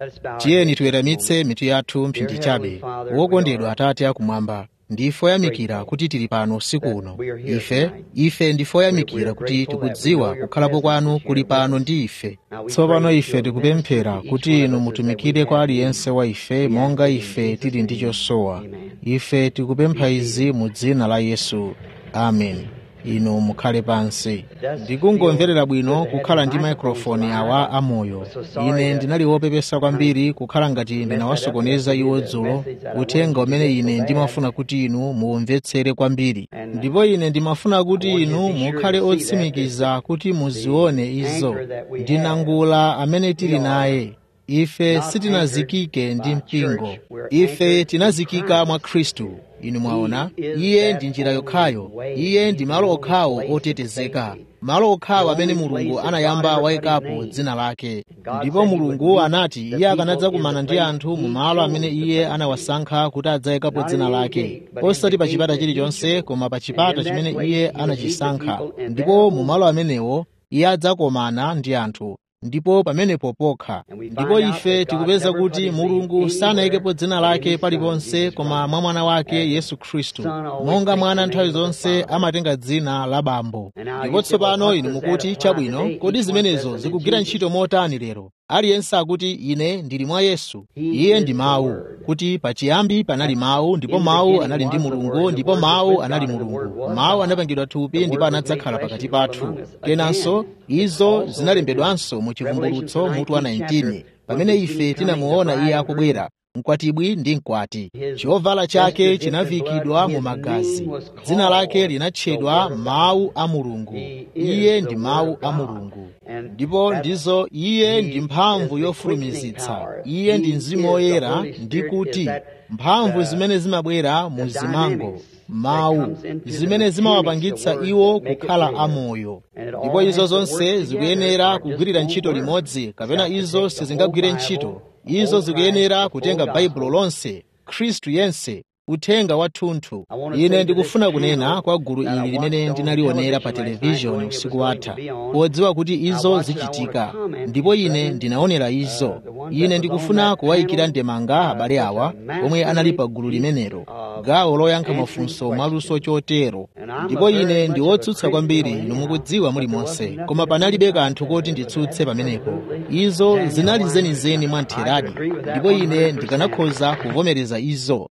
tiyeni tiweramitse mitu yathu mphindi chabe wokondedwa atate akumwamba ndife oyamikira kuti tili pano usiku uno ife ife ndife oyamikira kuti tikudziwa kukhalapo kwanu kuli pano ndi ife tsopano ife tikupemphera kuti inu mutumikire kwa aliyense wa ife monga ife tili ndi chosowa ife tikupempha izi mu dzina la yesu amen inu mukhale pansi ndikungomverera bwino kukhala ndi maikrofoni awa amoyo ine ndinali wopepesa kwambiri kukhala ngati ndinawasokoneza iwo dzulo uthenga umene ine ndimafuna kuti inu muumvetsere kwambiri ndipo ine ndimafuna kuti inu mukhale otsimikiza kuti muzione izo ndinangula amene tili naye ife sitinazikike ndi mpingo ife tinazikika mwa khristu inu mwaona iye ndi njira yokhayo iye ndi malo okhawo otetezeka malo okhawo amene mulungu anayamba wayikapo dzina lake ndipo mulungu anati iye akanadzakumana ndi anthu mu malo amene iye anawasankha kuti adzayikapo dzina lake osati pa chipata chilichonse koma pa chipata chimene iye anachisankha ndipo mu malo amenewo iye adzakomana ndi anthu ndipo pamenepo pokha ndipo ife tikupeza kuti mulungu sanayikepo dzina lake paliponse koma mwa mwana wake yesu khristu monga mwana nthawi zonse amatenga dzina la bambo ndipo tsopano inu mukuti chabwino kodi zimenezo zikugwira ntchito motani lero aliyense akuti ine ndili mwa yesu iye ndi mawu kuti pachiyambi panali mawu ndipo mawu anali ndi mulungu ndipo mawu anali mulungu mawu anapangidwa thupi ndipo anadzakhala pakati pathu kenanso izo zinalembedwanso mu chivumbulutso mutu wa 19 pamene ife tinamuona iye akubwera mkwatibwi ndi mkwati chovala chake chinavikidwa mu magazi dzina lake linatchedwa mawu a mulungu iye ndi mawu a mulungu ndipo ndizo iye ndi mphamvu yofulumizitsa iye ndi mzimu woyera ndi kuti mphamvu zimene zimabwera mu zimango mawu zimene zimawapangitsa iwo kukhala amoyo ndipo izo zonse zikuyenera kugwirira ntchito limodzi kapena izo sizingagwire ntchito izo zikuyenera kutenga baibulo lonse khristu yense uthenga wathunthu ine ndikufuna kunena kwa gulu ili limene ndinalionera pa televishoni usiku watha podziwa kuti izo zichitika ndipo ine ndinaonera izo ine ndikufuna kuwayikira ndemanga abale awa omwe anali pa gulu limenelo gawo loyankha mafunso mwaluso chotero ndipo ine ndi wotsutsa kwambiri inu mukudziwa mulimonse koma panalibe kanthu koti nditsutse pamenepo izo zinali zenizeni mwa ntheradi ndipo ine ndikanakhoza kuvomereza izo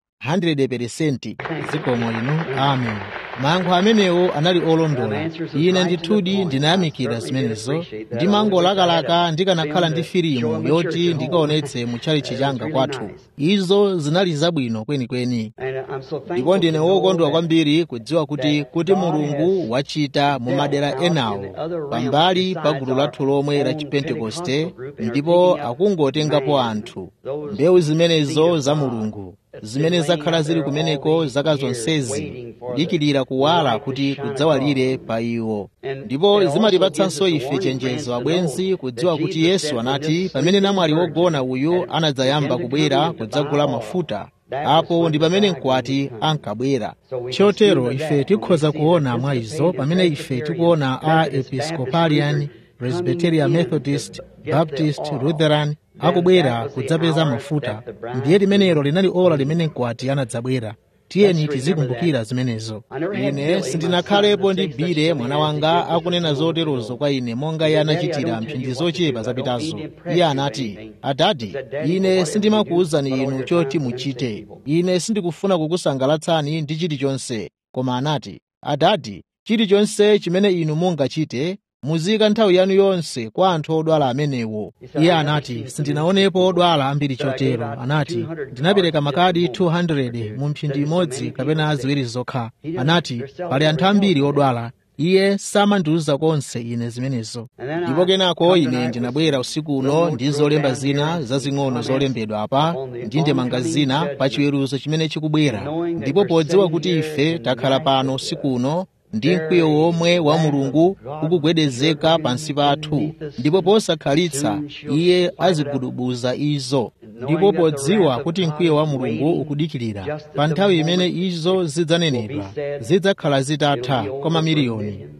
100% zikomo inu amen mayankho amenewo anali olondola ine ndithudi ndinayamikira zimenezo ndimangolakalaka ndikanakhala ndi filimu yoti ndikaonetse mu chalichi changa kwathu izo zinali zabwino kwenikweni ndipo ndine wokondwa kwambiri kudziwa kuti kuti mulungu wachita mu madera enawo pambali pa gulu lathu lomwe la chipentekoste ndipo akungotengapo anthu mbewu zimenezo za mulungu zimene zakhala zili kumeneko zaka zonsezi dikirira kuwala kuti kudzawalire pa iwo ndipo zimatipatsanso ife chenjezo abwenzi kudziwa kuti yesu anati pamene namwali wogona uyu anadzayamba kubwera kudzagula mafuta apo ndi pamene mkwati ankabwera chotero ife tikhoza kuona mwa izo pamene ife tikuona a episcopalian presbyterian methodist baptist lutheran akubwera kudzapeza mafuta ndiye limenelo linali ola limene mkwati anadzabwera tiyeni tizikumbukira zimenezo ine sindinakhalepo ndi bile mwana wanga akunena zoterozo kwa ine monga iye anachitira mphindi zochepa zapitazo iye anati adadi ine sindimakuwuzani inu choti muchite ine sindikufuna kukusangalatsani ndi chilichonse koma anati adadi chilichonse chimene inu mungachite muzika nthawi yanu yonse kwa anthu odwala amenewo iye anati sindinaonepo odwala ambiri chotero anati ndinapereka makadi 200 mu mphindi imodzi kapena ziwiri zokha anati pali anthu ambiri odwala iye samandiwuza konse ine zimenezo ndipo kenako ine ndinabwera usiku uno ndi zolemba zina zazing'ono zolembedwa apa ndi ndemanga zina pa chiweruzo chimene chikubwera ndipo podziwa kuti ife takhala pano usiku uno ndi mkwiyo womwe wa mulungu ukugwedezeka pansi pathu ndipo posakhalitsa iye azigudubuza izo ndipo podziwa kuti mkwiyo wa mulungu ukudikirira pa nthawi imene izo zidzanenedwa zidzakhala zitatha kwa mamiliyoni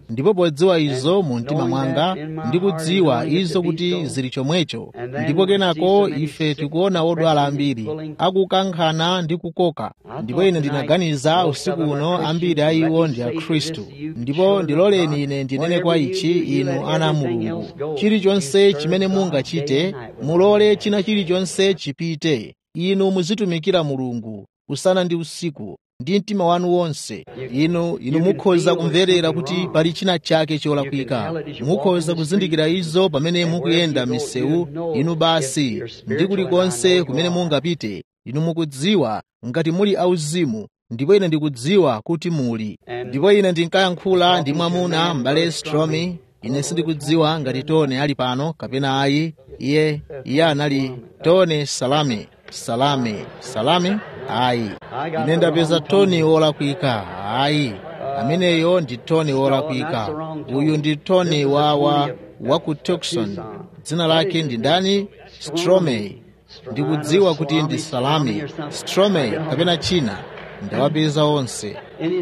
ndipo podziwa izo mu mtima mwanga ndikudziwa izo kuti zili chomwecho ndipo kenako ife tikuona odwala ambiri akukankhana ndi kukoka ndipo ine ndinaganiza usiku uno ambiri a iwo ndi akhristu ndipo ndiloleni ine ndinene kwa ichi inu ana a mulungu chilichonse chimene mungachite mulole china chilichonse chipite inu muzitumikira mulungu usana ndi usiku ndi mtima wanu wonse inu inu mukhoza kumverera kuti pali china chake cholakwika mukhoza kuzindikira izo pamene mukuyenda misewu inu basi ndi kulikonse kumene mungapite inu mukudziwa ngati muli auzimu ndipo ine ndikudziwa kuti muli ndipo ine ndinkayankhula ndi mwamuna m'bale stromi ine sindikudziwa ngati tone ali pano kapena ayi iye iye anali tone salame salame salame ayi ine ndapeza toni wolakwika ayi ameneyo ndi toni wolakwika uyu ndi toni wa wa wa ku tucson dzina lake ndi ndani stromey ndikudziwa kuti ndi salame stromey kapena china ndawapeza onse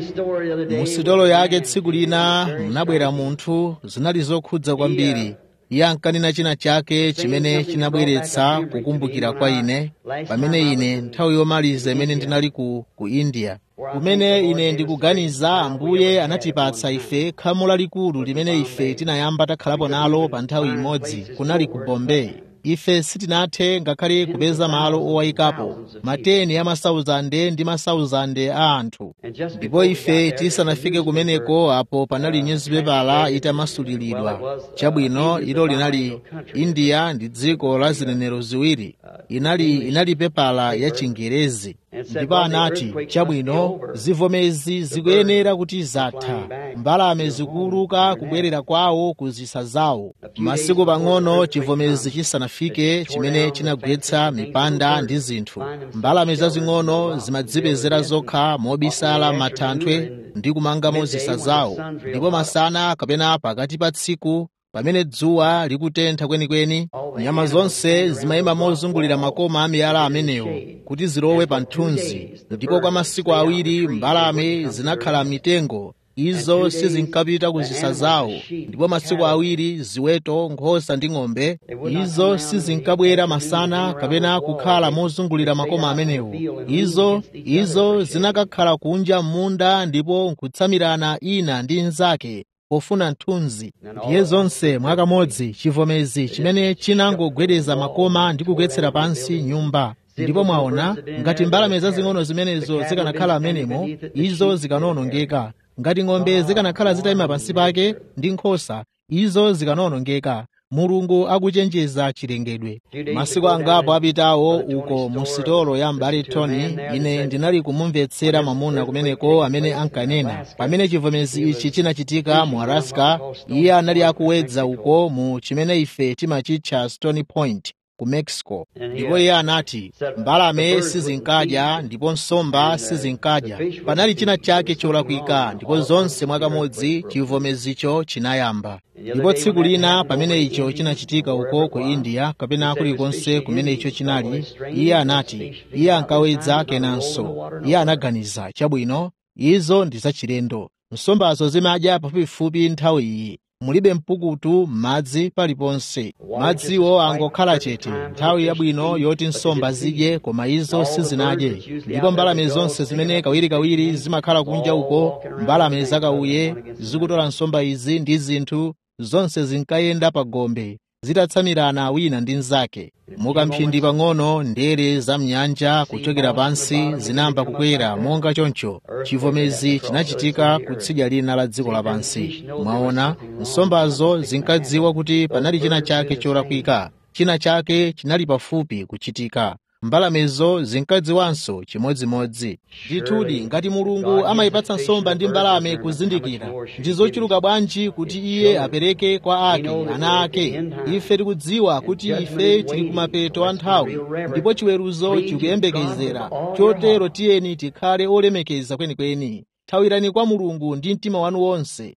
musitolo yake tsiku lina munabwera munthu zinali zokhudza kwambiri iye ankanena china chake chimene chinabweretsa kukumbukira kwa ine pamene ine nthawi yomaliza imene ndinali ku, ku india kumene ine ndikuganiza ambuye anatipatsa ife khamu lalikulu limene ife tinayamba takhalapo nalo pa nthawi imodzi kunali ku bombay ife sitinathe ngakhale kupeza malo owayikapo mateni ya masauzande ndi masauzande a anthu ndipo ife tisanafike kumeneko apo panali nyuzipepala itamasulilidwa chabwino ilo linali india ndi dziko la zinenero ziwiri inali inali pepala ya chingerezi ndipo anati chabwino zivomezi zikuyenera kuti zatha mbalame zikuuluka kubwerera kwawo ku zisa zawo masiku pang'ono chivomezi chisanafike chimene chinagwetsa mipanda ndi zinthu mbalame zazing'ono zimadzipezera zokha mobisala matanthwe ndi kumangamo zisa zawo ndipo masana kapena pakati pa tsiku pamene dzuwa likutentha kwenikweni nyama zonse zimayima mozungulira makoma a miyala amenewo kuti zilowe pa mthunzi ndipo kwa masiku awiri mbalame zinakhala mitengo izo sizinkapita ku zisa zawo ndipo masiku awiri ziweto nkhosa ndi ng'ombe izo sizinkabwera masana kapena kukhala mozungulira makoma amenewo izo izo zinakakhala kunja m'munda ndipo nkutsamirana ina ndi nzake pofuna mthunzi ndiye zonse mwakamodzi chivomezi chimene chinangogwedeza makoma ndi kugwetsera pansi nyumba ndipo mwaona ngati mbalame zazing'ono zimenezo zikanakhala amenemo izo zikanawonongeka ngati ng'ombe zikanakhala zitayima pansi pake ndi nkhosa izo zikanawonongeka mulungu akuchenjeza chilengedwe masiku angapo apitawo uko mu sitolo ya mbali tony ine ndinali kumumvetsera mwamuna kumeneko amene ankanena pamene chivomezi ichi chinachitika mu alaska iye anali akuwedza uko mu chimene ife timachitcha stony point ku mexico ndipo iye anati mbalame sizinkadya ndipo nsomba sizinkadya panali china chake cholakwika ndipo zonse mwakamodzi chivomezicho chinayamba ndipo tsiku lina pamene icho chinachitika uko ku india kapena kulikonse kumene icho chinali iye anati iye ankawedza kenanso iye anaganiza chabwino izo ndi zachilendo nsombazo zimadya pafupifupi nthawi iyi mulibe mpukutu m'madzi paliponse madziwo angokhala chete nthawi yabwino yoti nsomba zidye koma izo sizinadye ndipo mbalame zonse zimene kawirikawiri zimakhala kunja uko mbalame zakauye zikutola nsomba izi ndi zinthu zonse zinkayenda pa gombe zitatsamirana wina ndi mnzake mukamphindi pang'ono ndere za mnyanja kuchokera pansi zinayamba kukwera monga choncho chivomezi chinachitika kutsidya lina la dziko lapansi mwaona nsombazo zinkadziwa kuti panali china chake cholakwika china chake chinali pafupi kuchitika mbalamezo zinkadziwanso chimodzimodzi ndithudi ngati mulungu amayipatsa nsomba ndi mbalame kuzindikira ndi zochuluka bwanji kuti iye apereke kwa ake ana ake ife tikudziwa kuti ife tili kumapeto a nthawi ndipo chiweruzo chikuyembekezera chotero tiyeni tikhale olemekeza kwenikweni thawirani kwa mulungu ndi mtima wanu wonse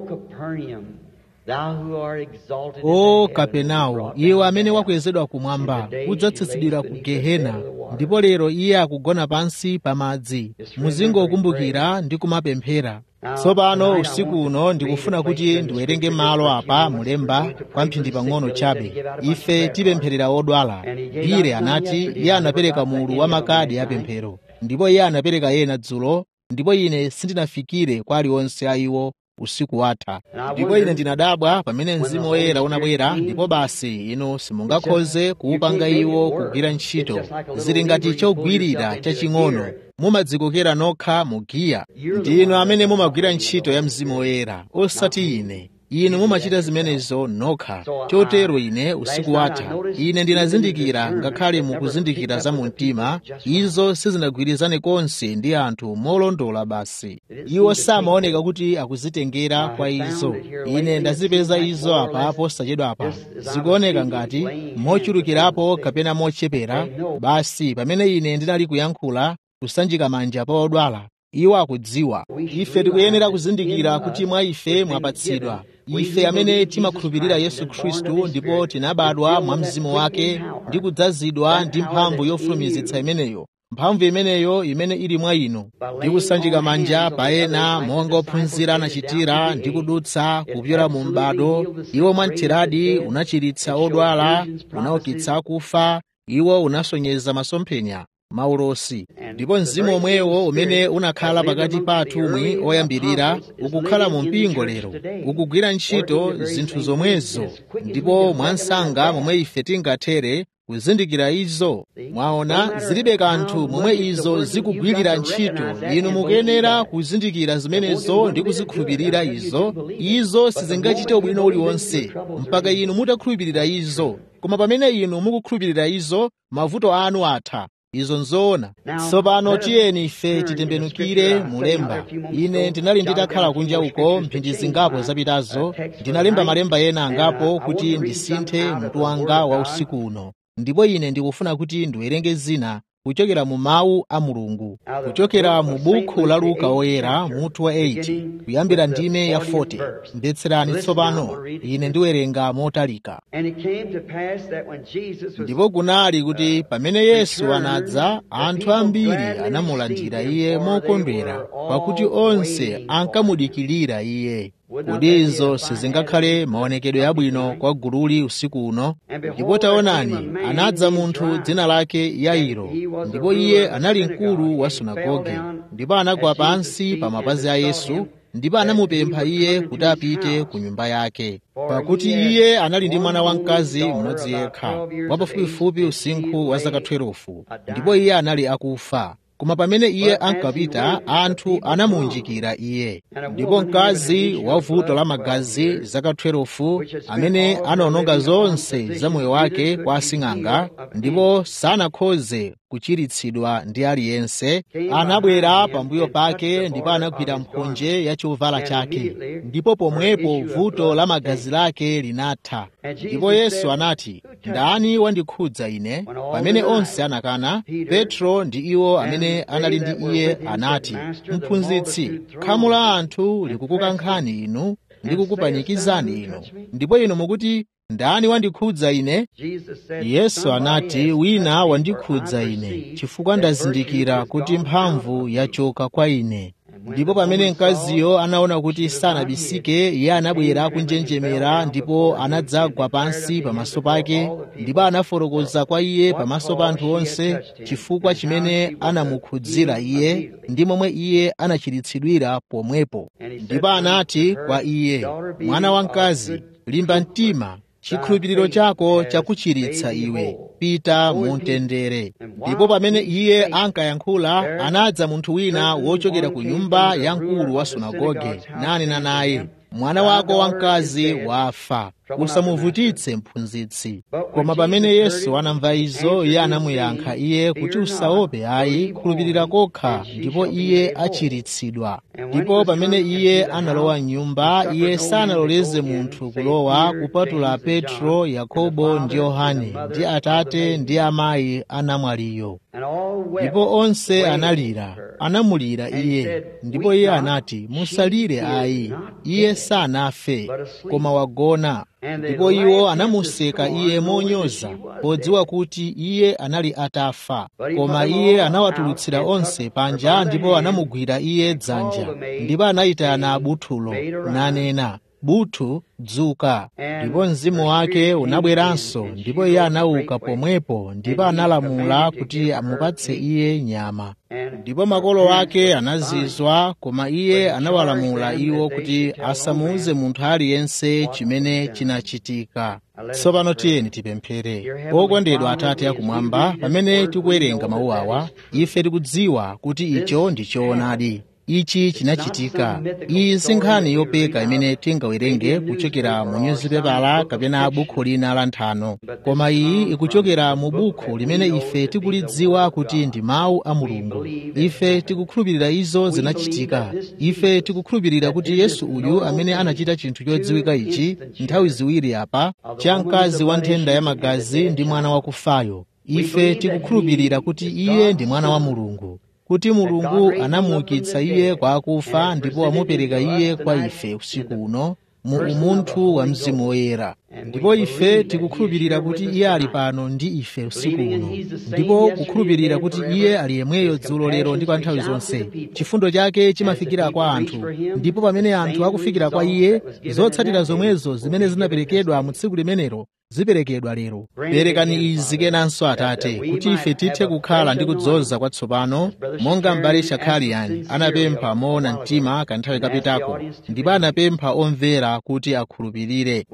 o kapenawo iwe amene wakwezedwa kumwamba udzatsitsidwira ku gehena ndipo lero iye akugona pansi pa madzi muzingokumbukira ndi kumapemphera tsopano usiku uno ndikufuna kuti ndiwerenge malo apa mulemba kwa mphindi pang'ono chabe ife tipempherera odwala bire anati iye anapereka mulu wa makadi apemphero ndipo iye anapereka ena dzulo ndipo ine sindinafikire kwa aliwonse a iwo usiku watha ndipo ine ndinadabwa pamene mzimu woyera unabwera ndipo basi inu simungakhoze kuwupanga iwo kugwira ntchito zili ngati chogwirira chaching'ono mumadzikokera nokha mu giya ndinu amene mumagwira ntchito ya mzimu woyera osati ine inu mumachita zimenezo nokha chotero ine usiku watha ine ndinazindikira ngakhale mukuzindikira za mu mtima izo sizinagwirizane konse ndi anthu molondola basi iwo samaoneka kuti akuzitengera kwa izo ine ndazipeza izo apa posachedwa apa zikuoneka ngati mochulukirapo kapena mochepera basi pamene ine ndinali kuyankhula kusanjika manja pa odwala iwo akudziwa ife tikuyenera kuzindikira kuti mwa ife mwapatsidwa ife amene timakhulupirira yesu khristu ndipo tinabadwa mwa mzimu wake ndi kudzazidwa ndi mphamvu yofulumizitsa imeneyo mphamvu imeneyo imene ili mwa inu ndi kusanjika manja pa ena monga ophunzira anachitira ndi kudutsa kupyola mu m'bado iwo mwamtheradi unachiritsa odwala unaukitsa akufa iwo unasonyeza masomphenya maulosi ndipo mzimu omwewo umene unakhala pakati pa atumwi oyambirira ukukhala mu mpingo lero ukugwira ntchito zinthu zomwezo ndipo mwansanga momwe ife tingathere kuzindikira izo mwaona zilibe kanthu momwe izo zikugwirira ntchito inu mukuyenera kuzindikira zimenezo ndi kuzikhulupirira izo izo sizingachite ubwino uliwonse mpaka inu mutakhulupirira izo koma pamene inu mukukhulupirira izo mavuto anu atha izo nzoona tsopano tiyeni ife titembenukire mulemba ine ndinali nditakhala kunja uko mphindi zingapo zapitazo ndinalemba malemba ena angapo kuti ndisinthe mutu wanga wa usiku uno ndipo ine ndikufuna kuti ndiwerenge zina kuchokera mu mawu a mulungu kuchokera mu bukhu la luka oyera mutu wa 8 kuyambira ndime ya 40 mbetserani tsopano ine ndiwerenga motalika ndipo kunali kuti pamene yesu anadza anthu ambiri anamulandira iye mokondwera pakuti onse ankamudikirira iye kodi izo sizingakhale maonekedwe abwino kwa gululi usiku uno ndipo taonani anadza munthu dzina lake yairo ndipo iye anali mkulu wa sunagoge ndipo anagwa pansi pa mapazi a yesu ndipo anamupempha iye kuti apite ku nyumba yake pakuti iye anali ndi mwana wamkazi mmodzi yekha wapafupifupi usinkhu wa zaka 12 ndipo iye anali akufa koma pamene iye ankapita anthu anamuunjikira iye ndipo mkazi wa vuto la magazi zaka 12 amene anaononga zonse za moyo wake kwa asing'anga ndipo sanakhoze kuchiritsidwa ndi aliyense anabwera pambuyo pake ndipo anagwira mphonje ya chovala chake ndipo pomwepo vuto la magazi lake linatha ndipo yesu anati ndani wandikhudza ine pamene onse anakana petro ndi iwo amene anali ndi iye anati mphunzitsi khamu la anthu likukukankhani inu ndi kukupanikizani inu ndipo inu mukuti ndani wandikhudza ine yesu anati wina wandikhudza ine chifukwa ndazindikira kuti mphamvu yachoka kwa ine ndipo pamene mkaziyo anaona kuti sanabisike iye anabwera kunjenjemera ndipo anadzagwa pansi pamaso pake ndipo anafotokoza kwa iye pamaso pa anthu onse chifukwa chimene anamukhudzira iye ndi momwe iye anachiritsidwira pomwepo ndipo anati kwa iye mwana wamkazi limba mtima chikhulupiriro chako chakuchiritsa iwe pita mu mtendere ndipo pamene iye ankayankhula anadza munthu wina wochokera ku nyumba ya mkulu wa sunagoge nanena naye mwana wako wamkazi wafa usamuvutitse mphunzitsi koma pamene yesu anamva izo iye anamuyankha iye kuti usaope ayi khulupirira kokha ndipo iye achiritsidwa ndipo pamene iye analowa m'nyumba iye sanaloleze munthu kulowa kupatula petro yakobo ndi yohane ndi atate ndi amayi a namwaliyo ndipo onse analira anamulira iye ndipo iye anati musalire ayi iye sanafe koma wagona ndipo iwo anamuseka iye monyoza podziwa kuti iye anali atafa koma iye anawatulutsira onse panja ndipo anamugwira iye dzanja ndipo anayitana buthulo nanena buthu dzuka ndipo mzimu wake unabweranso ndipo iye anauka pomwepo ndipo analamula kuti amupatse iye nyama ndipo makolo ake anazizwa koma iye anawalamula iwo kuti asamuuze munthu aliyense chimene chinachitika tsopano tiyeni tipemphere okondedwa atate akumwamba pamene tikuwerenga mawu awa ife tikudziwa kuti icho ndi choonadi ichi chinachitika iyi si nkhani yopeka imene tingawerenge kuchokera mu nyuzipepala kapena bukhu lina la nthano koma iyi ikuchokera mu bukhu limene ife tikulidziwa kuti ndi mawu a mulungu ife tikukhulupirira izo zinachitika ife tikukhulupirira kuti yesu uyu amene anachita chinthu chodziwika ichi nthawi ziwiri apa cha mkazi wa nthenda ya magazi ndi mwana wakufayo ife tikukhulupirira kuti iye ndi mwana wa mulungu kuti mulungu anamuukitsa iye kwa akufa ndipo amupereka iye kwa ife usiku uno mu umunthu wa mzimu woyera ndipo ife tikukhulupirira kuti iye ali pano ndi ife usiku uno ndipo kukhulupirira kuti iye ali yemweyo dzulo lero ndi pa nthawi zonse chifundo chake chimafikira kwa anthu ndipo pamene anthu akufikira kwa iye zotsatira zomwezo zimene zinaperekedwa mu tsiku limenelo ziperekedwa lero perekani izi kenanso atate kuti ife tithe kukhala ndi kudzoza kwatsopano monga m'bale shakhaliyani anapempha moona mtima kanthawi kapitako ndipo anapempha omvera kuti akhulupirire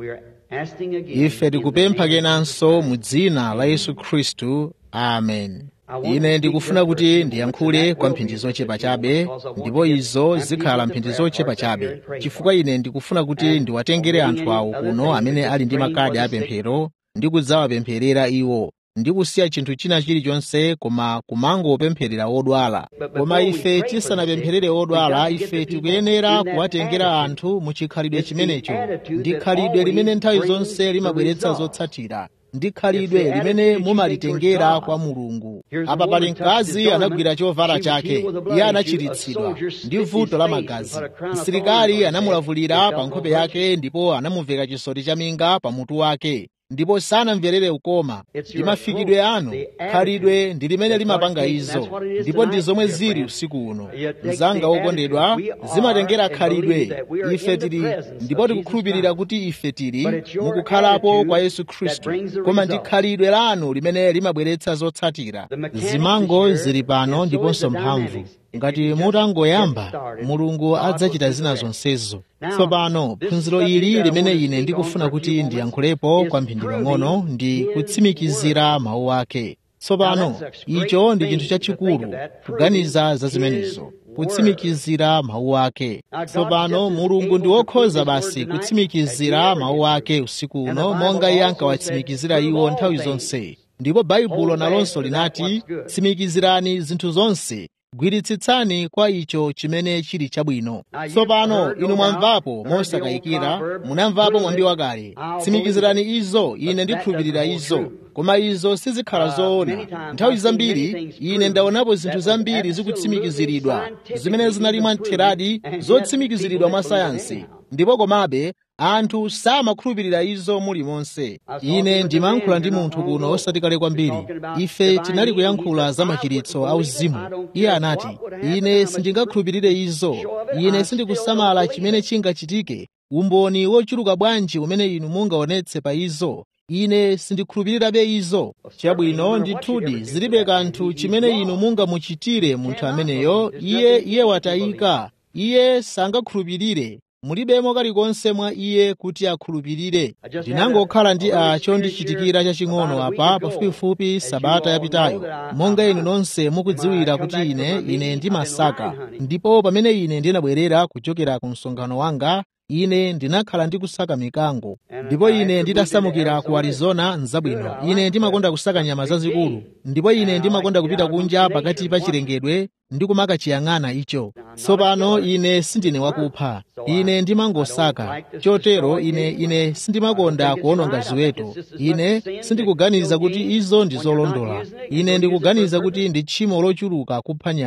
ife tikupempha kenanso mu dzina la yesu khristu amen ine ndikufuna kuti ndiyankhule kwa mphindi zochepa chabe ndipo izo zikhala mphindi zochepa chabe chifukwa ine ndikufuna kuti ndiwatengere anthu awo kuno amene ali ndi makadi apemphero ndi kudzawapempherera iwo ndi kusiya chinthu china chilichonse koma kumangopempherera odwala koma ife tisanapempherere odwala ife tikuyenera kuwatengera anthu mu chikhalidwe chimenecho ndi khalidwe limene nthawi zonse limabweretsa zotsatira ndi khalidwe limene mumalitengera kwa mulungu apa pali mkazi anagwira chovala chake iye anachiritsidwa ndi vuto la magazi msilikali anamulavulira pa nkhope yake ndipo anamuveka chisoti cha minga pa mutu wake ndipo sanamverere ukoma ndi mafikidwe anu khalidwe ndi limene limapanga izo ndipo ndi zomwe zili usiku uno mzanga wokondedwa zimatengera khalidwe ife tili ndipo tikukhulupirira kuti ife tili mukukhalapo kwa yesu khristu koma ndi khalidwe lanu limene limabweretsa zotsatira zimango zili pano ndiponso mphamvu ngati mutangoyamba mulungu adzachita zina zonsezo tsopano phunziro ili limene ine ndikufuna kuti ndiyankhulepo kwa mphindi pang'ono ndi kutsimikizira mawu ake tsopano icho ndi chinthu chachikulu kuganiza za zimenezo kutsimikizira mawu ake tsopano mulungu ndi wokhoza basi kutsimikizira mawu ake usiku uno monga iye ankawatsimikizira iwo nthawi zonse ndipo baibulo nalonso linati tsimikizirani zinthu zonse gwiritsitsani kwa icho chimene chili chabwino tsopano inu mwamvapo mosakayikira munamvapo mwambi wakale tsimikizirani izo ine ndikhulupirira izo koma izo sizikhala zoona nthawi zambiri ine ndaonapo zinthu zambiri zikutsimikiziridwa zimene zinali mwamtheradi zotsimikiziridwa mwa sayansi ndipo komabe anthu samakhulupirira izo mulimonse ine ndimayankhula ndi munthu kuno osati kale kwambiri ife tinali kuyankhula za machiritso auzimu iye anati ine sindingakhulupirire izo ine sindikusamala chimene chingachitike umboni wochuluka bwanji umene inu mungaonetse pa izo ine sindikhulupirirabe izo chabwino ndithudi zilibe kanthu chimene inu mungamuchitire munthu ameneyo iye iye watayika iye sangakhulupirire mulibemo kalikonse mwa iye kuti akhulupirire ndinangokhala ndi a chondichitikira chaching'ono apa pafupifupi sabata yapitayo monga inu nonse mukudziwira kuti ine ine ndimasaka ndipo pamene ine ndinabwerera kuchokera ku msonkhano wanga ine ndinakhala ndi kusaka mikango ndipo ine nditasamukira ku arizona nzabwino ine ndimakonda kusaka nyama zazikulu ndipo ine ndimakonda kupita kunja pakati pa chilengedwe ndi kumakachiyang'ana icho tsopano ine sindine wakupha ine ndimangosaka chotero ine ine sindimakonda kuononga ziweto ine sindikuganiza kuti izo ndi zolondola ine ndikuganiza kuti ndi tchimo lochuluka kupha nyama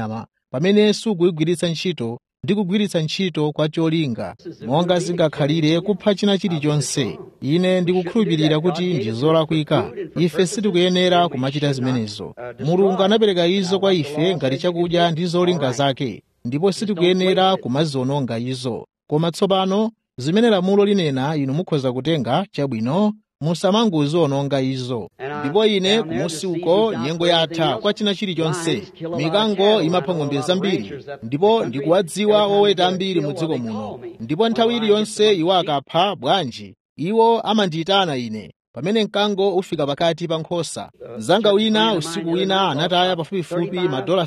pamene sukuyigwiritsa ntchito ndi kugwiritsa ntchito kwa cholinga monga zingakhalire kupha china chilichonse ine ndikukhulupirira kuti ndi zolakwika ife sitikuyenera kumachita zimenezo mulungu anapereka izo kwa ife ngati chakudya ndi zolinga zake ndipo sitikuyenera kumaziwononga izo koma tsopano zimene lamulo linena inu mukhoza kutenga chabwino musamangoziwononga izo ndipo ine kumusi uko nyengo yatha kwa china chilichonse mikango imapha ng'ombe zambiri ndipo ndikuwadziwa oweta ambiri mu dziko muno ndipo nthawi iliyonse iwo akapha bwanji iwo amandiyitana ine pamene mkango ufika pakati pa nkhosa mzanga wina usiku wina anataya pafupifupi madola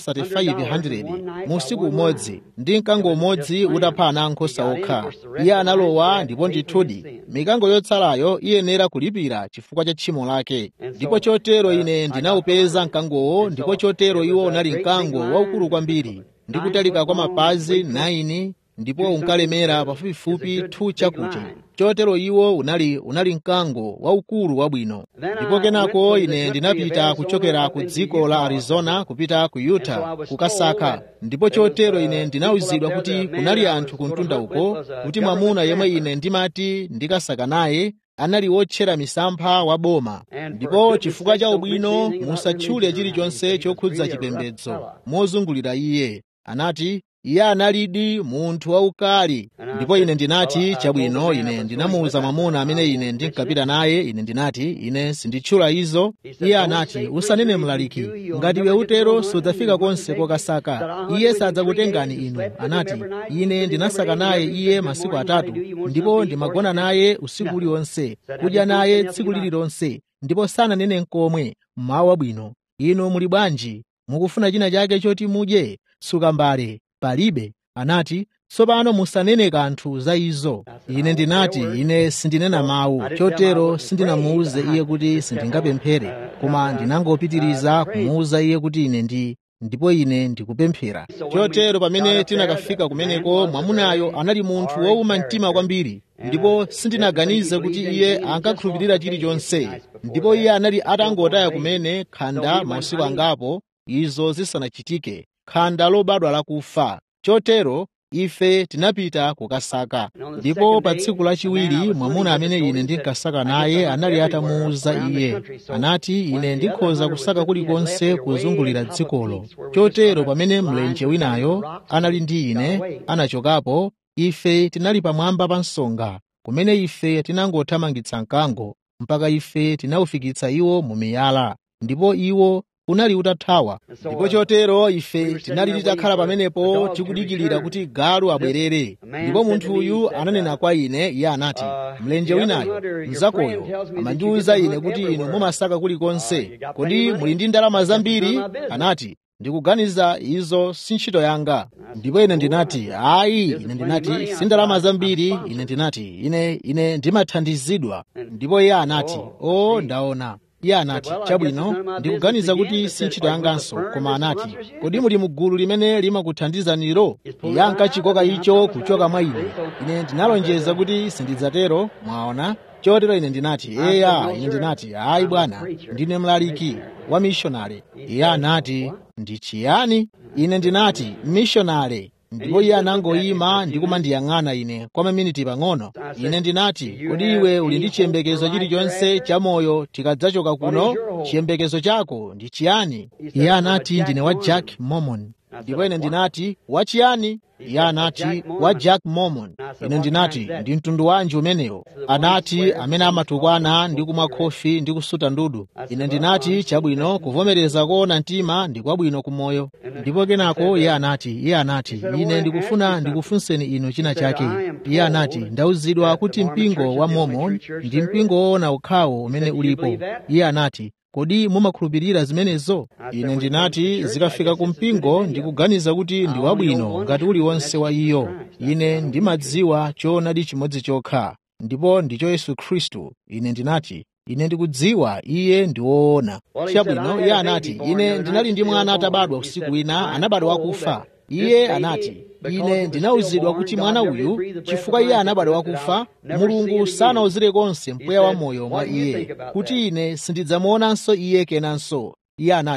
3500 mu usiku umodzi ndi mkango umodzi utapha ana ankhosa okha iye analowa ndipo ndithudi mikango yotsalayo iyenera kulipira chifukwa cha tchimo lake ndipo chotero ine ndinawupeza mkangowo ndipo chotero iwo unali mkango waukulu kwambiri ndi kutalika kwa mapazi 9 ndipo unkalemera pafupifupi 2 chakucha chotero iwo unali unali mkango waukulu wabwino ndipo kenako ine ndinapita kuchokera ku dziko la arizona kupita ku utah kukasaka ndipo chotero ine ndinawuzidwa kuti kunali anthu ku mtunda uko kuti mwamuna yemwe ine ndimati ndikasaka naye anali wotchera misampha wa boma ndipo chifukwa cha ubwino musatchule chilichonse chokhudza chipembedzo mozungulira iye anati iye analidi munthu waukali ndipo ine ndinati chabwino ine ndinamuwuza mwamuna amene ine ndinkapita naye ine ndinati ine sinditchula izo iye anati usanene mlaliki ngati iwe utero sudzafika konse kokasaka iye sadzakutengani inu anati ine ndinasaka naye iye masiku atatu ndipo ndimagona naye usiku uliwonse kudya naye tsiku lililonse ndipo sananene nkomwe mmawa wabwino inu muli bwanji mukufuna china chake choti mudye sukambale palibe anati tsopano musanene kanthu za izo ine ndinati ine sindinena mawu chotero sindinamuwuze iye kuti sindingapemphere koma ndinangopitiriza kumuwuza iye kuti ine ndi ndipo ine ndikupemphera chotero pamene tinakafika kumeneko mwamunayo anali munthu wowuma mtima kwambiri ndipo sindinaganize kuti iye ankakhulupirira chilichonse ndipo iye anali atangotaya kumene khanda mausiku angapo izo zisanachitike khanda lobadwa lakufa chotero ife tinapita kukasaka ndipo pa tsiku lachiwiri mwamuna amene ine ndinkasaka naye anali atamuwuza iye anati ine ndikhoza kusaka kulikonse kuzungulira dzikolo chotero pamene mlenje winayo anali ndi ine anachokapo ife tinali pamwamba pa msonga kumene ife tinangothamangitsa mkango mpaka ife tinawufikitsa iwo mu miyala ndipo iwo unali utathawa ndipo chotero ife tinali titakhala pamenepo tikudikirira kuti galu abwerere ndipo munthu uyu ananena kwa ine iye anati mlenje winayo mnzakoyo amandiwuza ine kuti inu mumasaka kulikonse kodi muli ndi ndalama zambiri anati ndikuganiza izo si ntchito yanga ndipo ine ndinati ayi ine ndinati si ndalama zambiri ine ndinati ine ine ndimathandizidwa ndipo iye anati o ndaona iye anati chabwino ndikuganiza kuti si ntchito yanganso koma anati kodi muli mugulu limene limakuthandizaniro iye ankachikoka icho kuchoka mwa ine ine ndinalonjeza kuti sindidzatero mwaona chotero ine ndinati eya ine ndinati ayi bwana ndine mlaliki wa mishonale iye anati ndi chiyani ine ndinati mishonale ndipo iye anangoyima ndi kumandiyang'ana ine kwa maminiti pang'ono ine ndinati kodi iwe uli ndi chiyembekezo chilichonse cha moyo tikadzachoka kuno chiyembekezo chako ndi chiyani iye anati ndine wa jack mormon ndipo ine ndinati wachiyani iye anati wa jack mormon ine ndinati ndi mtundu wanji umenewo anati amene amatukwana ndi kumwa khofi ndi kusuta ndudu ine ndinati chabwino kuvomereza koona mtima ndi kwabwino kumoyo ndipo kenako iye anati iye anati ine ndikufuna ndikufunseni inu china chake iye anati ndauzidwa kuti mpingo wa mormon ndi mpingo woona ukhawo umene ulipo iye anati kodi mumakhulupirira zimenezo ine ndinati zikafika ku mpingo ndikuganiza kuti ndi wabwino ngati uliwonse wa iyo ine ndimadziwa choonadi chimodzi chokha ndipo ndicho yesu khristu ine ndinati ine ndikudziwa iye ndi woona chabwino iye anati ine ndinali ndi mwana atabadwa usiku wina anabadwa wakufa iye anati ine ndinawuzidwa kuti mwana uyu chifukwa iye anabadwa wakufa mulungu sanawuzire konse mpweya wa moyo mwa iye kuti ine sindidzamuonanso iye kenanso iye anati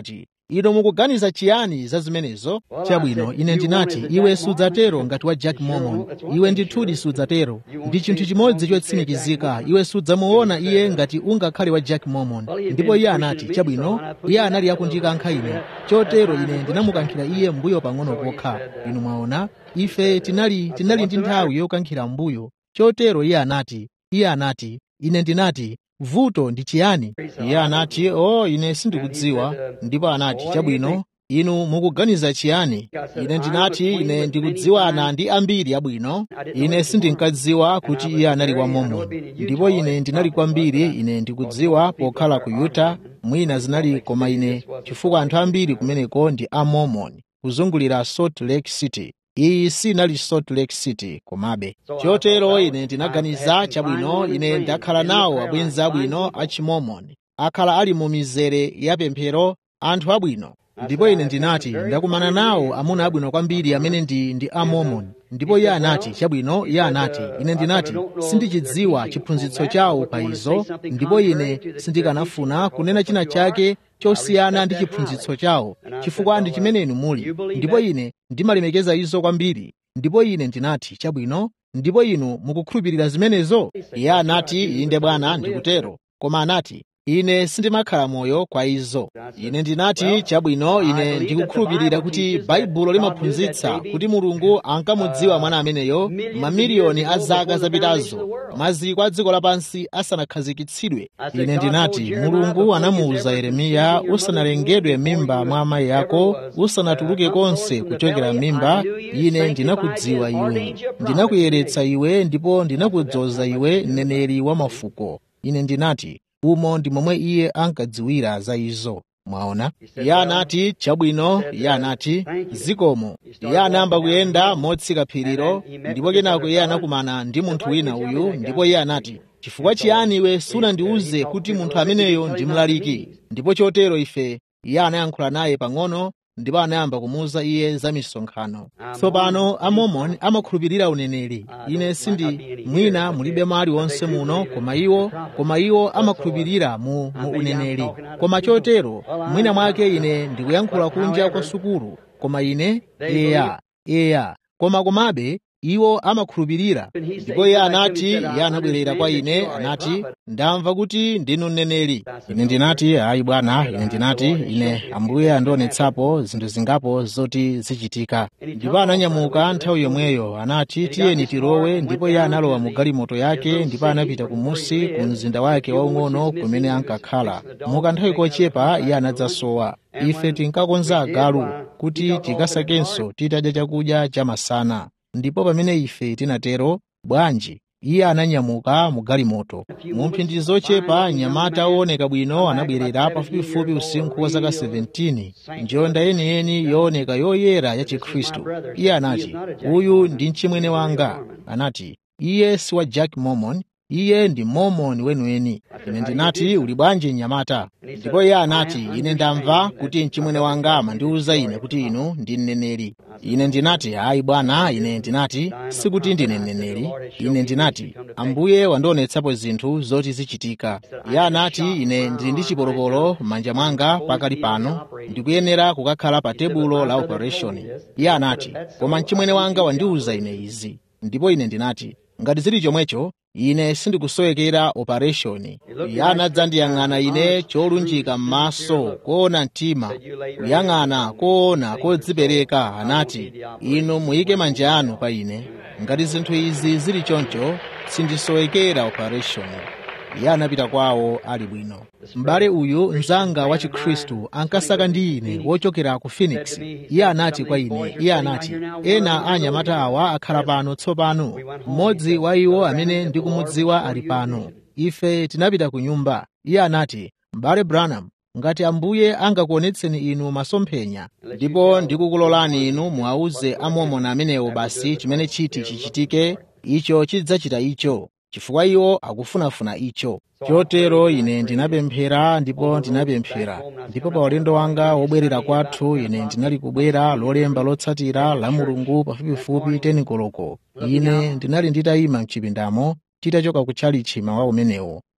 inu mukuganiza chiyani za zimenezo chabwino ine ndinati iwe sudzatero ngati wa jack mormon iwe ndithudi sudzatero ndi chinthu chimodzi chotsimikizika iwe sudzamuona iye ngati ungakhale wa jack mormon ndipo iye anati chabwino iye anali akundikankha ine chotero ine ndinamukankhira iye mbuyo pang'ono pokha inu mwaona ife tinali tinali ndi nthawi yokankhira mbuyo chotero iye anati iye anati ine ndinati vuto ndi chiyani iye anati o oh, ine sindikudziwa ndipo anati chabwino inu mukuganiza chiyani ine ndinati ine ndikudziwana ndi ambiri abwino ine sindinkadziwa kuti iye anali wa mormon ndipo ine ndinali kwambiri ine ndikudziwa pokhala ku utah mwina zinali koma ine chifukwa anthu ambiri kumeneko ndi a mormon kuzungulira salt lake city iyi sinali salt lake city komabe chotero ine ndinaganiza chabwino ine ndakhala nawo abwenzi abwino a chimormon akhala ali mu mizere ya pemphero anthu abwino ndipo ine ndinati ndakumana nawo amuna abwino kwambiri amene ndi ndi a mormon ndipo iye anati chabwino iye anati ine ndinati sindichidziwa chiphunzitso chawo pa izo ndipo ine sindikanafuna kunena china chake chosiyana ndi chiphunzitso chawo chifukwa ndi chimene inu muli ndipo ine ndimalemekeza izo kwambiri ndipo ine ndinati chabwino ndipo inu mukukhulupirira zimenezo iye anati inde bwana ndikutero koma anati ine sindimakhala moyo kwa izo ine ndinati chabwino ine ndikukhulupirira kuti baibulo limaphunzitsa kuti mulungu ankamudziwa mwana ameneyo mamiliyoni a zaka zapitazo maziko a dziko lapansi asanakhazikitsidwe ine ndinati mulungu anamuwuza yeremiya usanalengedwe m'mimba mwa amayi ako usanatuluke konse kuchokera m'mimba ine ndinakudziwa iwe ndinakuyeretsa iwe ndipo ndinakudzoza iwe mneneri wa mafuko ine ndinati umo ndi momwe iye ankadziwira za izo mwaona iye anati chabwino iye anati zikomo iye anayamba kuyenda motsika phirilo ndipo kenako iye anakumana ndi munthu wina uyu ndipo iye anati chifukwa chiyani iwe sunandiwuze kuti munthu ameneyo ndi mlaliki ndipo chotero ife iye anayankhula naye pang'ono ndipo anayamba kumuwuza iye za misonkhano tsopano amormon amakhulupirira uneneri ine sindi mwina mulibe mali wonse muno koma iwo koma iwo amakhulupirira mu, mu uneneri koma chotero mwina mwake ine ndikuyankhula kunja kwa sukulu koma ine eya eya koma komabe iwo amakhulupirira ndipo iye anati iye anabwerera kwa ine anati ndamva kuti ndinu mneneri ine ndinati ayi bwana ine ndinati ine ambuye andionetsapo zinthu zingapo zoti zichitika ndipo ananyamuka nthawi yomweyo anati tiyeni tilowe ndipo iye analowa mu galimoto yake ndipo anapita kumusi ku mzinda wake waung'ono kumene ankakhala mukanthawi kochepa iye anadzasowa ife tinkakonza agalu kuti tikasakenso titadya chakudya chamasana ndipo pamene ife tinatero bwanji iye ananyamuka mu galimoto mu mphindi zochepa mnyamata wooneka bwino anabwerera pafupifupi usinkhu wa zaka 17 njonda yeniyeni yooneka yoyera ya chikhristu iye anati uyu ndi mchimwene wanga anati iye si wa jack mormon iye ndi mormon weniweni ine ndinati uli bwanji mnyamata ndipo iye anati ine ndamva kuti mchimwene wanga amandiwuza ine kuti inu ndi mneneri ine ndinati ayi bwana ine ndinati sikuti ndine mneneri ine ndinati ambuye wandionetsapo zinthu zoti zichitika iye anati ine ndili ndi chipolopolo m'manja mwanga pakali pano ndikuyenera kukakhala pa tebulo la operation iye anati koma mchimwene wanga wandiwuza ine izi ndipo ine ndinati ngati zili chomwecho ine sindikusowekera operation iye anadzandiyang'ana ine cholunjika m'maso koona mtima kuyang'ana koona kodzipereka anati inu muyike manja anu pa ine ngati zinthu izi zili choncho sindisowekera operation iye anapita kwawo ali bwino m'bale uyu mnzanga wa chikhristu ankasaka ndi ine wochokera ku phoenix iye anati kwa ine iye anati ena a anyamata awa akhala pano tsopano mmodzi wa iwo amene ndikumudziwa ali pano ife tinapita ku nyumba iye anati m'bale branham ngati ambuye angakuonetseni inu masomphenya ndipo ndikukulolani inu muwauze amomona amenewo basi chimene chiti chichitike icho chidzachita icho chifukwa iwo akufunafuna icho chotero ine ndinapemphera ndipo ndinapemphera ndipo pa ulendo wanga wobwerera kwathu ine ndinali kubwera lolemba lotsatira la mulungu pafupifupi tenikoloko ine ndinali nditayima mchipindamo titachoka kutchalichi mawa umenewo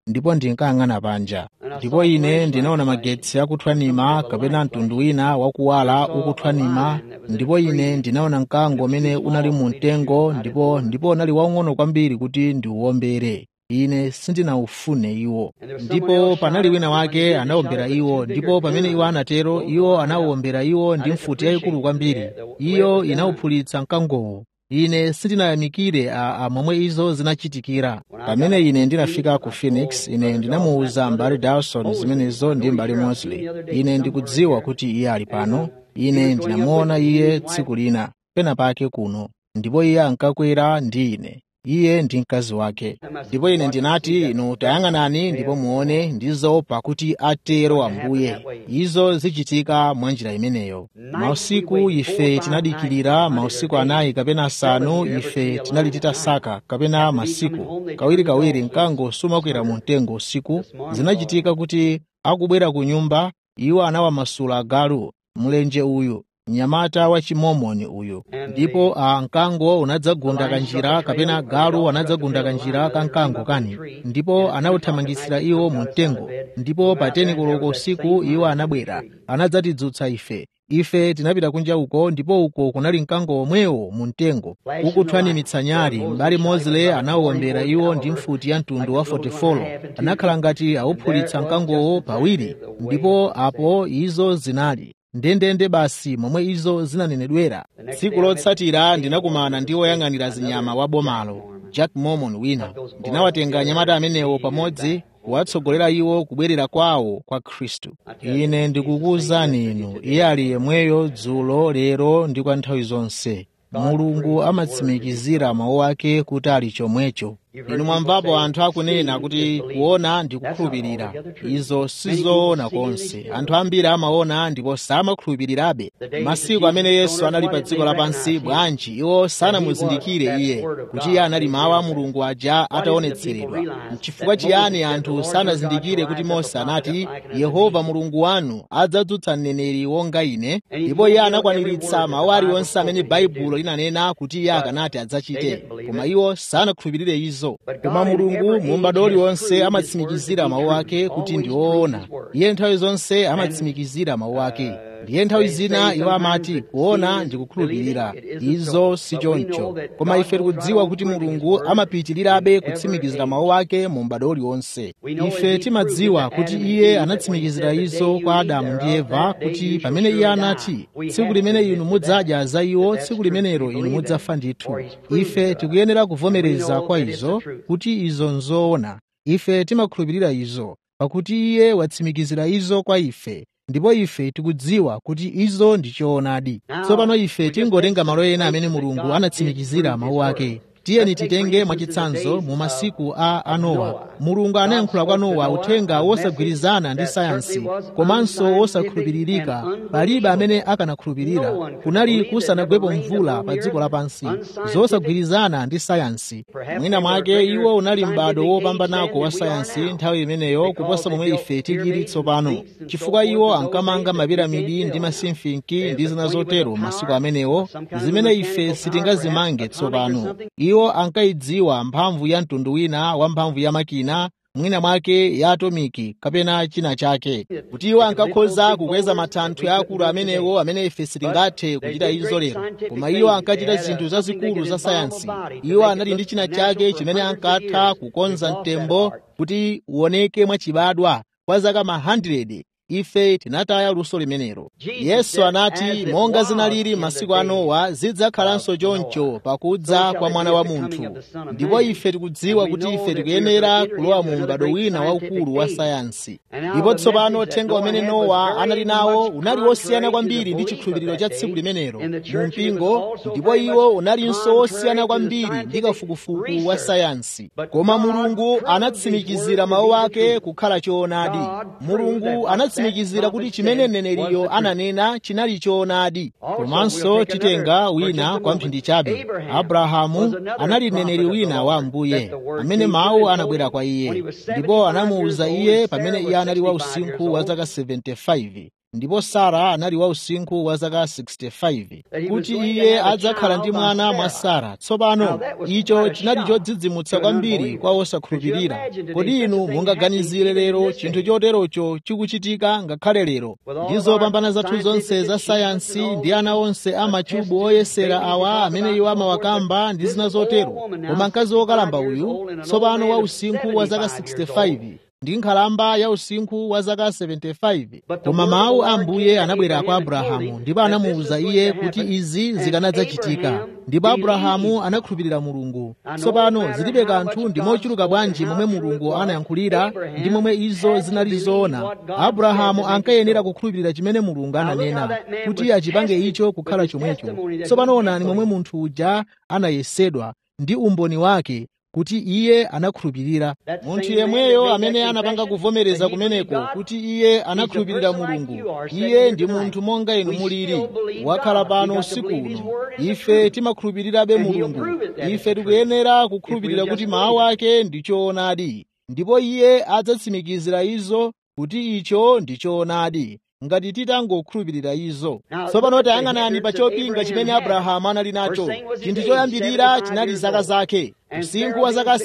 ndipo ndinkayang'ana panja ndipo ine ndinaona magetsi akuthwanima kapena mtundu wina wakuwala ukuthwanima ndipo ine ndinaona mkango umene unali mu mtengo ndipo ndipo unali waung'ono kwambiri kuti ndiuwombere ine sindinawufune iwo ndipo panali wina wake anawombera iwo ndipo pamene iwo anatero iwo anawuwombera iwo ndi mfuti yayikulu kwambiri iyo inawuphulitsa mkangowo ine sindinayamikire a momwe izo zinachitikira pamene ine ndinafika ku phoenix ine ndinamuwuza mbali dawson zimenezo ndi mbali mosley ine ndikudziwa kuti iye ali pano ine ndinamuona iye tsiku lina pena pake kuno ndipo iye ankakwera ndi ine iye ndi mkazi wake ndipo ine ndinati inu tayang'anani ndipo muone ndizo pakuti atero ambuye izo zichitika mwa njira imeneyo mausiku ife tinadikirira mausiku anayi kapena asanu ife tinali titasaka kapena masiku kawirikawiri mkango sumakwera mu mtengo usiku zinachitika kuti akubwera ku nyumba iwo anawamasula agalu mlenje uyu mnyamata wa chimomoni uyu ndipo a mkango unadzagunda kanjira kapena galu anadzagunda kanjira ka mkango kani ndipo anawuthamangisira iwo mu mtengo ndipo pa teni koloko usiku iwo anabwera anadzatidzutsa ife ife tinapita kunja uko ndipo uko kunali mkango omwewo mu mtengo ukuthwanimitsa nyali m'bale mosley anawuwombera iwo ndi mfuti ya mtundu wa 44 anakhala ngati awuphulitsa mkangowo pawiri ndipo apo izo zinali ndendende basi momwe izo zinanenedwera tsiku lotsatira ndinakumana ndi woyang'anira zinyama wa bomalo jack mormon wina ndinawatenga anyamata amenewo pamodzi kuwatsogolera iwo kubwerera kwawo kwa khristu ine ndikukuwuzani inu iye ali yemweyo dzulo lero ndi kwa nthawi zonse mulungu amatsimikizira mawu ake kuti ali chomwecho inu mwamvapo anthu akunena kuti kuona ndi kukhulupirira izo sizoona konse anthu ambiri amaona ndipo samakhulupirirabe masiku amene yesu anali pa dziko lapansi bwanji iwo sanamuzindikire iye kuti iye anali mawu a mulungu aja ataonetseredwa n'chifukwa chiyani anthu sanazindikire kuti mose anati yehova mulungu wanu adzadzutsa mneneri wonga ine ndipo iye anakwaniritsa mawu aliwonse amene baibulo linanena kuti iye akanati adzachite koma iwo sanakhulupirire izo koma mulungu mu m'bado uliwonse amatsimikizira mawu ake kuti ndi woona iye nthawi zonse amatsimikizira mawu ake ndiye nthawi zina iwo amati kuona ndi kukhulupirira izo si choncho koma ife tikudziwa kuti mulungu amapitirirabe kutsimikizira mawu ake mu m'bado uliwonse ife timadziwa kuti iye anatsimikizira izo kwa adamu ndi eva kuti pamene iye anati tsiku limene inu mudzadya za iwo tsiku limenelo inu mudzafa ndithu ife tikuyenera kuvomereza kwa izo kuti izo nzoona ife timakhulupirira izo pakuti iye watsimikizira izo kwa ife ndipo ife tikudziwa kuti izo ndi choonadi tsopano ife tingotenga malo ena amene mulungu anatsimikizira mawu ake tiyeni titenge mwachitsanzo mu masiku a anowa mulungu anayankhula kwa nowa uthenga wosagwirizana ndi sayansi komanso wosakhulupiririka palibe amene akanakhulupirira kunali kusanagwepo mvula pa dziko lapansi zosagwirizana ndi sayansi mwina mwake iwo unali m'bado wopambanako wa sayansi nthawi imeneyo kuposa momwe ife tilili tsopano chifukwa iwo ankamanga mapiramidi ndi masimfinki ndi zina zotero masiku amenewo zimene ife sitingazimange tsopano iwo ankayidziwa mphamvu ya mtundu wina wa mphamvu ya makina mwina mwake ya atomiki kapena china chake kuti iwo ankakhoza kukweza matanthwe akulu amenewo amene ife sitingathe kuchita izo lero koma iwo ankachita zinthu zazikulu za sayansi iwo anali ndi china chake chimene ankatha kukonza mtembo kuti uoneke mwachibadwa kwa zaka ma 100 ife tinataya luso limenelo yesu anati monga zinalili masiku a nowa zidzakhalanso choncho pakudza kwa mwana wa munthu ndipo ife tikudziwa kuti ife tikuyenera kulowa mu m'bado wina waukulu wa sayansi ndipo tsopano uthenga umene nowa anali nawo unali wosiyana kwambiri ndi chikhulupiriro cha tsiku limenelo mu mpingo ndipo iwo unalinso wosiyana kwambiri ndi kafukufuku wa sayansi koma mulungu anatsimikizira mawu ake kukhala choonadi mulungu anatsimikizira kuti chimene mneneriyo ananena chinali choonadi komanso titenga wina kwa mphindi chabe abrahamu anali mneneri wina wa ambuye amene mawu anabwera kwa iye ndipo anamuwuza iye pamene iye anali wa usinkhu wa zaka 75 ndipo sara anali wa usinkhu wa zaka 65 kuti iye adzakhala ndi mwana mwa sara tsopano icho chinali chodzidzimutsa kwambiri kwa osakhulupirira kodi inu mungaganizire lero chinthu choterocho chikuchitika ngakhale lero ndi zopambana zathu zonse za sayansi ndi ana onse amachubu oyesera awa amene iwo amawakamba ndi zina zotero koma mkazi wokalamba uyu tsopano wa usinkhu wa zaka 65 ndi nkhalamba ya usinkhu wa zaka 75 koma mawu a ambuye anabwera kwa abrahamu ndipo anamuwuza iye kuti izi zikanadzachitika ndipo abrahamu anakhulupirira mulungu tsopano zilibe kanthu ndi mochuluka bwanji momwe mulungu anayankhulira ndi momwe izo zinali zoona abrahamu ankayenera kukhulupirira chimene mulungu ananena kuti achipange icho kukhala chomwecho tsopano onani momwe munthu uja anayesedwa ndi umboni wake kuti iye anakhulupirira munthu yemweyo amene anapanga kuvomereza kumeneko kuti iye anakhulupirira mulungu iye ndi munthu monga inu muliri wakhala pano usiku uno ife timakhulupirirabe mulungu ife tikuyenera kukhulupirira kuti mawu ake ndi choonadi ndipo iye adzatsimikizira izo kuti icho ndi choonadi ngati titangokhulupirira izo tsopano tayang'anani pa chopinga chimene abrahamu anali nacho chinthu choyambirira chinali zaka zake usinkhu wa zaka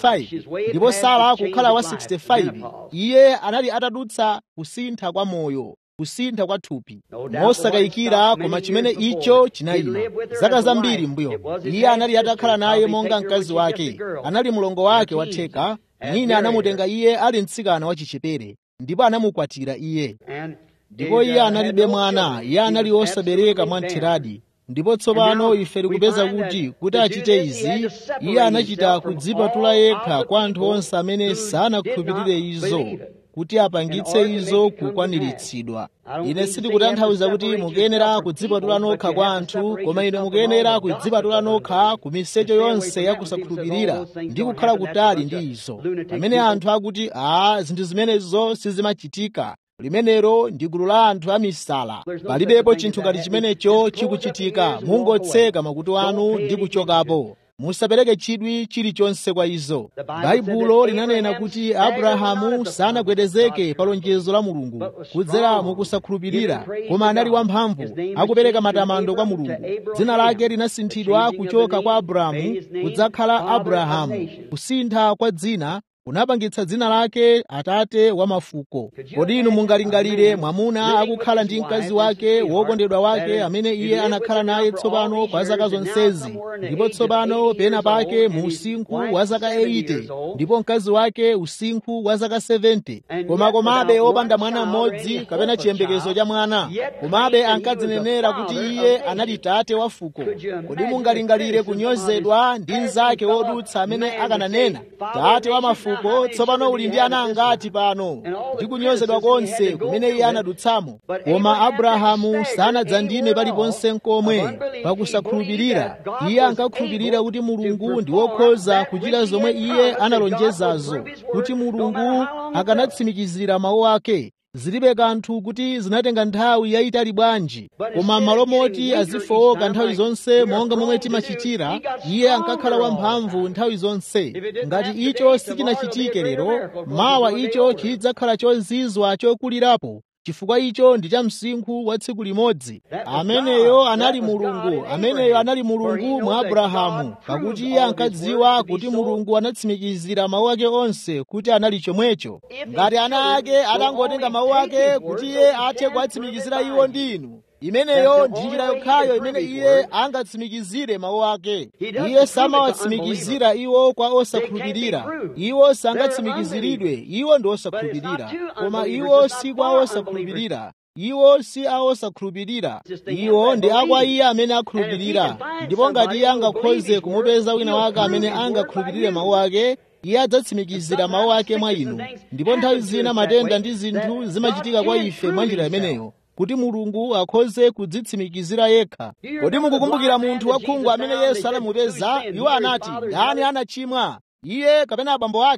75 ndipo sara kukhala wa 65 iye anali atadutsa kusintha kwa moyo kusintha kwa thupi mosakayikira koma chimene icho chinayima zaka zambiri mbuyo iye anali atakhala naye monga mkazi wake anali mlongo wake watheka mwina anamutenga iye ali mtsikana wachichepere ndipo anamukwatira iye ndipo iye analibe mwana iye anali osabereka mwamtheradi ndipo tsopano ife tikupeza kuti kuti achite izi iye anachita kudzipatula yekha kwa anthu onse amene sanakhulupirire izo kuti apangitse izo kukwaniritsidwa ine sindikutanthauza kuti mukuyenera kudzipatula nokha kwa anthu koma ine mukuyenera kudzipatula nokha ku misecho yonse ya kusakhulupirira ndi kukhala kutali ndi izo pamene anthu akuti aa zinthu zimenezo sizimachitika limenelo ndi gulu la anthu amisala palibepo chinthu ngati chimenecho chikuchitika mungotseka makutu anu ndi kuchokapo musapereke chidwi chilichonse kwa izo baibulo linanena kuti abrahamu sanagwedezeke pa lonjezo la mulungu kudzera mukusakhulupirira koma anali wamphamvu akupereka matamando kwa mulungu dzina lake linasinthidwa kuchoka kwa abrahamu kudzakhala abrahamu kusintha kwa dzina kunapangitsa dzina lake atate wa mafuko kodi inu mungalingalire mwamuna akukhala ndi mkazi wake wokondedwa wake amene iye anakhala naye tsopano kwa zaka zonsezi ndipo tsopano pena pake mu usinkhu wa zaka 80 ndipo mkazi wake usinkhu wa zaka 70 koma komabe opanda mwana mmodzi kapena chiyembekezo cha mwana komabe ankadzinenera kuti iye anali tate wa fuko kodi mungalingalire kunyozedwa ndi mnzake wodutsa amene akananena tate wa mafuko fuko tsopano uli ndi ana angati pano ndi kunyozedwa konse kumene iye anadutsamo koma abrahamu sanadzandime paliponse nkomwe pakusakhulupirira iye ankakhulupirira kuti mulungu ndi wokhoza kuchita zomwe iye analonjezazo kuti mulungu akanatsimikizira mawu ake zilibe kanthu kuti zinatenga nthawi yayitali bwanji koma malo moti azifowoka nthawi zonse monga momwe timachitira iye ankakhala wamphamvu nthawi zonse ngati icho sichinachitike lero mawa icho chidzakhala chozizwa chokulirapo chifukwa icho ndi cha msinkhu wa tsiku limodzi ameneyo anali mulungu ameneyo anali mulungu mwa abrahamu pakuti iye ankadziwa kuti mulungu anatsimikizira mawu ake onse kuti anali chomwecho ngati ana ake atangotenga mawu ake kuti iye athe kuwatsimikizira iwo ndi inu imeneyo ndi njira yokhayo imene iye angatsimikizire mawu ake iye samawatsimikizira iwo kwa osakhulupirira iwo sangatsimikiziridwe iwo ndi osakhulupirira koma iwo si kwa osakhulupirira iwo si a osakhulupirira iwo ndi akwa iye amene akhulupirira ndipo ngati iye angakhoze kumupeza wina wake amene angakhulupirire mawu ake iye adzatsimikizira mawu ake mwa inu ndipo nthawi zina matenda ndi zinthu zimachitika kwa ife mwa njira imeneyo kuti mulungu akhoze kudzitsimikizira yekha kodi mukukumbukira munthu wakhungu amene yesu anamupeza iwo anati ndani anachimwa iye kapena abambo ake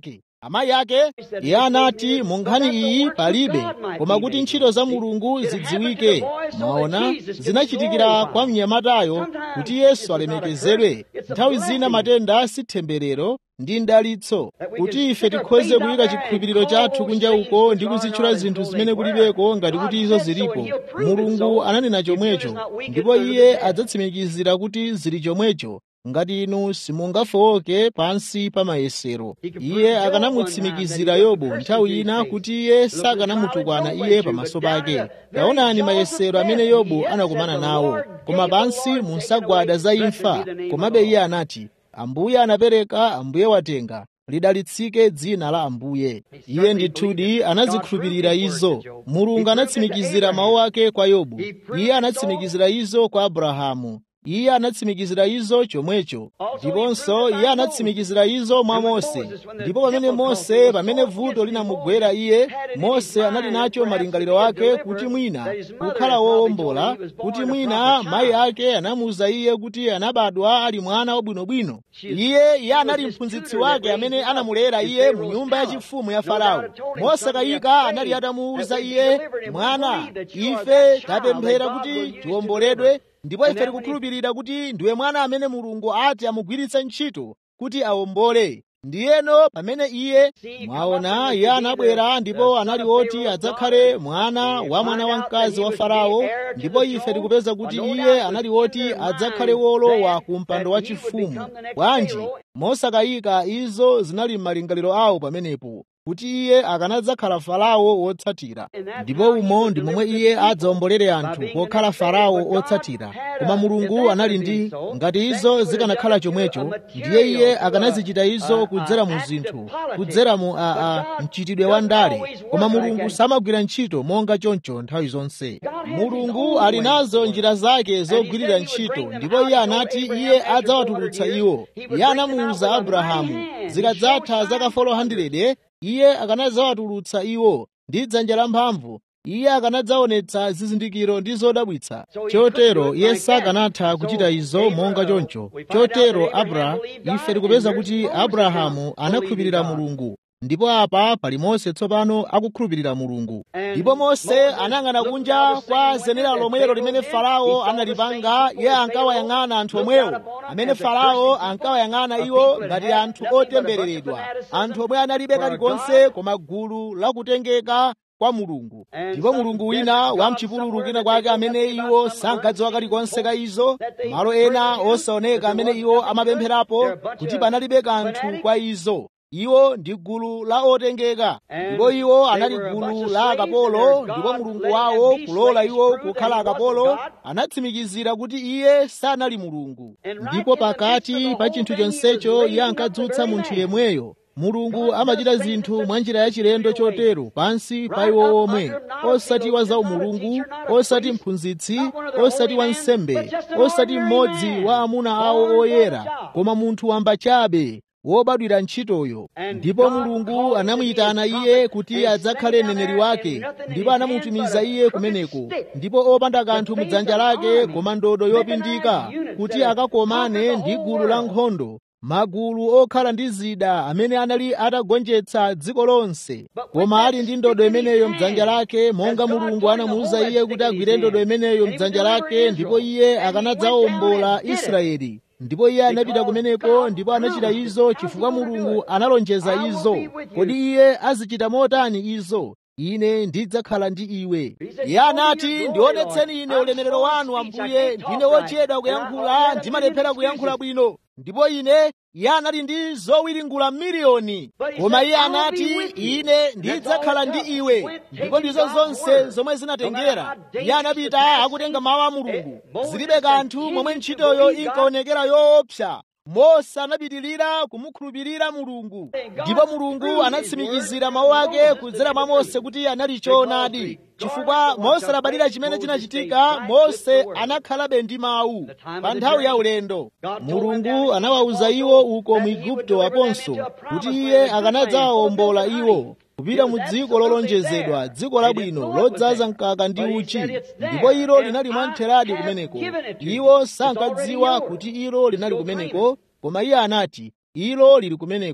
amayi ake iye anati mu nkhani iyi palibe koma kuti ntchito za mulungu zidziwike mwaona zinachitikira kwa mnyamatayo kuti yesu alemekezedwe nthawi zina matenda si temberero ndi ndalitso kuti ife tikhoze kuyika chikhulupiriro chathu kunja uko ndi kuzitchula zinthu zimene kulibeko ngati kuti izo zilipo mulungu ananena chomwecho ndipo iye adzatsimikizira kuti zili chomwecho ngati inu simungafowoke pansi pa mayesero iye akanamutsimikizira yobu nthawi ina kuti iye sakanamutukwana iye pamaso pake taonani mayesero amene yobu anakumana nawo koma pansi munsagwada za imfa komabe iye anati ambuye anapereka ambuye watenga lidalitsike dzina la ambuye iye ndithudi anazikhulupirira izo mulungu anatsimikizira mawu ake kwa yobu iye anatsimikizira izo kwa abrahamu iye anatsimikizira izo chomwecho ndiponso iye anatsimikizira izo mwa mose ndipo pamene mose pamene vuto linamugwera iye mose anali nacho malingaliro ake kuti mwina kukhala wowombola kuti mwina mayi ake anamuwuza iye kuti anabadwa ali mwana wabwinobwino iye iye anali mphunzitsi wake amene anamulera iye mu nyumba yachifumu ya farao mose kayika anali atamuwuza iye mwana ife tapemphera kuti tiwomboledwe ndipo ife tikukhulupirira kuti ndiwe mwana amene mulungu ati amugwiritse ntchito kuti awombole ndiyeno pamene iye mwaona iye anabwera ndipo anali woti adzakhale mwana wa mwana wamkazi wa farao ndipo ife tikupeza kuti iye anali woti adzakhale wolowa ku mpando wachifumu bwanji mosakayika izo zinali m'malingaliro awo pamenepo kuti iye akanadzakhala farao wotsatira ndipo umo ndi momwe iye adzawombolere anthu pokhala farao otsatira koma mulungu anali ndi ngati izo zikanakhala chomwecho ndiye iye akanazichita izo kudzera mu zinthu kudzera mu aa mchitidwe wa ndale koma mulungu samagwira ntchito monga choncho nthawi zonse mulungu ali nazo njira zake zogwirira ntchito ndipo iye anati iye adzawatulutsa iwo iye anamuwuza abrahamu zikadzatha zaka 400 iye akanadzawatulutsa iwo ndi dzanja lamphamvu iye akanadzaonetsa zizindikiro ndi zodabwitsa chotero iye sakanatha kuchita izo monga choncho chotero abra ife tikupeza kuti abrahamu anakhulupirira mulungu ndipo apa pali mose tsopano akukhulupirira mulungu ndipo mose anayang'ana kunja kwa zenera lomwelo limene farao analipanga iye ankawayang'ana anthu omwewo amene farao ankawayang'ana iwo ngati anthu otembereredwa anthu omwe analibe kalikonse koma gulu lakutengeka kwa mulungu ndipo mulungu wina wamchipululu kina kwake amene iwo sankadziwa kalikonse ka izo malo ena osaoneka amene iwo amapempherapo kuti panalibe kanthu kwa izo iwo ndi gulu la otengeka ndipo iwo anali gulu la akapolo ndipo mulungu wawo kulola iwo kukhala akapolo anatsimikizira kuti iye sanali mulungu ndipo pakati pa chinthu chonsecho iye ankadzutsa munthu yemweyo mulungu amachita zinthu mwa njira yachilendo chotero pansi pa iwo omwe osati wa za umulungu osati mphunzitsi osati wansembe osati mmodzi wa amuna awo oyera koma munthu wamba chabe wobadwira ntchitoyo ndipo mulungu anamuyitana iye kuti adzakhale mneneri wake ndipo anamutumiza iye kumeneko ndipo opanda kanthu mudzanja lake koma ndodo yopindika kuti akakomane ndi gulu la nkhondo magulu okhala ndi zida amene anali atagonjetsa dziko lonse koma ali ndi ndodo imeneyo mdzanja lake monga mulungu anamuwuza iye kuti agwire ndodo imeneyo mdzanja lake ndipo iye akanadzawombola israeli ndipo iye anapita kumeneko ndipo anachita izo chifukwa mulungu analonjeza izo kodi iye azichita motani izo ine ndidzakhala ndi iwe iye anati ndionetseni ine ulemerero wanu ambuye ndine wochedwa kuyankhula ndimalephera kuyankhula bwino ndipo ine iye anali ndi zowiringula miliyoni koma iye anati ine ndidzakhala ndi iwe ndipo ndizo zonse zomwe zinatengera iye anapita akutenga mawu a mulungu zilibe kanthu momwe ntchitoyo inkaonekera yoopsa mose anapitirira kumukhulupirira mulungu ndipo mulungu anatsimikizira mawu ake kudzera mwa mose kuti anali choonadi chifukwa mose labadira chimene chinachitika mose anakhalabe ndi mawu pa nthawi ya ulendo mulungu anawawuza iwo uko mu igupto aponso kuti iye akanadzawawombola iwo kupita mu dziko lolonjezedwa dziko labwino lodzaza mkaka ndi uchi ndipo ilo linali mwamtheradi kumeneko iwo sankadziwa kuti ilo linali kumeneko koma iye anati ilo lili kumeneko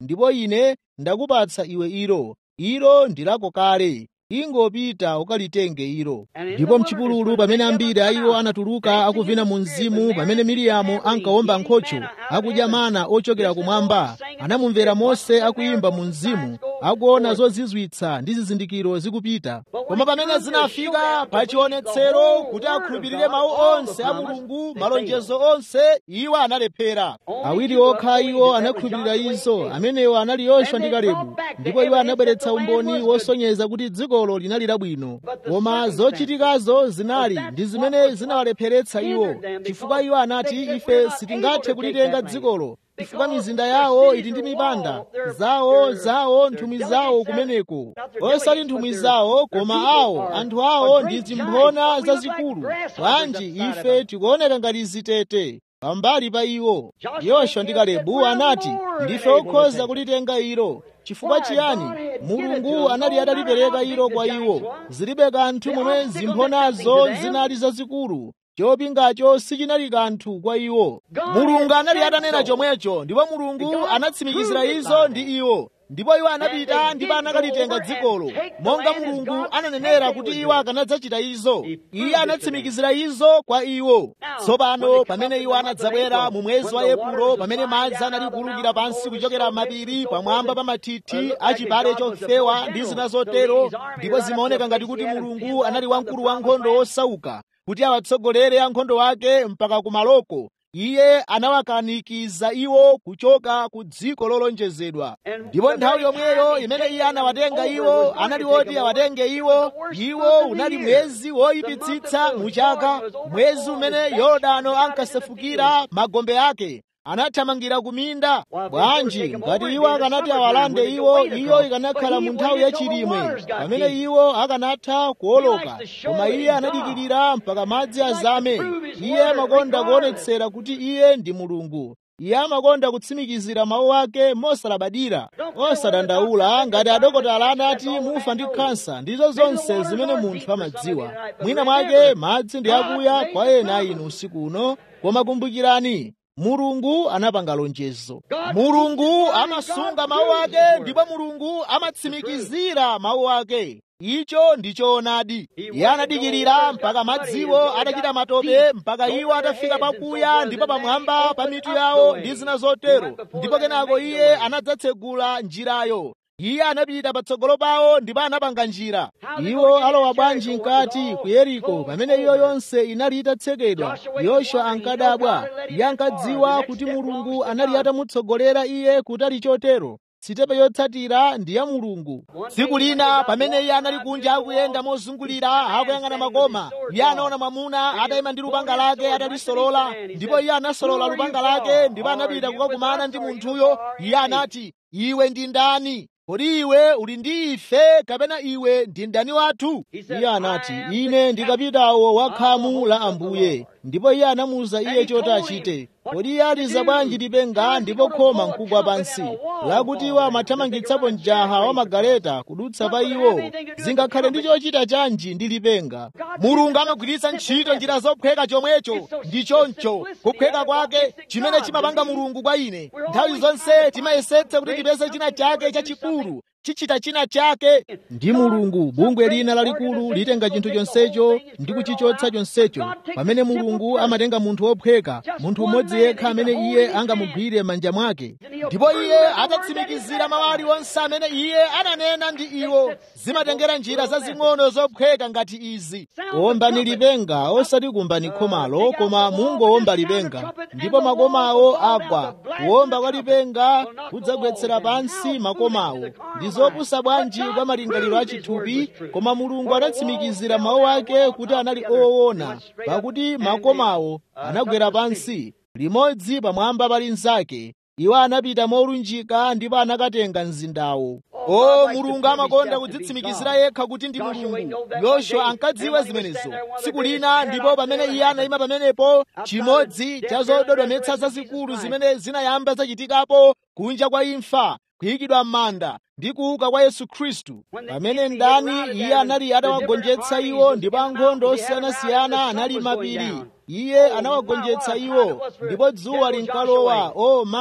ndipo ine ndakupatsa iwe ilo ilo ndi lako kale ingopita ukalitenge ilo ndipo mchipululu pamene ambiri a iwo anatuluka akuvina mu mzimu pamene miriyamu ankawomba nkhocho akudya mana ochokera kumwamba anamumvera mose akuyimba mu mzimu akuona zozizwitsa ndi zizindikiro zikupita koma pamene zinafika pa chionetsero kuti akhulupirire mawu onse a mulungu malonjezo onse iwo analephera awiri okha iwo anakhulupirira izo amenewo anali yoswa ndi kalebu ndipo iwo anabweretsa umboni wosonyeza kuti dzikolo linali labwino koma zochitikazo zinali ndi zimene zinawalepheretsa iwo chifukwa iwo anati ife sitingathe kulitenga dzikolo chifukwa mizinda yawo ili ndi mipanda zawo zawo nthumwi zawo kumeneko osati nthumwi zawo koma awo anthu awo ndi zimphona zazikulu bwanji ife tikuoneka ngati zitete pambali pa iwo yoswa ndi kalebu anati ndife okhoza kulitenga ilo chifukwa chiyani mulungu anali atalipereka ilo kwa iwo zilibe kanthu momwe zimphonazo zinali zazikulu chopingacho sichinali kanthu kwa iwo mulungu anali atanena chomwecho ndipo mulungu anatsimikizira izo ndi iwo ndipo iwo anapita ndipo anakalitenga dzikolo monga mulungu ananenera kuti iwo akanadzachita izo iye anatsimikizira izo kwa iwo tsopano pamene iwo anadzabwera mu mwezi wa epulo pamene madzi anali kuwulukira pansi kuchokera mapiri pamwamba pa mathithi achipale chofewa ndi zina zotero ndipo zimaoneka ngati kuti mulungu anali wamkulu wa nkhondo wosauka kuti awatsogolere ankhondo wake mpaka kumaloko iye anawakanikiza iwo kuchoka ku dziko lolonjezedwa ndipo nthawi yomweyo imene iye anawatenga iwo anali woti awatenge iwo iwo unali mwezi woyipitsitsa mu chaka mwezi umene yorodano ankasefukira magombe ake anathamangira kuminda bwanji ngati iwo akanati awalande iwo iyo ikanakhala mu nthawi yachilimwe pamene iwo akanatha kuwoloka koma iye anadikirira mpaka madzi azame iye amakonda kuonetsera kuti iye ndi mulungu iye amakonda kutsimikizira mawu ake mosalabadira osadandaula ngati adokotala anati mufa ndi khansa ndizo zonse zimene munthu amadziwa mwina mwake madzi ndi akuya kwa ena inu usiku uno koma kumbukirani mulungu anapanga lonjezo mulungu amasunga mawu ake ndipo mulungu amatsimikizira mawu ake icho ndi choonadi iye anadikirira mpaka madziwo atachita matope mpaka iwo atafika pakuya ndipo pamwamba pa mitu yawo ndi zina zotero ndipo kenako iye anadzatsegula njirayo iye anapita patsogolo pawo ndipo anapanga njira iwo alowa bwanji mkati ku yeriko pamene iyo yonse inali itatsekedwa yoswa ankadabwa iye ankadziwa kuti mulungu anali atamutsogolera iye kutali chotero sitepe yotsatira ndi ya mulungu tsiku lina pamene iye anali kunja akuyenda mozungulira akuyang'ana makoma iye anaona mwamuna atayima ndi lupanga lake atalisolola ndipo iye anasolola lupanga lake ndipo anapita kukakumana ndi munthuyo iye anati iwe ndi ndani kodi iwe uli ndi ife kapena iwe ndi mdani wathu iye anati ine ndi kapitawo wa khamu la ambuye ndipo iye anamuwuza iye choti achite kodi iye aliza bwanji lipenga ndipo khoma nkugwa pansi lakuti iwo amathamangitsapo mjaha wa magaleta kudutsa pa iwo zingakhale ndi chochita chanji ndi lipenga mulungu amagwiritsa ntchito njira zophweka chomwecho ndi choncho kuphweka kwake chimene chimapanga mulungu kwa ine nthawi zonse timayesetsa kuti tipeze china chake chachikulu chichita china chake ndi mulungu bungwe lina lalikulu litenga chinthu chonsecho ndi kuchichotsa chonsecho pamene mulungu amatenga munthu wophweka munthu umodzi yekha amene iye angamugwire manja mwake ndipo iye atatsimikizira mawu aliwonse amene iye ananena ndi iwo zimatengera njira zazing'ono zophweka ngati izi wombani lipenga osati kumbani khomalo koma mungowomba lipenga ndipo makomawo agwa kuwomba kwa lipenga kudzagwetsera pansi makomawo ndi zopusa bwanji kwa malingaliro achithupi koma mulungu anatsimikizira mawu ake kuti anali oona pakuti makomawo anagwera pansi limodzi pamwamba pa linzake iwo anapita molunjika ndipo anakatenga mzindawo o mulungu amakonda kudzitsimikizira yekha kuti ndi mulungu yoswa ankadziwa zimenezo tsiku lina ndipo pamene iye anayima pamenepo chimodzi cha zododometsa zazikulu zimene zinayamba zachitikapo kunja kwa imfa kuyikidwa m'manda ndi kuuka kwa yesu khristu pamene ndani iye anali atawagonjetsa iwo ndipo ankhondo osiyanasiyana anali mapiri iye anawagonjetsa iwo ndipo dzuwa linkalowa o mayi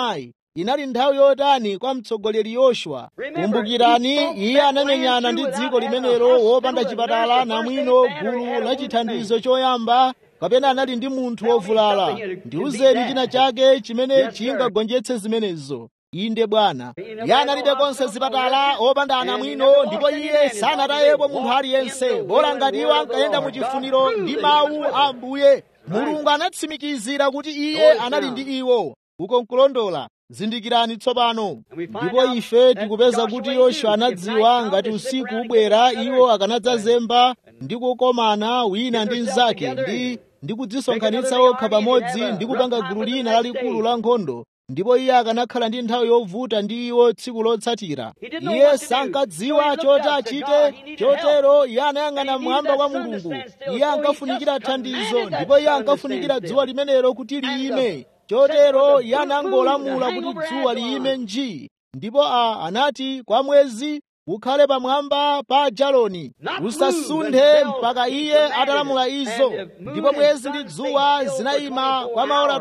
inali nthawi yotani kwa mtsogoleri yoswa kumbukirani iye anamenyana ndi dziko limenelo wopanda chipatala namwino gulu la chithandizo choyamba kapena anali ndi munthu wovulala ndiwuzeni china chake chimene chingagonjetse zimenezo inde bwana iye analibe konse zipatala opanda anamwino ndipo iye sanatayepo munthu aliyense bola ngati iwo ankayenda mu chifuniro ndi mawu a ambuye mulungu anatsimikizira kuti iye anali ndi iwo uko nkulondola zindikirani tsopano ndipo ife tikupeza kuti yoswa anadziwa ngati usiku ubwera iwo akanadzazemba ndi kukomana wina ndi mnzake ndi ndi kudzisonkhanitsa okha pamodzi ndi kupanga gulu lina lalikulu la nkhondo ndipo iye akanakhala ndi nthawi yovuta ndi iwo tsiku lotsatira iye sankadziwa choti achite chotero iye anayang'ana mmwamba kwa mulungu iye ankafunikira thandizo ndipo iye ankafunikira dzuwa limenelo kuti liyime chotero iye anangolamula kuti dzuwa liyime nji ndipo a anati kwa mwezi ukhale pamwamba pa jaloni usasunthe mpaka iye atalamula izo ndipo mwezi ndi dzuwa zinayima kwa maola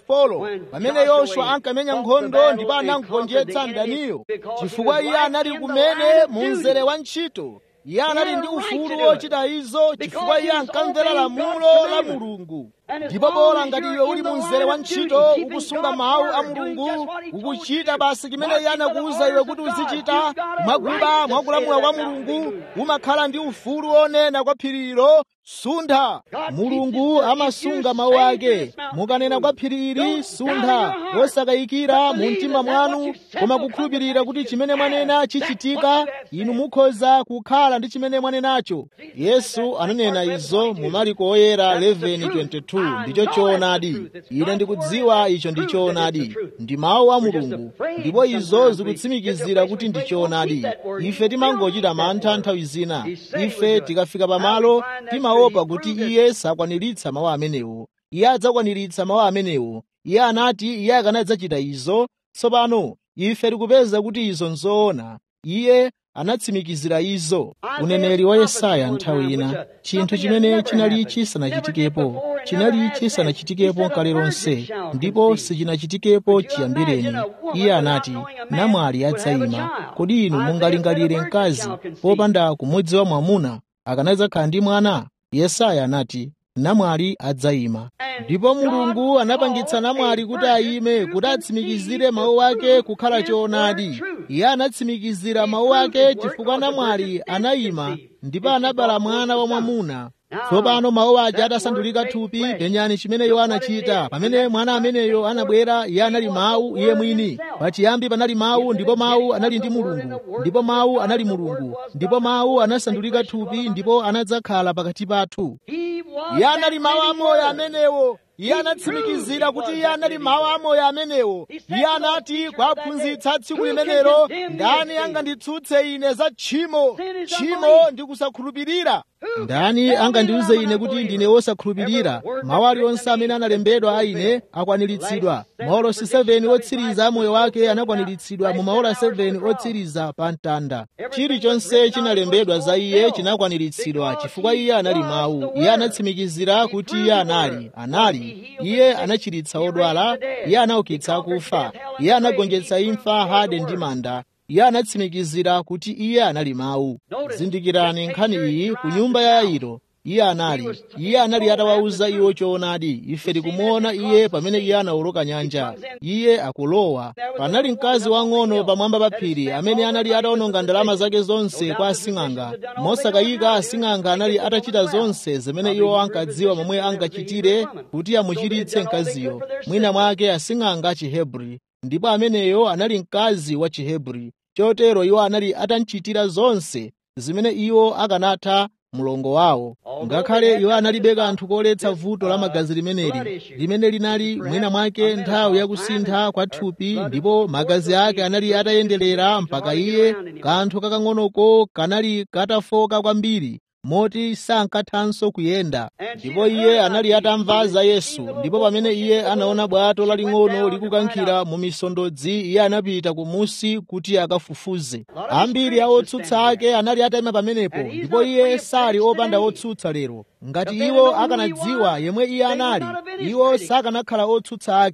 24 pamene yoswa ankamenya nkhondo ndipo anangonjetsa mdaniyo chifukwa iye anali kumene mu mzere wa ntchito iye anali ndi ufulu wochita izo chifukwa iye ankamvera lamulo la mulungu ndipo bola ngati iwe uli mu mzere wa ntchito ukusunga mawu a mulungu ukuchita basi chimene iye anakuwuza iwe kuti uzichita mwakuba mwakulamula kwa mulungu umakhala ndi ufulu wonena kwa phirilo suntha mulungu amasunga mawu ake mukanena kwa phiri ili suntha osakayikira mu mtima mwanu koma kukhulupirira kuti chimene mwanena chichitika inu mukhoza kukhala ndi chimene mwanenacho yesu ananena izo mu mariko oyera 11:22 ndicho choonadi ine ndikudziwa icho ndi choonadi ndi mawu a mulungu ndipo izo zikutsimikizira kuti ndi choonadi ife timangochita mantha nthawi zina ife tikafika pamalo timaopa kuti iye sakwaniritsa mawu amenewo iye adzakwaniritsa mawu amenewo iye anati iye akanadzachita izo tsopano ife tikupeza kuti izo nzoona iye anatsimikizira izo uneneri wa yesaya nthawi ina chinthu chimene chinali chisanachitikepo chinali chisanachitikepo kale lonse ndipo sichinachitikepo chiyambireni iye anati namwali adzayima kodi inu mungalingalire mkazi popanda kumudziwa mwamuna akanadzakhala ndi mwana yesaya anati namwali adzayima ndipo mulungu anapangitsa namwali kuti ayime kuti atsimikizire mawu ake kukhala choonadi iye anatsimikizira mawu ake chifukwa namwali anayima ndipo anabala mwana wa mwamuna tsopano mawu aja atasandulika thupi penyani chimene iwo anachita pamene mwana ameneyo anabwera iye anali mawu iye mwini pachiyambi panali mawu ndipo mawu anali ndi mulungu ndipo mawu anali mulungu ndipo mawu anasandulika thupi ndipo anadzakhala pakati pathu iye anali mawu amoyo amenewo iye anatsimikizira kuti iye anali mawu amoyo amenewo iye anati kwaphunzitsa tsiku limenelo ndani anganditsutse ine za tchimo tchimo ndi kusakhulupirira ndani angandiuze ine kuti ndine wosakhulupirira mawu aliwonse amene analembedwa a ine akwaniritsidwa maolosi 7 otsiriza a moyo wake anakwaniritsidwa mu maola 7 otsiriza pa mtanda chilichonse chinalembedwa za iye chinakwaniritsidwa chifukwa iye anali mawu iye anatsimikizira kuti iye anali anali iye anachiritsa odwala iye anaukitsa akufa iye anagonjetsa imfa hade ndi manda iye anatsimikizira kuti iye anali mawu zindikirani nkhani iyi ku nyumba ya yairo iye anali iye anali atawawuza iwo choonadi ife tikumuona iye pamene iye anawoloka nyanja iye akulowa panali mkazi wang'ono pamwamba pa phiri amene anali atawononga ndalama zake zonse kwa asing'anga mosakayika asing'anga anali atachita zonse zimene iwo ankadziwa momwe angachitire kuti amuchiritse mkaziyo mwina mwake asing'anga chihebri ndipo ameneyo anali mkazi wa chihebri chotero iwo anali atamchitira zonse zimene iwo akanatha mlongo wawo ngakhale iwo analibe kanthu koletsa vuto la magazi limeneli limene linali mwina mwake nthawi yakusintha kwa thupi ndipo magazi ake anali atayenderera mpaka iye kanthu kakang'onoko kanali katafoka kwambiri moti sankathanso kuyenda ndipo iye anali atamva za yesu ndipo pamene iye anaona bwato laling'ono likukankhira mu misondodzi iye anapita kumusi kuti akafufuze ambiri a otsutsa ake anali atayima pamenepo ndipo iye sali opanda otsutsa lero ngati iwo akanadziwa yemwe iye anali iwo sakanakhala otsutsa ake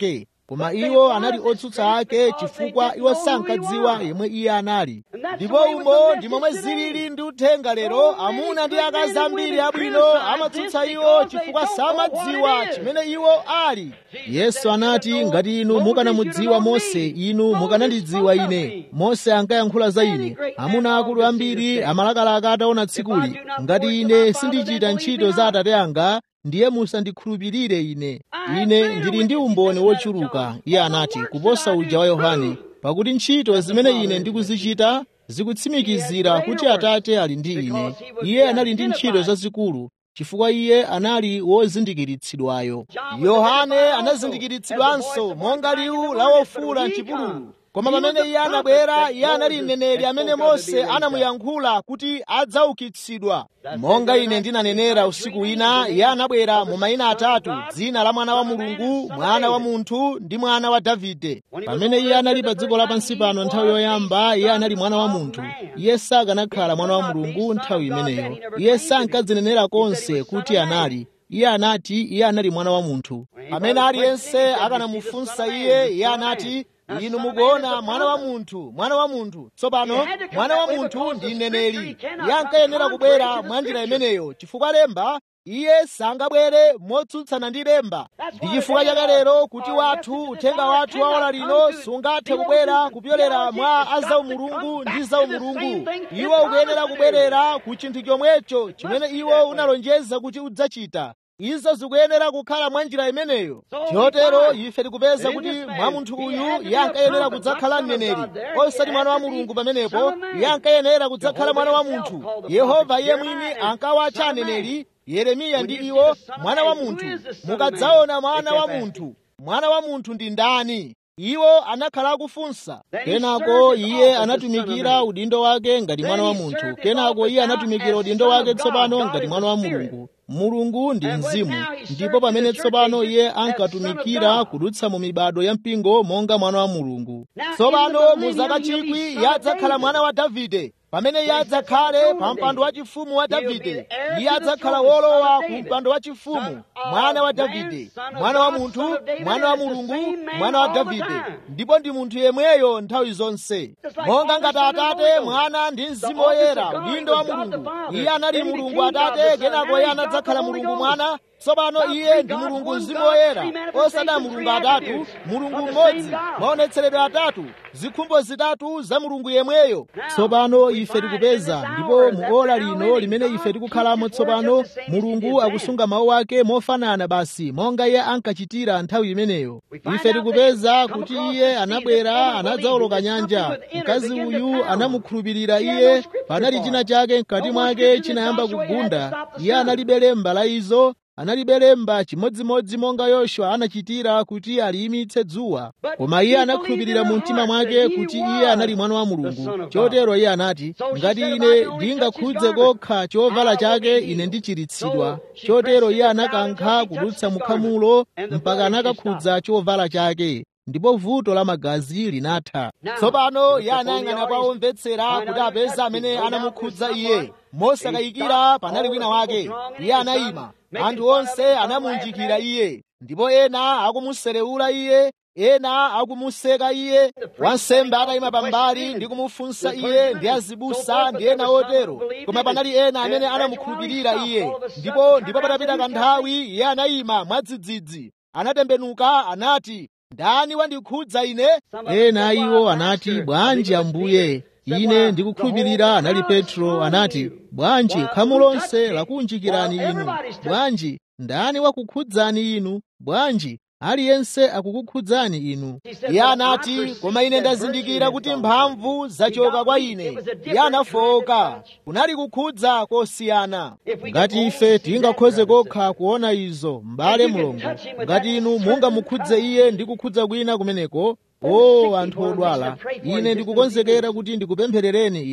koma iwo anali otsutsa ake chifukwa iwo sankadziwa yemwe iye anali ndipo umo ndi momwe zilili ndi uthenga lero amuna ndi akazi ambiri abwino amatsutsa iwo chifukwa samadziwa chimene iwo ali yesu anati ngati inu mukanamudziwa mose inu mukanandidziwa ine mose ankayankhula za ine amuna akulu ambiri amalakalaka ataona tsikuli ngati ine sindichita ntchito za atate anga ndiye musandikhulupirire ine ine ndili ndi umboni wochuluka iye anati kuposa uja wa yohane pakuti ntchito zimene ine ndikuzichita zikutsimikizira kuti atate ali ndi ine iye anali ndi ntchito zazikulu chifukwa iye anali wozindikiritsidwayo yohane anazindikiritsidwanso monga liwu la wofula mchipululu koma pamene iye anabwera iye anali mneneri amene mose anamuyankhula kuti adzaukitsidwa monga ine ndinanenera usiku wina iye anabwera mu mayina atatu dzina la mwana wa mulungu mwana wa munthu ndi mwana wa davide pamene iye anali pa dziko lapansi pano nthawi yoyamba iye anali mwana wa munthu iye sakanakhala mwana wa mulungu nthawi imeneyo iye sankadzinenera konse kuti anali iye anati iye anali mwana wa munthu pamene aliyense akanamufunsa iye iye anati inu mukuona mwana wa munthu mwana wa munthu tsopano mwana wa munthu ndi mneneri iye ankayenera kubwera mwa njira imeneyo chifukwa lemba iye sangabwere motsutsana ndi lemba ndi chifukwa chake lero kuti wathu uthenga wathu wa ola lino sungathe kubwera kupyolera mwa azaumulungu ndi zaumulungu iwo ukuyenera kubwerera ku chinthu chomwecho chimene iwo unalonjeza kuti udzachita izo zikuyenera kukhala mwa njira imeneyo chotero ife tikupeza kuti mwa munthu uyu iye ankayenera kudzakhala mneneri osati mwana wa mulungu pamenepo iye ankayenera kudzakhala mwana wa munthu yehova iye mwini ankawatcha aneneri yeremiya ndi iwo mwana wa munthu mukadzaona mwana wa munthu mwana wa munthu ndi ndani iwo anakhala akufunsa kenako iye anatumikira udindo wake ngati mwana wa munthu kenako iye anatumikira udindo wake tsopano ngati mwana wa mulungu mulungu ndi mzimu ndipo pamene tsopano iye ankatumikira kudutsa mu mibado ya mpingo monga mwana wa mulungu tsopano mu zaka chikwi iye adzakhala mwana wa davide pamene iye adzakhale pa mpando wachifumu wa davide iye adzakhala wolowa ku mpando wachifumu mwana wa davide mwana wa munthu mwana wa mulungu mwana wa davide ndipo ndi munthu yemweyo nthawi zonse monga ngati atate mwana ndi mzimu woyera udindo wa mulungu iye anali mulungu atate kenako iye anadzakhala mulungu mwana tsopano iye ndi mulungu mzimu woyera osada mulungu atatu mulungu mmodzi maonetseredwe atatu zikhumbo zitatu za mulungu yemweyo tsopano ife tikupeza ndipo mu ola lino limene ife tikukhalamo tsopano mulungu akusunga mawu ake mofanana basi monga iye ankachitira nthawi imeneyo ife tikupeza kuti iye anabwera anadzawoloka nyanja mkazi uyu anamukhulupirira iye panali china chake mkati mwake chinayamba kugunda iye analibe lemba la izo analibe lemba chimodzimodzi monga yoswa anachitira kuti aliyimitse dzuwa koma iye anakhulupirira mu mtima mwake kuti iye anali mwana wa mulungu chotero iye anati ngati ine ndingakhudze kokha chovala chake ine ndichiritsidwa chotero iye anakankha kudutsa mukhamulo mpaka anakakhudza chovala chake ndipo vuto la magazi linatha tsopano iye anayang'ana kwa omvetsera kuti apeze amene anamukhudza iye mosakayikira panali wina wake iye anayima anthu onse anamunjikira iye ndipo ena akumuserewula iye ena akumuseka iye wansembe atayima pambali ndi kumufunsa iye ndi azibusa ndi ena otero koma panali ena amene anamukhulupirira iye ndipo ndipo patapita kanthawi iye anayima mwadzidzidzi anatembenuka anati ndani wandikhudza ine ena iwo anati bwanji ambuye ine ndikukhulupirira anali petro anati bwanji khamu lonse lakunjikirani inu bwanji ndani wakukhudzani inu bwanji aliyense akukukhudzani inu iye anati koma ine ndazindikira kuti mphamvu zachoka kwa ine iye anafowoka kunali kukhudza kosiyana ngati ife tingakhoze kokha kuona izo m'bale mulungu ngati inu mungamukhudze iye ndi kukhudza kwina kumeneko o anthu odwala ine ndikukonzekera kuti ndikupempherereni inu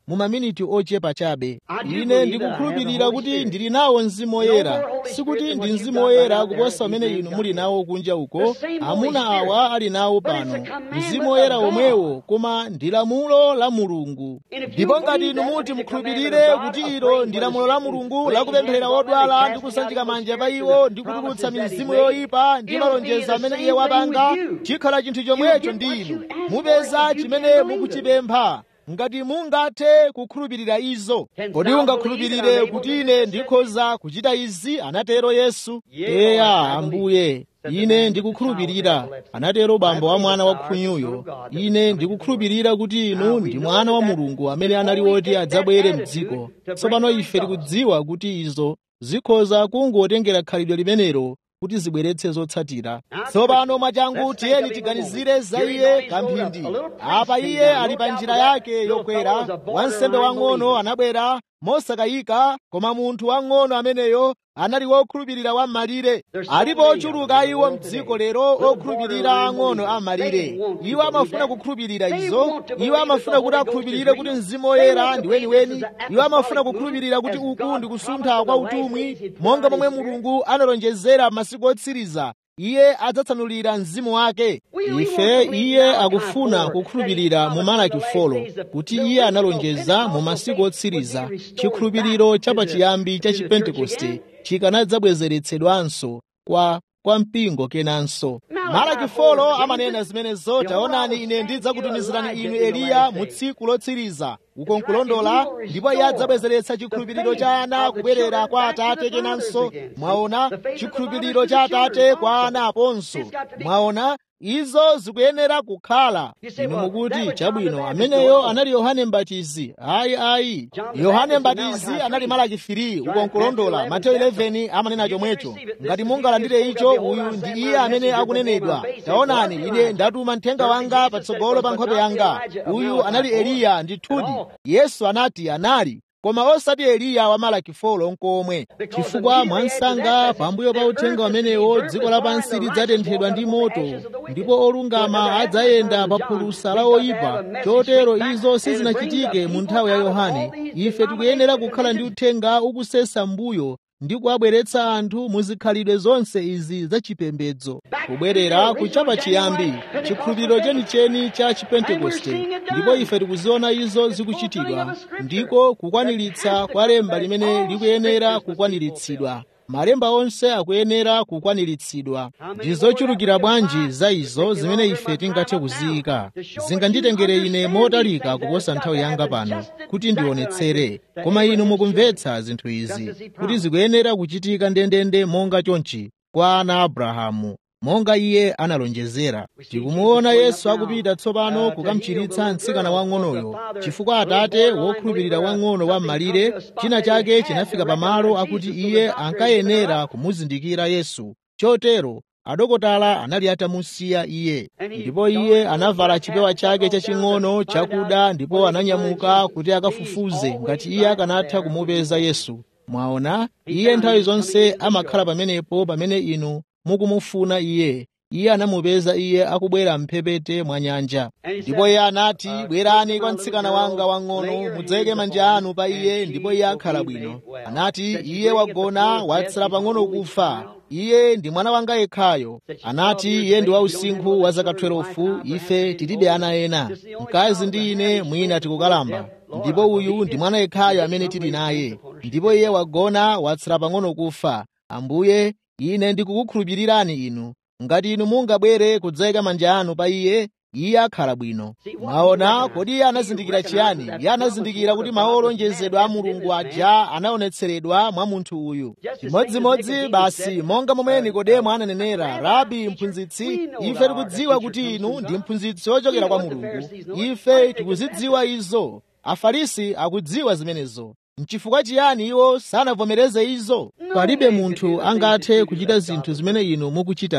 mu maminiti ochepa chabe ine ndikukhulupirira kuti ndili nawo mzimu woyera sikuti ndi mzimu woyera kuposa umene inu muli nawo kunja uko amuna awa ali nawo pano mzimu woyera omwewo koma ndi lamulo la mulungu ndipo ngati inu muti mukhulupirire kuti ilo ndi lamulo la mulungu lakupempherera wodwala ndi kusanjika manja pa iwo ndi kutulutsa mizimu yoyipa ndi malonjezo amene iye wapanga chikhala chinthu chomwecho ndi inu mupeza chimene mukuchipempha ngati mungathe kukhulupirira izo kodi ungakhulupirire kuti ine ndikhoza kuchita izi anatero yesu eya ambuye ine ndikukhulupirira anatero bambo wa mwana wa khunyuyo ine ndikukhulupirira kuti inu ndi mwana wa mulungu amene anali woti adzabwere mdziko tsopano ife tikudziwa kuti izo zikhoza kungotengera khalidwe limenelo kuti zibweretse zotsatira tsopano mwachangu tiyeni tiganizire za iye kamphindi apa iye ali pa njira yake yokwera wansembe wang'ono anabwera mosakayika koma munthu wang'ono ameneyo anali wokhulupirira wa malire alipo ochuluka iwo mdziko lero okhulupirira ang'ono a malire iwo amafuna kukhulupirira izo iwo amafuna kuti akhulupirire kuti mzimu woyera ndi weniweni iwo amafuna kukhulupirira kuti uku ndi kusuntha kwa utumwi monga momwe mulungu analonjezera masiku otsiriza iye adzatsanulira mzimu wake ife iye akufuna kukhulupirira mu malaki folo kuti iye analonjeza mu masiku otsiriza chikhulupiriro chapachiyambi cha chipentekoste chikanadzabwezeretsedwanso kwa kwa mpingo kenanso malaki folo amanena zimenezo taonani ine ndidzakutumizirani inu eliya mu tsiku lotsiriza uko nkulondola ndipo iye adzabwezeretsa chikhulupiriro cha ana kubwerera kwa atate kenanso mwaona chikhulupiriro cha atate kwa ana aponso mwaona izo zikuyenera kukhala inu mukuti chabwino ameneyo anali yohane mbatizi ayi ayi yohane mbatizi anali malaki 3 uko nkulondola mateyu 11 amanena chomwecho ngati mungalandire icho uyu ndi iye amene akunenedwa taonani ine ndatuma mthenga wanga patsogolo pa nkhope yanga uyu anali eliya ndithudi yesu anati anali koma osati eliya wa malaki folo nkomwe chifukwa mwansanga pambuyo pa uthenga umenewo dziko lapansi lidzatenthedwa ndi moto ndipo olungama adzayenda pa phulusa la oyipa chotero izo sizinachitike mu nthawi ya yohane ife tikuyenera kukhala ndi uthenga ukusesa mbuyo ndi kuwabweretsa anthu muzikhalidwe zonse izi zachipembedzo kubwerera kuchapa chiyambi chikhulupiriro chenicheni cha chipentekoste ndipo ife tikuziona izo zikuchitidwa ndiko kukwaniritsa kwa lemba limene likuyenera kukwaniritsidwa malemba onse akuyenera kukwaniritsidwa ndi zochulukira bwanji za izo zimene ife tingathe kuziyika zinganditengere ine motalika kuposa nthawi yanga pano kuti ndionetsere koma inu mukumvetsa zinthu izi kuti zikuyenera kuchitika ndendende monga chonchi kwa ana abrahamu monga iye analonjezera tikumuona yesu akupita tsopano kukamchiritsa mtsikana wang'onoyo chifukwa atate wokhulupirira wang'ono wa m'malire china chake chinafika pamalo akuti iye ankayenera kumuzindikira yesu chotero adokotala anali atamusiya iye ndipo iye anavala chipewa chake chaching'ono chakuda ndipo ananyamuka kuti akafufuze ngati iye akanatha kumupeza yesu mwaona iye nthawi zonse amakhala pamenepo pamene inu mukumufuna iye iye anamupeza iye akubwera mphepete mwa nyanja ndipo iye anati bwerani kwa mtsikana wanga wang'ono mudzayike manja anu pa iye ndipo iye akhala bwino anati iye wagona watsala pang'ono kufa iye ndi mwana wanga yekhayo anati iye ndi wausinkhu wa zaka 12 ife tilibe ana ena mkazi ndi ine mwina tikukalamba ndipo uyu ndi mwana yekhayo amene tili naye ndipo iye wagona watsala pang'ono kufa ambuye ine ndikukukhulupirirani inu ngati inu mungabwere kudzayika manja anu pa iye iye akhala bwino mwaona kodi iye anazindikira chiyani iye anazindikira kuti mawu olonjezedwa a mulungu aja anaonetseredwa mwa munthu uyu chimodzimodzi basi monga momwe nikodemo ananenera rabi mphunzitsi ife tikudziwa kuti inu ndi mphunzitsi wochokera kwa mulungu ife tikuzidziwa izo afarisi akudziwa zimenezo nchifukwa chiyani iwo sanavomereze izo palibe munthu angathe kuchita zinthu zimene inu mukuchitazi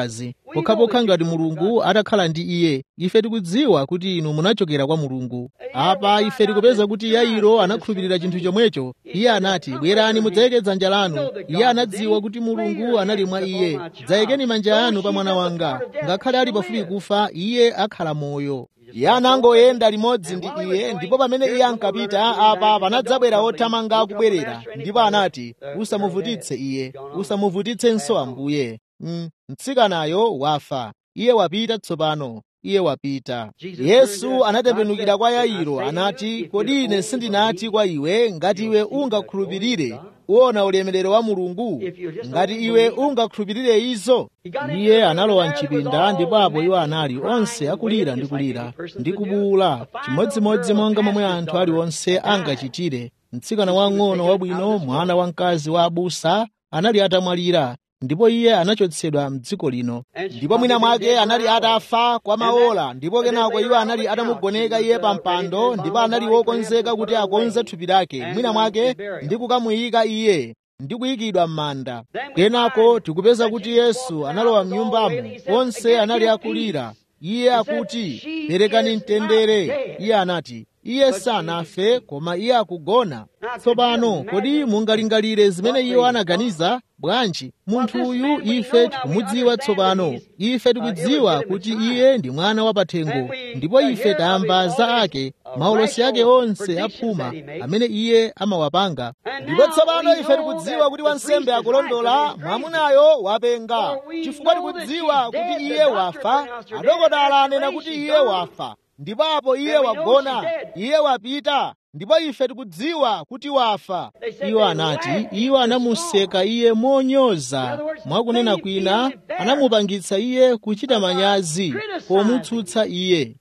pokhapokha ngati mulungu atakhala ndi iye ife tikudziwa kuti inu munachokera kwa mulungu apa ife tikupeza kuti yairo anakhulupirira chinthu chomwecho iye anati bwerani mudzayike dzanja lanu iye anadziwa kuti mulungu anali mwa iye dzayikeni manja anu pa mwana wanga ngakhale ali pafupi kufa iye akhala moyo iye anangoyenda limodzi ndi iye ndipo pamene iye ankapita apa panadzabwera othamanga akubwerera ndipo anati usamuvutitse iye usamuvutitsenso ambuye mm, mtsikanayo wafa iye wapita tsopano iye wapita yesu anatembenukira kwa yairo anati kodi ine sindinati kwa iwe ngati iwe ungakhulupirire uona ulemerero wa mulungu ngati iwe ungakhulupirire izo iye analowa mchipinda ndipo apo iwo anali onse akulira ndi kulira ndi kubuwula chimodzimodzi monga momwe anthu aliwonse angachitire mtsikana wang'ono wabwino mwana wamkazi wa abusa anali atamwalira ndipo iye anachotsedwa mdziko lino ndipo mwina mwake anali atafa kwa maola ndipo kenako iwo anali atamugoneka iye pa mpando ndipo anali wokonzeka kuti akonze thupi lake mwina mwake ndi kukamuyika iye ndi kuyikidwa m'manda kenako tikupeza kuti yesu analowa m'nyumbamo onse anali akulira iye akuti perekani mtendere iye anati iye sanafe koma iye akugona tsopano kodi mungalingalire zimene iwo anaganiza bwanji munthu uyu ife tikumudziwa tsopano ife tikudziwa kuti iye ndi mwana wa pathengo ndipo ife tamva za ake maulosi ake onse aphuma amene iye amawapanga ndipo tsopano ife tikudziwa kuti wansembe akulondola mwamunayo wapenga chifukwa tikudziwa kuti iye wafa adokotala anena kuti iye wafa ndipo apo iye wagona iye wapita ndipo ife tikudziwa kuti wafa iwo anati iwo anamuseka iye monyoza mwakunena kwina anamupangitsa iye kuchita manyazi pomutsutsa iye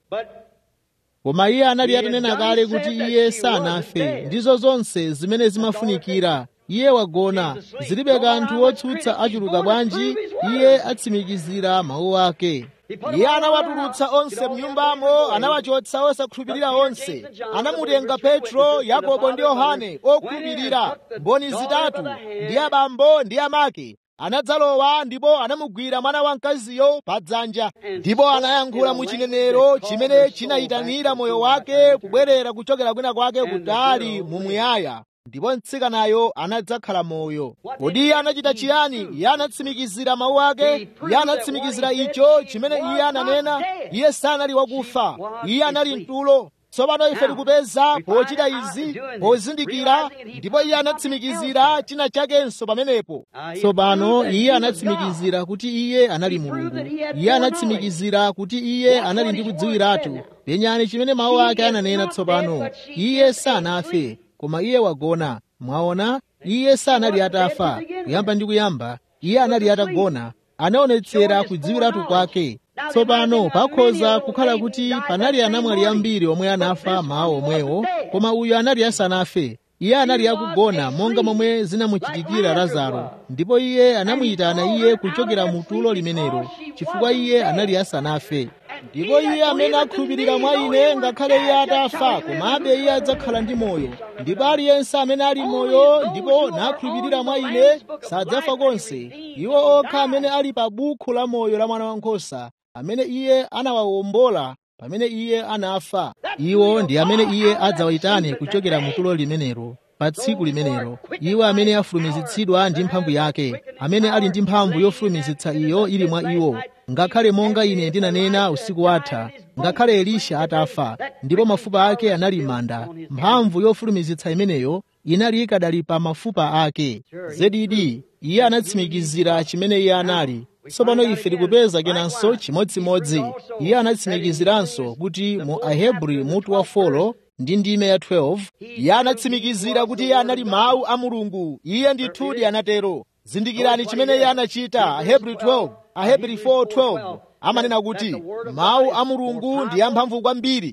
koma iye anali atanena kale kuti iye sanafe ndizo zonse zimene zimafunikira iye wagona zilibe kanthu wotsutsa achuluka bwanji iye atsimikizira mawu ake iye anawatulutsa onse mnyumbamo anawachotsa osakhulupirira onse anamutenga petro yakobo ndi yohane okhulupirira mboni zitatu ndi abambo ndi amake anadzalowa ndipo anamugwira mwana wamkaziyo pa dzanja ndipo anayankhula mu chinenero chimene chinayitanira moyo wake kubwerera kuchokera kwina kwake kutali mumuyaya ndipo mtsikanayo anadzakhala moyo kodi iye anachita chiyani iye anatsimikizira mawu ake iye anatsimikizira icho chimene iye ananena iye sanali wakufa iye anali mtulo tsopano ife tikupeza pochita izi pozindikira ndipo iye anatsimikizira china chakenso pamenepo tsopano iye anatsimikizira kuti iye anali mulungu iye anatsimikizira kuti iye anali ndi kudziwiratu penyani chimene mawu ake ananena tsopano iye sanafe koma iye wagona mwaona iye sanali atafa kuyamba ndi kuyamba iye anali atagona anaonetsera kudziwiratu kwake tsopano pakhoza kukhala kuti panali anamwali ambiri omwe anafa mawu omwewo koma uyu anali asanafe iye anali akugona monga momwe zinamuchitikira lazaro ndipo iye anamuyitana iye kuchokera mu tulo limenelo chifukwa iye anali asanafe ndipo iye amene akhulupirira mwa ine ngakhale iye atafa komabe iye adzakhala ndi moyo ndipo aliyense amene ali moyo ndipo nakhulupirira mwa ine sadzafa konse iwo okha amene ali pa bukhu la moyo la mwana wankhosa amene iye anawawombola pamene iye anafa iwo ndi amene iye adzawayitane kuchokera mu tulo limenelo pa tsiku limenelo iwo amene afulumizitsidwa ndi mphamvu yake amene ali ndi mphamvu yofulumizitsa iyo ili mwa iwo ngakhale monga ine ndinanena usiku watha ngakhale elisha atafa ndipo mafupa ake anali manda mphamvu yofulumizitsa imeneyo inali ikadali pa mafupa ake zedidi iye anatsimikizira chimene iye anali tsopano ife tikupeza kenanso chimodzimodzi iye anatsimikiziranso kuti mu ahebri mutu wa folo ndi ndime ya 12 iye anatsimikizira kuti iye anali mawu a mulungu iye ndithudi anatero zindikirani chimene iye anachita ahebri 12 ahebri 4:12 amanena kuti mawu a mulungu ndi amphamvu kwambiri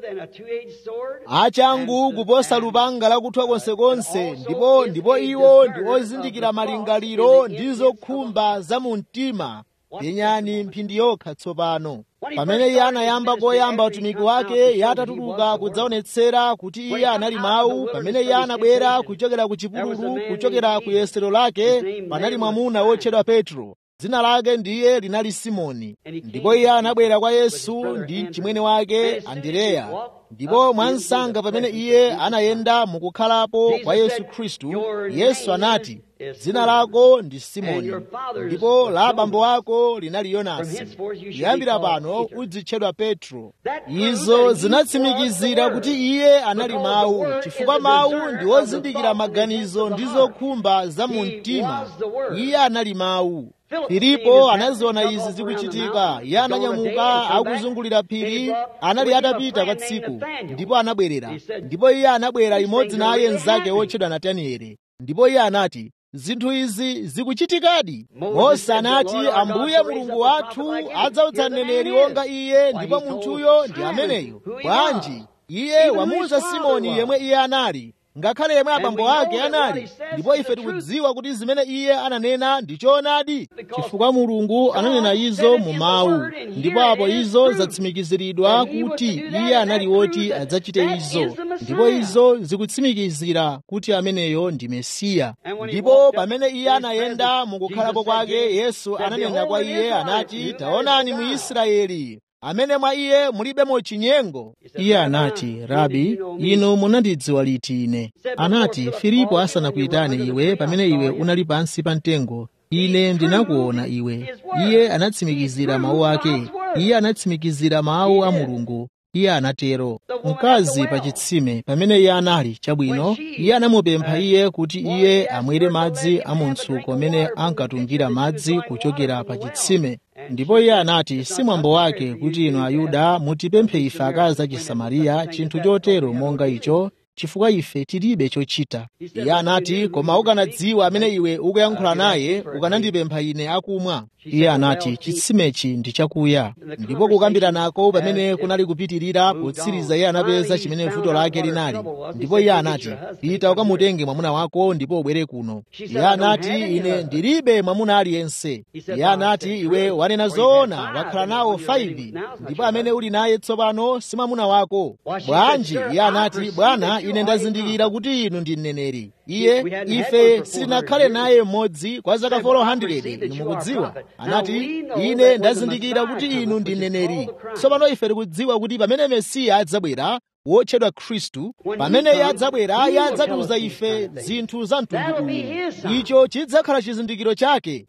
achangu kuposa lupanga lakuthwa konsekonse ndipo ndipo iwo ndi ozindikira malingaliro ndi zokhumba za mu mtima penyani mphindi yokha tsopano pamene iye anayamba koyamba utumiki wake iye atatuluka kudzaonetsera kuti iye anali mawu pamene iye anabwera kuchokera ku chipululu kuchokera ku yesero lake panali mwamuna wotchedwa petro dzina lake ndiye linali simoni ndipo iye anabwera kwa yesu ndi chimwene wake andereya ndipo mwansanga pamene iye anayenda mukukhalapo kwa yesu khristu yesu anati dzina lako ndi simoni ndipo la abambo ako linali yonasi kuyambira pano udzitchedwa petro izo zinatsimikizira kuti iye anali mawu chifukwa mawu ndi ozindikira maganizo ndi zokhumba za mu mtima iye anali mawu filipo anaziona izi zikuchitika iye ananyamuka akuzungulira phiri anali atapita kwa tsiku ndipo anabwerera ndipo iye anabwera imodzi naye mnzake wotchedwa natanieli ndipo iye anati zinthu izi zikuchitikadi mose anati ambuye mulungu wathu adzautsa mneneri wonga iye ndipo munthuyo ndi ameneyo bwanji iye wamuwuza simoni yemwe iye anali ngakhale yemwe abambo ake anali ndipo ife tikudziwa kuti zimene iye ananena ndi choonadi chifukwa mulungu ananena izo mu mawu ndipo apo izo zatsimikiziridwa kuti iye anali woti adzachite izo ndipo izo zikutsimikizira kuti ameneyo ndi mesiya ndipo pamene iye anayenda mukukhalapo kwake yesu ananena kwa iye anati taonani mu israeli amene mwa iye mulibemo chinyengo iye anati rabi inu munandidziwa liti ine anati filipo asanakuyitane iwe pamene iwe unali pansi pa mtengo ine ndinakuona iwe iye anatsimikizira mawu ake iye anatsimikizira mawu a mulungu iye anatero mkazi pa chitsime pamene iye anali chabwino iye anamupempha iye kuti iye amwere madzi a mutsuko amene ankatungira madzi kuchokera pa chitsime ndipo iye anati si mwambo wake kuti inu ayuda mutipemphe ife akazi a chisamariya chinthu chotero monga icho chifukwa ife tilibe chochita iye anati koma ukanadziwa amene iwe ukuyankhula naye ukanandipempha ine akumwa iye anati chitsimechi ndi chakuya ndipo kukambira nako pamene kunali kupitirira potsiriza iye anapeza chimene vuto lake linali ndipo iye anati pita ukamutenge mwamuna wako ndipo ubwere kuno iye anati ine ndilibe mwamuna aliyense iye anati iwe wanena zoona wakhala nawo 5 ndipo amene uli naye tsopano si mwamuna wako bwanji iye anati bwana ine ndazindikira kuti inu ndi mneneri iye ife sitinakhale naye mmodzi kwa zaka 400 inu mukudziwa anati ine ndazindikira kuti inu ndi mneneri tsopano ife tikudziwa kuti pamene mesiya adzabwera wotchedwa khristu pamene iye adzabwera iye adzatiuza ife zinthu za mtundu uwu icho chidzakhala chizindikiro chake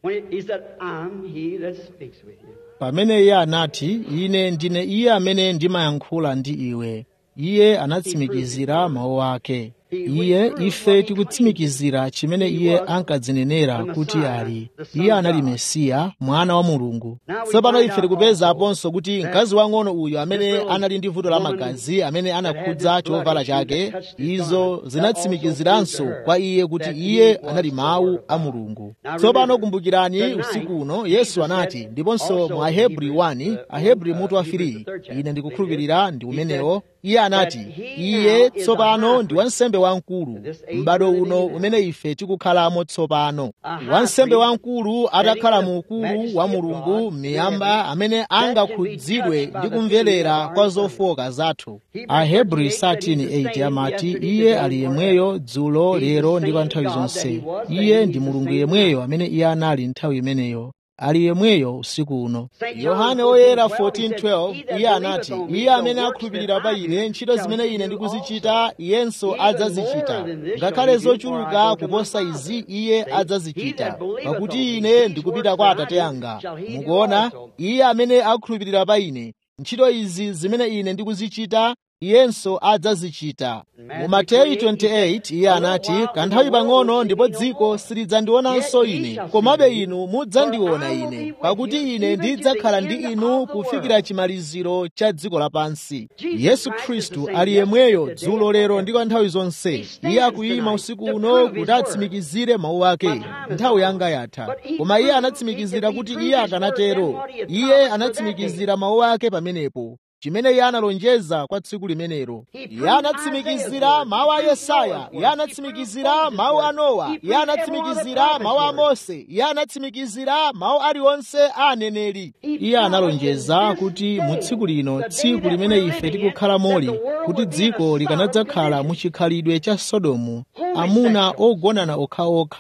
pamene iye anati ine ndine iye amene ndimayankhula ndi iwe iye anatsimikizira mawu ake iye ife tikutsimikizira chimene iye ankadzinenera kuti ali iye anali mesiya mwana wa mulungu tsopano ife tikupeza aponso kuti mkazi wang'ono uyu amene anali ndi vuto la magazi amene anakhudza chovala chake izo zinatsimikiziranso kwa iye kuti iye anali mawu a mulungu tsopano kumbukirani usiku uno yesu anati ndiponso mu ahebri 1 ahebri mutu wa 3 ine ndikukhulupirira ndi umenewo iye anati iye tsopano ndi wansembe wamkulu m'bado uno umene ife tikukhalamo tsopano wansembe wamkulu atakhala mu ukulu wa mulungu m'miyamba amene angakhudzidwe ndi kumverera kwa zofoka zathu ahebri 13:8 amati iye ali yemweyo dzulo lero ndi kwa nthawi zonse iye ndi mulungu yemweyo amene iye anali nthawi imeneyo ali yemweyo usiku uno yohane woyera 14:12 iye anati iye amene akhulupirira pa ine ntchito zimene ine ndikuzichita iyenso adzazichita ngakhale zochuluka kuposa izi iye adzazichita pakuti ine ndikupita kwa atate anga mukuona iye amene akhulupirira pa ine ntchito izi zimene ine ndikuzichita iyenso adzazichita mu mateyu 28 iye anati kanthawi pang'ono ndipo dziko silidzandionanso ine komabe inu mudzandiona ine pakuti ine ndidzakhala ndi inu kufikira chimaliziro cha dziko lapansi yesu khristu ali yemweyo dzulo lero ndi kwa nthawi zonse iye akuyima usiku uno kuti atsimikizire mawu ake nthawi yanga yatha koma iye anatsimikizira kuti iye akanatero iye anatsimikizira mawu ake pamenepo chimene iye analonjeza kwa tsiku limenelo iye anatsimikizira mawu a yesaya iye anatsimikizira mawu a nowa iye anatsimikizira mawu a mose iye anatsimikizira mawu aliwonse a aneneri iye analonjeza kuti mu tsiku lino tsiku limene ife tikukhala moli kuti dziko likanadzakhala mu chikhalidwe cha sodomu amuna ogonana okhaokha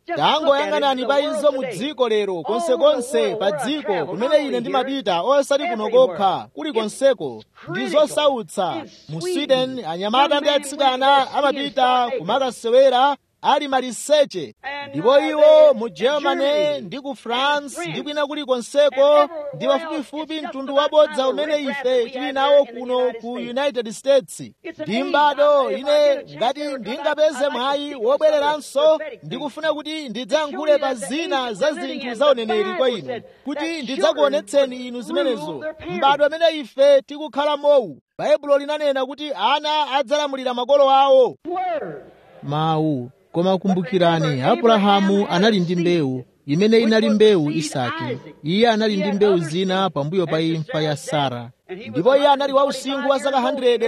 tangoyang'anani pa izo mu dziko lero konsekonse pa dziko kumene ine ndimapita osati kuno kokha kulikonseko ndi zosautsa mu sweden anyamata ndi atsikana amapita kumakasewera ali maliseche ndipo iwo mu germany ndi ku france ndi kwina kulikonseko ndi pafupifupi mtundu wabodza umene ife tili nawo kuno ku united states ndi mbado ine ngati ndingapeze mwayi wobwereranso ndikufuna kuti ndidzayankhule pa zina za zinthu za uneneri kwa inu kuti ndidzakuonetseni inu zimenezo mbado amene ife tikukhala mowu baibulo linanena kuti ana adzalamulira makolo awo mawu koma kumbukirani abrahamu anali ndi mbewu imene inali mbewu isaki iye anali ndi mbewu zina pambuyo pa imfa ya sara ndipo iye anali wausinkhu wa zaka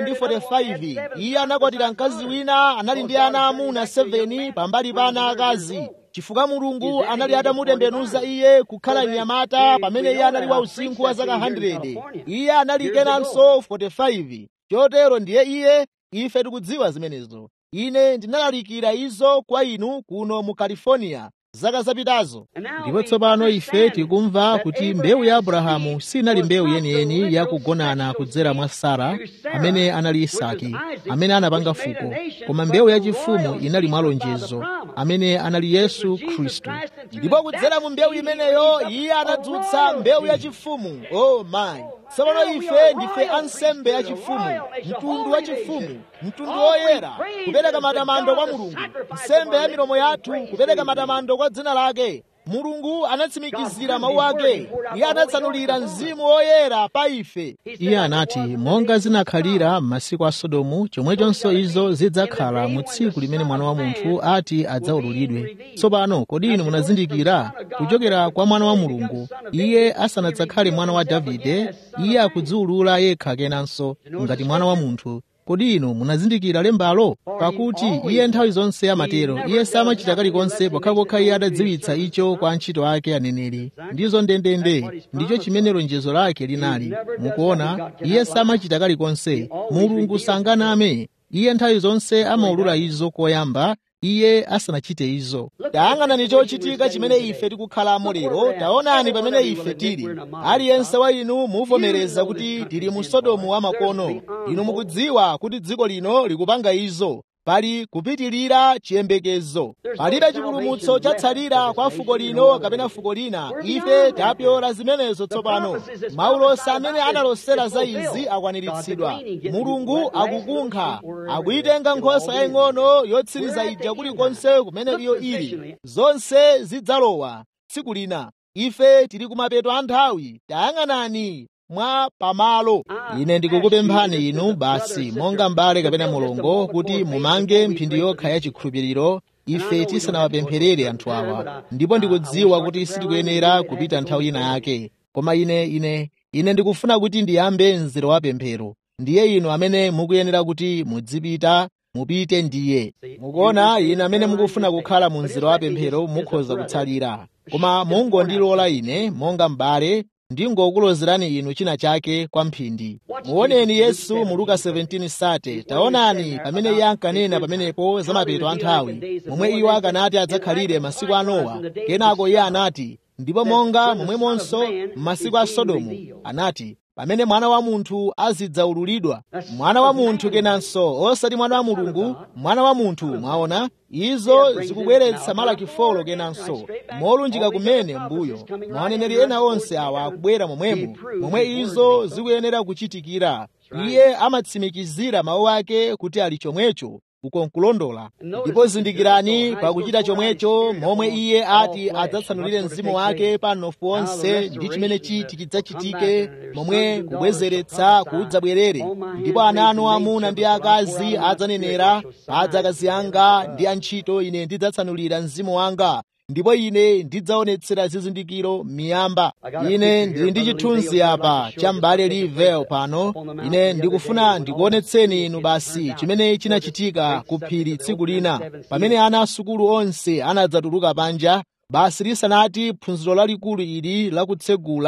145 iye anakwatira mkazi wina anali ndi ana amuna 7 pambali pa ana akazi chifukwa mulungu anali atamutembenuza iye kukhala mnyamata pamene iye anali wausinkhu wa zaka 100 iye anali kenanso 45 chotero ndiye iye ife tikudziwa zimenezo ine ndinalalikira izo kwa inu kuno mu california zaka zapitazo ndipo tsopano ife tikumva kuti mbewu ya abrahamu sinali mbewu yeniyeni yakugonana kudzera mwa sara amene anali isaki amene anapanga fuko koma mbewu yachifumu inali mwa lonjezo amene anali yesu khristu ndipo kudzera mu mbewu imeneyo iye anadzutsa mbewu yachifumu oh my tsopano ife ndife ansembe yachifumu mtundu wachifumu mtundu woyera kupereka matamando kwa mulungu nsembe ya milomo yathu kupereka matamando kwa dzina lake mulungu anatsimikizira mawu ake iye anatsanulira mzimu woyera pa ife iye anati monga zinakhalira m'masiku a sodomu chomwechonso izo zidzakhala mu tsiku limene mwana wa munthu ati adzaululidwe tsopano kodi inu munazindikira kuchokera kwa mwana wa mulungu iye asanadzakhale mwana wa davide iye akudziulula yekha kenanso ngati mwana wa munthu kodi inu munazindikira lembalo pakuti iye nthawi zonse amatero iye samachita kalikonse pokhapokha iye adadziwitsa icho kwa antchito ake aneneri ndizo ndendende ndicho chimene lonjezo lake linali mukuona iye samachita kalikonse mulungu sanganame iye nthawi zonse amaulula izo koyamba iye asanachite izo tayang'anani chochitika chimene ife tikukhalamo lero taonani pamene ife tili aliyense wa inu muvomereza kuti tili mu sodomu wa makono inu mukudziwa kuti dziko lino likupanga izo pali kupitirira chiyembekezo palibe chipulumutso chatsalira kwa fuko lino kapena fuko lina ife tapyola zimenezo tsopano maulosa amene analosera za izi akwaniritsidwa mulungu akukunkha akuyitenga nkhosa yaying'ono yotsiriza ija kulikonse kumene iyo ili zonse zidzalowa tsiku lina ife tili kumapeto a nthawi tayang'anani mwa pamalo ine ndikukupemphani inu basi monga mbale kapena mulongo kuti mumange mphindi yokha ya chikhulupiriro ife tisanawapempherere anthu awa ndipo ndikudziwa kuti sitikuyenera kupita nthawi ina yake koma ine ine ine ndikufuna kuti ndiyambe mzere wa pemphero ndiye inu amene mukuyenera kuti mudzipita mupite ndiye mukuona ine amene mukufuna kukhala mu mzere wa pemphero mukhoza kutsalira koma mungondilola ine monga m'bale ndingokulozerani inu china chake kwa mphindi muoneni yesu mu luka 17 sate taonani pamene iye ankanena pamenepo za mapeto a nthawi momwe iwo akanati adzakhalire masiku a nowa kenako iye anati ndipo monga momwemonso m'masiku a sodomu anati pamene mwana wa munthu azidzaululidwa mwana wa munthu kenanso osati mwana wa mulungu mwana wa munthu mwaona izo zikubweretsa malaki folo kenanso molunjika kumene mbuyo maoneneri ena onse awa akubwera momwemo momwe izo zikuyenera kuchitikira iye amatsimikizira mawu ake kuti ali chomwecho uko nkulondola ndipo zindikirani pakuchita chomwecho momwe iye ati adzatsanulire mzimu wake pa mnofu onse ndi chimene chiti chidzachitike momwe kubwezeretsa kudzabwerere ndipo ana anu amuna ndi akazi adzanenera padza akazi anga ndi antchito ine ndidzatsanulira mzimu wanga ndipo ine ndidzaonetsera zizindikiro miyamba ine ndili ndi chithunzi apa cha m'bale livel pano ine ndikufuna ndikuonetseni inu basi chimene chinachitika ku phiri tsiku lina pamene ana asukulu onse anadzatuluka panja basi lisanati phunziro lalikulu ili lakutsegula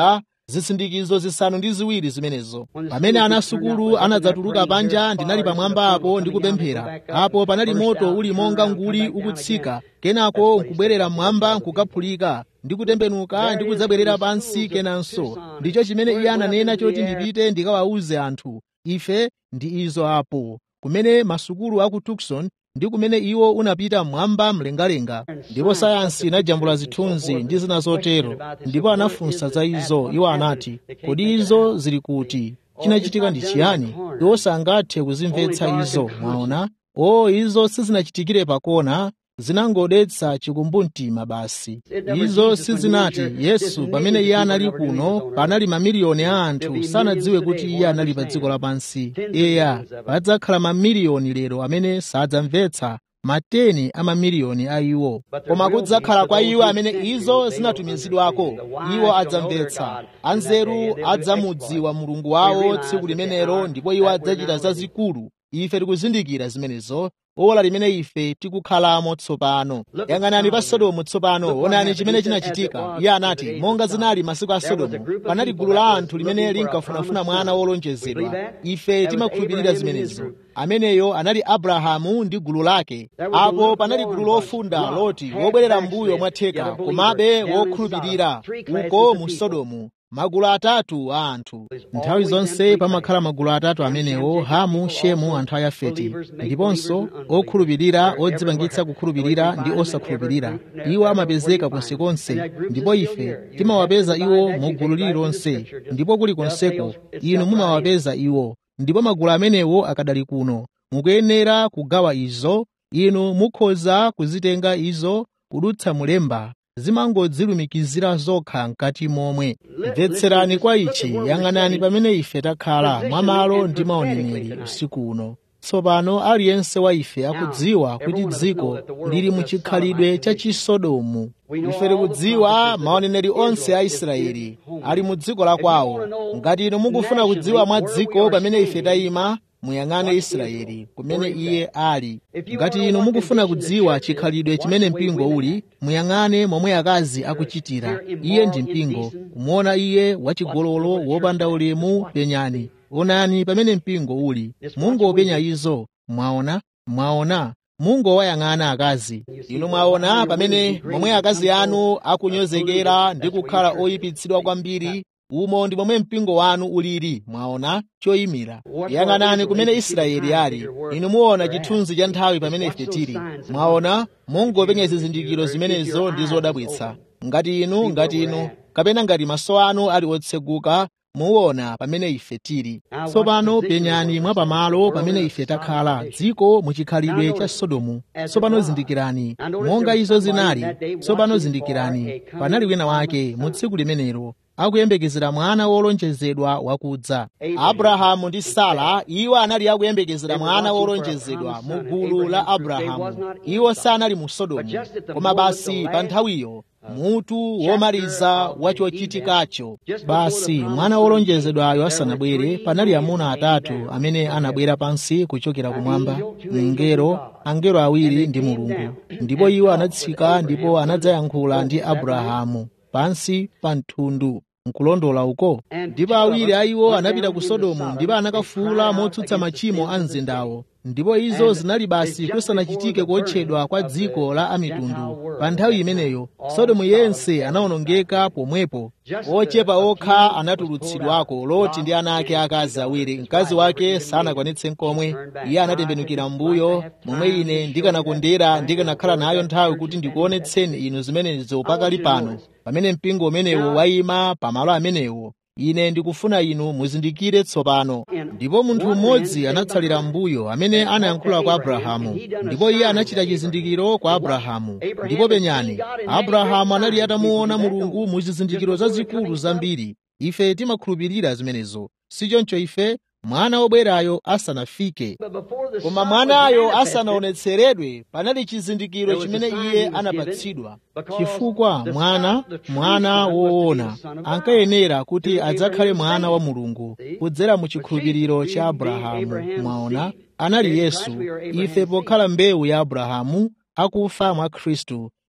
zisindikizo zisanu ndi ziwiri zimenezo pamene anasukulu anadzatuluka panja ndinali pamwamba apo ndikupemphera apo panali moto uli monga nguli ukutsika kenako nkubwerera mmwamba nkukaphulika ndikutembenuka ndikudzabwerera pansi kenanso ndicho chimene iye ananena choti ndipite ndikawawuze anthu ife ndi izo apo kumene masukulu a ku tucson ndi kumene iwo unapita mmwamba mlengalenga ndipo sayansi inajambula zithunzi ndi zina zotero ndipo anafunsa za izo iwo anati kodi izo zili kuti chinachitika ndi chiyani iwo sangathe kuzimvetsa izo mwaona o izo sizinachitikire pakona zinangodetsa chikumbumtima basi izo sizinati yesu pamene iye anali kuno panali mamiliyoni a anthu sanadziwe kuti iye anali pa dziko lapansi eya padzakhala mamiliyoni lero amene sadzamvetsa mateni a mamiliyoni a iwo koma kudzakhala kwa iwo amene izo zinatumizidwako iwo adzamvetsa anzeru adzamudziwa mulungu wawo tsiku limenelo ndipo iwo adzachita zazikulu ife tikuzindikira zimenezo ola limene ife tikukhalamo tsopano yang'anani pa sodomu tsopano onani chimene chinachitika iye anati monga zinali masiku a sodomu panali gulu la anthu limene linkafunafuna mwana wolonjezedwa ife timakhulupirira zimenezo ameneyo anali abrahamu ndi gulu lake apo panali gulu lofunda loti wobwerera mbuyo mwatheka komabe wokhulupirira uko mu sodomu magulu atatu a anthu nthawi zonse pamakhala magulu atatu amenewo hamu shemu anthu a yafeti ndiponso okhulupirira odzipangitsa kukhulupirira ndi osakhulupirira iwo amapezeka konsekonse ndipo ife timawapeza iwo mu gulu lililonse ndipo kulikonseko inu mumawapeza iwo ndipo magulu amenewo akadali kuno mukuyenera kugawa izo inu mukhoza kuzitenga izo kudutsa mulemba zimangodzilumikizira zokha mkati momwe mvetserani kwa ichi yang'anani pamene ife takhala mwamalo ndi maoneneri usiku uno tsopano aliyense wa ife akudziwa kuti dziko lili muchikhalidwe cha chisodomu ife tikudziwa maoneneri onse a israeli ali mu dziko la kwawo ngati inu mukufuna kudziwa mwa dziko pamene ife tayima muyang'ane israeli kumene iye ali ngati inu mukufuna kudziwa chikhalidwe chimene mpingo uli muyang'ane momwe akazi akuchitira iye ndi mpingo kumuona iye wachigololo wopanda ulemu penyani onani pamene mpingo uli mungopenya izo mwaona mwaona mungowayang'ana akazi inu mwaona pamene momwe akazi anu akunyozekera ndi kukhala oyipitsidwa kwambiri umo ndi momwe mpingo wanu ulili mwaona choyimira yang'anani kumene israeli ali inu muona chithunzi cha nthawi pamene ife tili mwaona mungopenya zizindikiro zimenezo ndi zodabwitsa ngati inu ngati inu kapena ngati maso anu ali otseguka muona pamene ife tili tsopano penyani mwa pamalo pamene ife takhala dziko muchikhalidwe cha sodomu tsopano zindikirani monga izo zinali tsopano zindikirani panali wina wake mu tsiku limenelo akuyembekezera mwana wolonjezedwa wakudza abrahamu ndi sara iwo anali akuyembekezera mwana wolonjezedwa mu gulu la abrahamu iwo sanali mu sodomu koma basi pa nthawiyo mutu womaliza wa chochitikacho basi mwana wolonjezedwayo asanabwere panali amuna atatu amene anabwera pansi kuchokera kumwamba mngelo angelo awiri ndi mulungu ndipo iwo anatsika ndipo anadzayankhula ndi abrahamu pansi pa mthundu nkulondola uko ndipo awiri a iwo anapita ku sodomu ndipo anakafuula motsutsa machimo a mzindawo ndipo izo zinali basi kusanachitike kuotchedwa kwa dziko la amitundu pa nthawi imeneyo sodomu yense anawonongeka pomwepo ochepa okha anatulutsidwako loti ndi ana ake akazi awiri mkazi wake sanakwanitse nkomwe iye anatembenukira m'mbuyo momwe ine ndikanakondera ndikanakhala nayo nthawi kuti ndikuonetseni inu zimenezo pakali pano pamene mpingo umenewo wayima pamalo amenewo ine ndikufuna inu muzindikire tsopano ndipo munthu mmodzi anatsalira m'mbuyo amene anayankhula kwa abrahamu ndipo iye anachita chizindikiro kwa abrahamu ndipo penyani abrahamu anali atamuona mulungu mu zizindikiro zazikulu zambiri ife timakhulupirira zimenezo sichoncho ife mwana wobwerayo asanafike koma mwanayo asanaonetseredwe panali chizindikiro chimene iye anapatsidwa chifukwa mwana mwana woona ankayenera kuti adzakhale mwana wa mulungu kudzera mu chikhulupiriro cha abrahamu mwaona anali yesu ife pokhala mbewu ya abrahamu akufa mwa khristu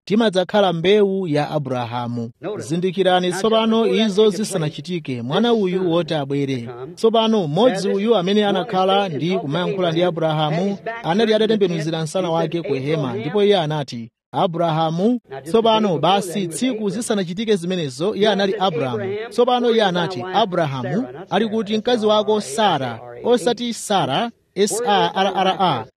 timadzakhala mbewu ya abrahamu zindikirani tsopano izo zisanachitike mwana uyu woti abwere tsopano mmodzi uyu amene anakhala ndi kumayankhula ndi abrahamu anali atatembenuzira msana wake ku hema ndipo iye anati abrahamu tsopano basi tsiku zisanachitike zimenezo iye anali abrahamu tsopano iye anati abrahamu ali kuti mkazi wako sara osati sara sarra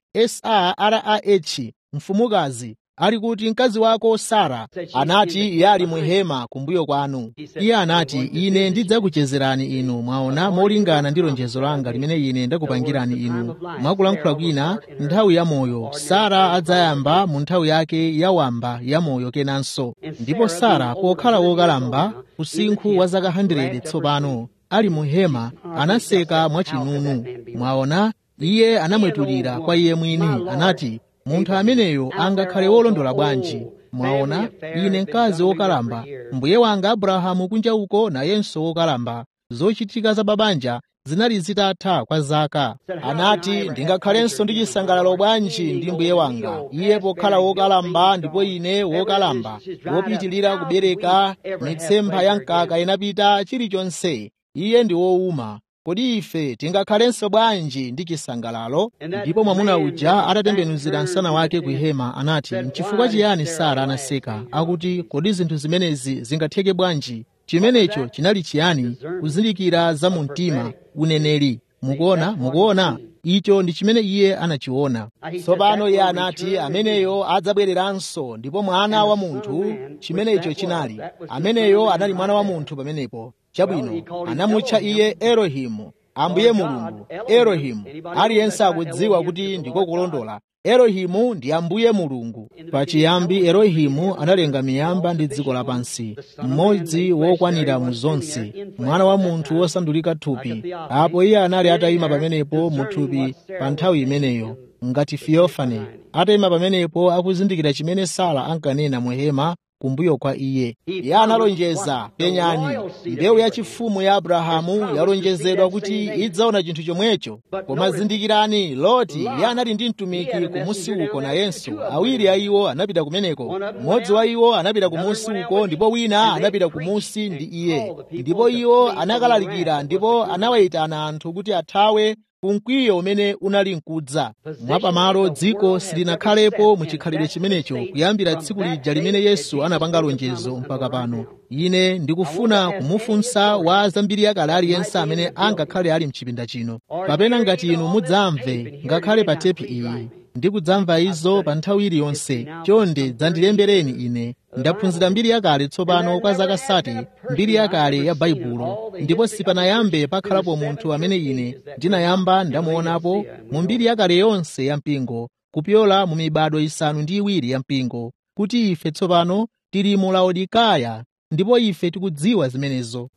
sarah mfumukazi ali kuti mkazi wako sara anati iye ali muhema kumbuyo kwanu iye anati ine ndidzakuchezerani inu mwaona molingana ndi lonjezo langa limene ine ndakupangirani inu mwakulankhula kwina nthawi ya moyo sara adzayamba mu nthawi yake yawamba ya moyo kenanso ndipo sara pokhala wokalamba usinkhu wa zaka 100 tsopano ali muhema anaseka mwachinunu mwaona iye anamwetulira kwa iye mwini anati munthu ameneyo angakhale wolondola bwanji mwaona ine mkazi wokalamba mbuye wanga abrahamu kunja uko nayenso wokalamba zochitika za babanja zinali zitatha kwa zaka anati ndingakhalenso ndi chisangalalo bwanji ndi mbuye wanga iye pokhala wokalamba ndipo ine wokalamba wopitilira kubereka mitsempha ya mkaka inapita chilichonse iye ndi wowuma kodi ife tingakhalenso bwanji ndi chisangalalo ndipo mwamuna uja atatembenuzira msana wake ku hema anati nchifukwa chiyani sara anaseka akuti kodi zinthu zimenezi zingatheke bwanji chimenecho chinali chiyani kuzindikira za mu mtima uneneri mukuona mukuona icho ndi chimene iye anachiona tsopano iye anati ameneyo adzabwereranso ndipo mwana wa munthu chimenecho chinali ameneyo anali mwana wa munthu pamenepo chabwino anamutcha iye elohimu ambuye mulungu elohimu aliyense akudziwa kuti ndiko kulondola elohimu ndi ambuye mulungu pachiyambi elohimu analenga miyamba ndi dziko lapansi mmodzi wokwanira mu zonse mwana wa munthu wosandulika thupi apo iye anali atayima pamenepo mu thupi pa nthawi imeneyo ngati fiyofane atayima pamenepo akuzindikira chimene sara ankanena mu hema kumbuyo kwa iye iye analonjeza penyani mbewu yachifumu ya abrahamu yalonjezedwa kuti idzaona chinthu chomwecho koma zindikirani loti iye anali ndi mtumiki kumusi uko nayenso awiri a iwo anapita kumeneko mmodzi wa iwo anapita kumusi uko ndipo wina anapita kumusi ndi iye ndipo iwo anakalalikira ndipo anawayitana anthu kuti athawe kumkwiyo umene unali mkudza mwapamalo dziko silinakhalepo muchikhalidwe chimenecho kuyambira tsiku lija limene yesu anapanga lonjezo mpaka pano ine ndikufuna kumufunsa wa zambiri yakale aliyense amene angakhale ali mchipinda chino kapena ngati inu mudzamve ngakhale pa tepi iyi ndikudzamva izo pa nthawi iliyonse chonde dzandilembereni ine ndaphunzira mbiri yakale tsopano kwa zaka sati mbiri yakale ya baibulo ndipo sipanayambe pakhalapo munthu amene ine ndinayamba ndamuonapo mu mbiri yakale yonse ya mpingo kupyola mu mibado isanu ndi iwiri ya mpingo kuti ife tsopano tili mu laodikaya ndipo ife tikudziwa zimenezo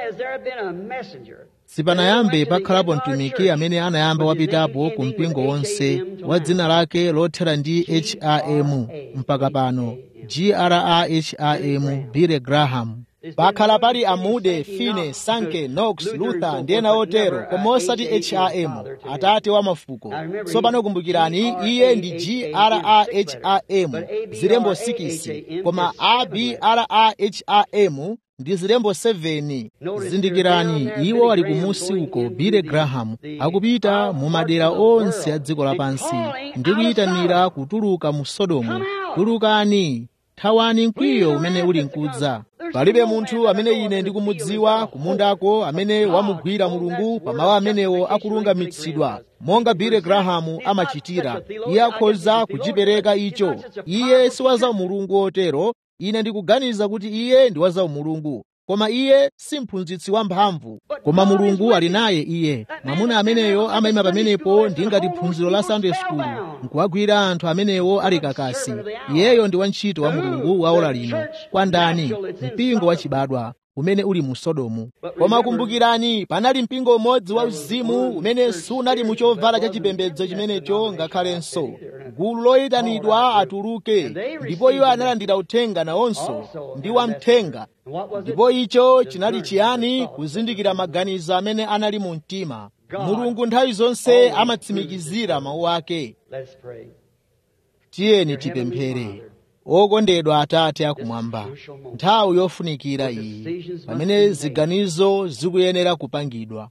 sipanayambe pakhalapo mtumiki amene anayamba wapitapo ku mpingo wonse wa dzina lake lothera ndi ham mpaka pano graham billy graham pakhala pali amude fine sanke knox luther ndi ena otero koma osati ham atate wa mafuko tsopano kumbukirani iye ndi graham zilembo 6 koma abraham ndi zilembo 7 zindikirani iwo ali kumusi uko billy graham akupita mu madera onse a dziko lapansi ndi kuyitanira kutuluka mu sodomu tulukani thawani mkwiyo umene uli mkudza palibe munthu amene ine ndikumudziwa kumundako amene wamugwira mulungu pamawu amenewo akulungamitsidwa monga billy graham amachitira iye akhoza kuchipereka icho iye si wa za mulungu otero ine ndikuganiza kuti iye ndi wa za mulungu koma iye si mphunzitsi wamphamvu koma mulungu ali naye iye mwamuna ameneyo amayima pamenepo ndi ngati phunziro la sunday school nkuwagwira anthu amenewo ali kakasi iyeyo ndi wantchito wa mulungu wa ola lino kwa ndani mpingo wachibadwa umene uli mu sodomu koma kumbukirani panali mpingo umodzi wa uzimu umene sunali mu chovala cha chipembedzo chimenecho ngakhalenso gulu loyitanidwa atuluke ndipo iwo analandira uthenga nawonso ndi wamthenga ndipo icho chinali chiyani kuzindikira maganizo amene anali mu mtima mulungu nthawi zonse amatsimikizira mawu ake tiyeni tipemphere okondedwa atate akumwamba nthawi yofunikira iyi pamene ziganizo zikuyenera kupangidwa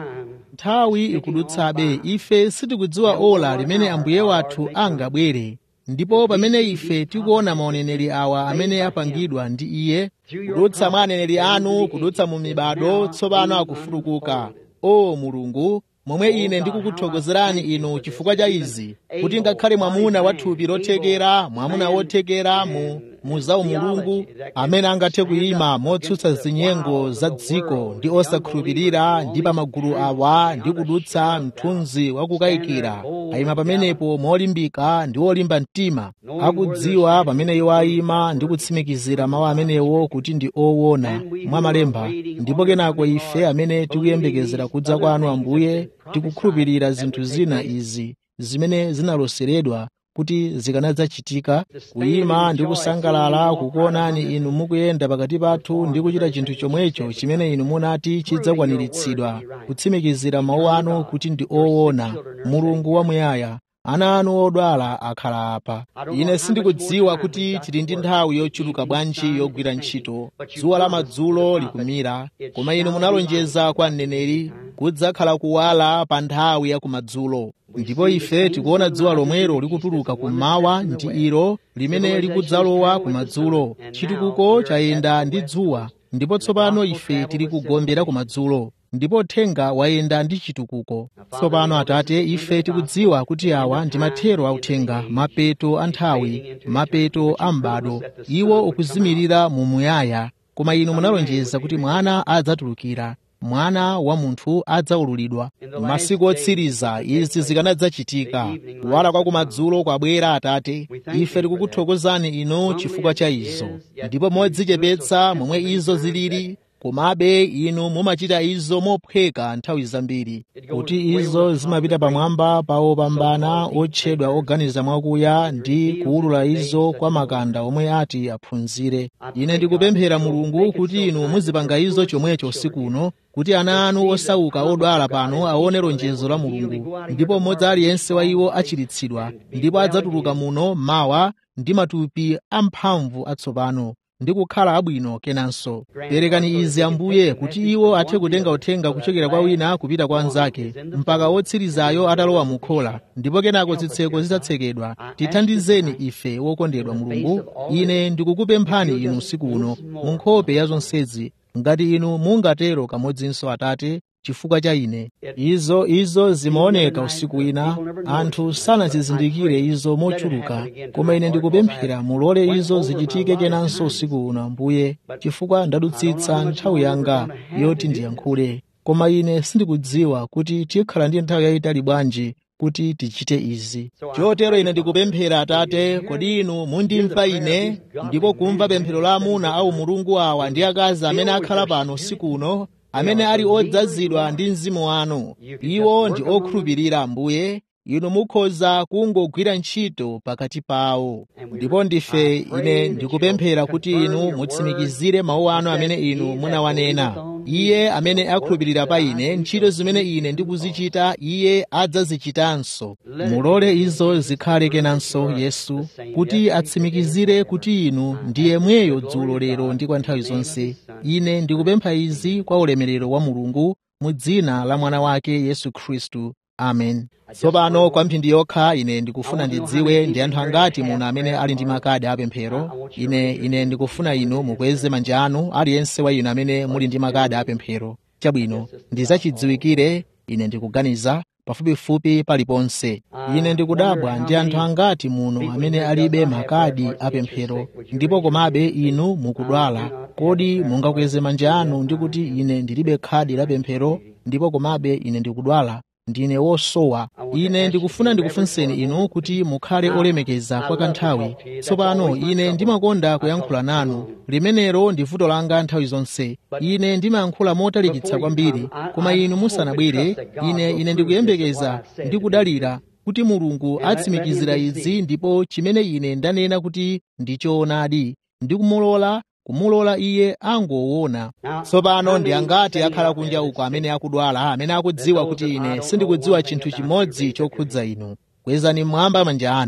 nthawi ikudutsabe ife sitikudziwa ola limene ambuye wathu angabwere ndipo pamene ife tikuona maoneneri awa amene apangidwa ndi iye kudutsa mwa aneneri anu kudutsa mu mibado tsopano akufutukuka o mulungu momwe ine ndikukuthokozerani inu chifukwa cha izi kuti ngakhale mwamuna wa thupi lothekera mwamuna wothekera mu muzawu mulungu amene angathe kuyima motsutsa zinyengo za dziko ndi osakhulupirira ndi pa magulu awa ndi kudutsa mthunzi wakukayikira ayima pamenepo molimbika ndi olimba mtima akudziwa pamene iwo ayima ndi kutsimikizira mawu amenewo kuti ndi owona mwa malemba ndipo kenako ife amene tikuyembekezera kudza kwanu ambuye tikukhulupirira zinthu zina izi zimene zinaloseredwa kuti zikanadzachitika kuyima ndi kusangalala kukuonani inu mukuyenda pakati pathu ndi kuchita chinthu chomwecho chimene inu munati chidzakwaniritsidwa kutsimikizira mawu anu kuti ndi owona mulungu wamuyaya ana anu odwala akhala apa ine sindikudziwa kuti tili ndi nthawi yochuluka bwanji yogwira ntchito dzuwa la madzulo likumira koma inu munalonjeza kwa mneneri kudzakhala kuwala pa nthawi ya kumadzulo ndipo ife tikuona dzuwa lomwelo likutuluka kummawa ndi ilo limene likudzalowa kumadzulo chitukuko chayenda ndi dzuwa ndipo tsopano ife tili kugombera kumadzulo ndipo uthenga wayenda ndi chitukuko tsopano atate ife tikudziwa kuti awa ndi mathero a uthenga mapeto a nthawi mapeto a m'bado iwo ukuzimirira mu muyaya koma inu munalonjeza kuti mwana adzatulukira mwana wa munthu adzaululidwa masiku otsiriza izi zikanadzachitika kuwala kwa kumadzulo kwabwera atate ife tikukuthokozani inu chifukwa cha izo ndipo modzichepetsa momwe izo zilili komabe inu mumachita izo mophweka nthawi zambiri kuti izo zimapita pamwamba pa opambana otchedwa oganiza mwakuya ndi kuwulula izo kwa makanda omwe ati aphunzire ine ndikupemphera mulungu kuti inu muzipanga izo chomwecho usikuno kuti ana anu osauka odwala pano aone lonjezo la mulungu ndipo mmodzi aliyense wa iwo achiritsidwa ndipo adzatuluka muno mawa ndi matupi amphamvu atsopano ndi kukhala abwino kenanso perekani izi ambuye kuti iwo athe kutenga uthenga kuchokera kwa wina kupita kwa anzake mpaka wotsirizayo atalowa mukhola ndipo kenako zitseko zitatsekedwa tithandizeni ife wokondedwa mulungu ine ndikukupemphani inu usiku uno mu nkhope ya zonsezi ngati inu mungatero kamodzinso atate chifukwa cha ine izo izo zimaoneka usiku wina anthu sanazizindikire izo mochuluka koma ine ndikupemphera mulole izo zichitike kenanso usiku uno ambuye chifukwa ndadutsitsa nthawi yanga yoti ndiyankhule koma ine sindikudziwa kuti tikhala ndi nthawi yayitali bwanji kuti tichite izi chotero ine ndikupemphera atate kodi inu mundimva ine ndipo kumva pemphero la amuna au mulungu awa ndi akazi amene akhala pano usiku uno amene ali odzazidwa ndi mzimu wanu iwo ndi okhulupirira ambuye inu mukhoza kungogwira ntchito pakati pawo ndipo ndife ine ndikupemphera kuti inu mutsimikizire mawu anu amene inu munawanena iye amene akhulupirira pa ine ntchito zimene ine ndikuzichita iye adzazichitanso mulole izo zikhale kenanso yesu kuti atsimikizire kuti inu ndiye mweyo dzulo lero ndi kwa nthawi zonse ine ndikupempha izi kwa ulemerero wa mulungu mu dzina la mwana wake yesu khristu amen tsopano kwa mphindi yokha ine ndikufuna ndidziwe ndi anthu angati muno amene ali ndi makadi apemphero ine ine ndikufuna inu mukweze manja anu aliyense wa inu amene muli ndi makadi apemphero chabwino ndizachidziwikire ine ndikuganiza pafupifupi paliponse ine ndikudabwa ndi anthu angati muno amene alibe makadi apemphero ndipo komabe inu mukudwala kodi mungakweze manja anu ndi kuti ine ndilibe khadi la pemphero ndipo komabe ine ndikudwala ndine wosowa ine ndikufuna ndikufunseni inu kuti mukhale olemekeza kwa kanthawi tsopano ine ndimakonda kuyankhula nanu limenelo ndi vuto langa nthawi zonse ine ndimayankhula motalikitsa kwambiri koma inu musanabwere ine ine ndikuyembekeza ndi kudalira kuti mulungu atsimikizira izi ndipo chimene ine ndanena kuti ndichoonadi ndikumulola kumulola iye angoona tsopano ndi angati akhala kunja uko amene akudwala amene akudziwa kuti ine sindikudziwa chinthu chimodzi chokhudza inu kwezani mmwamba manja anu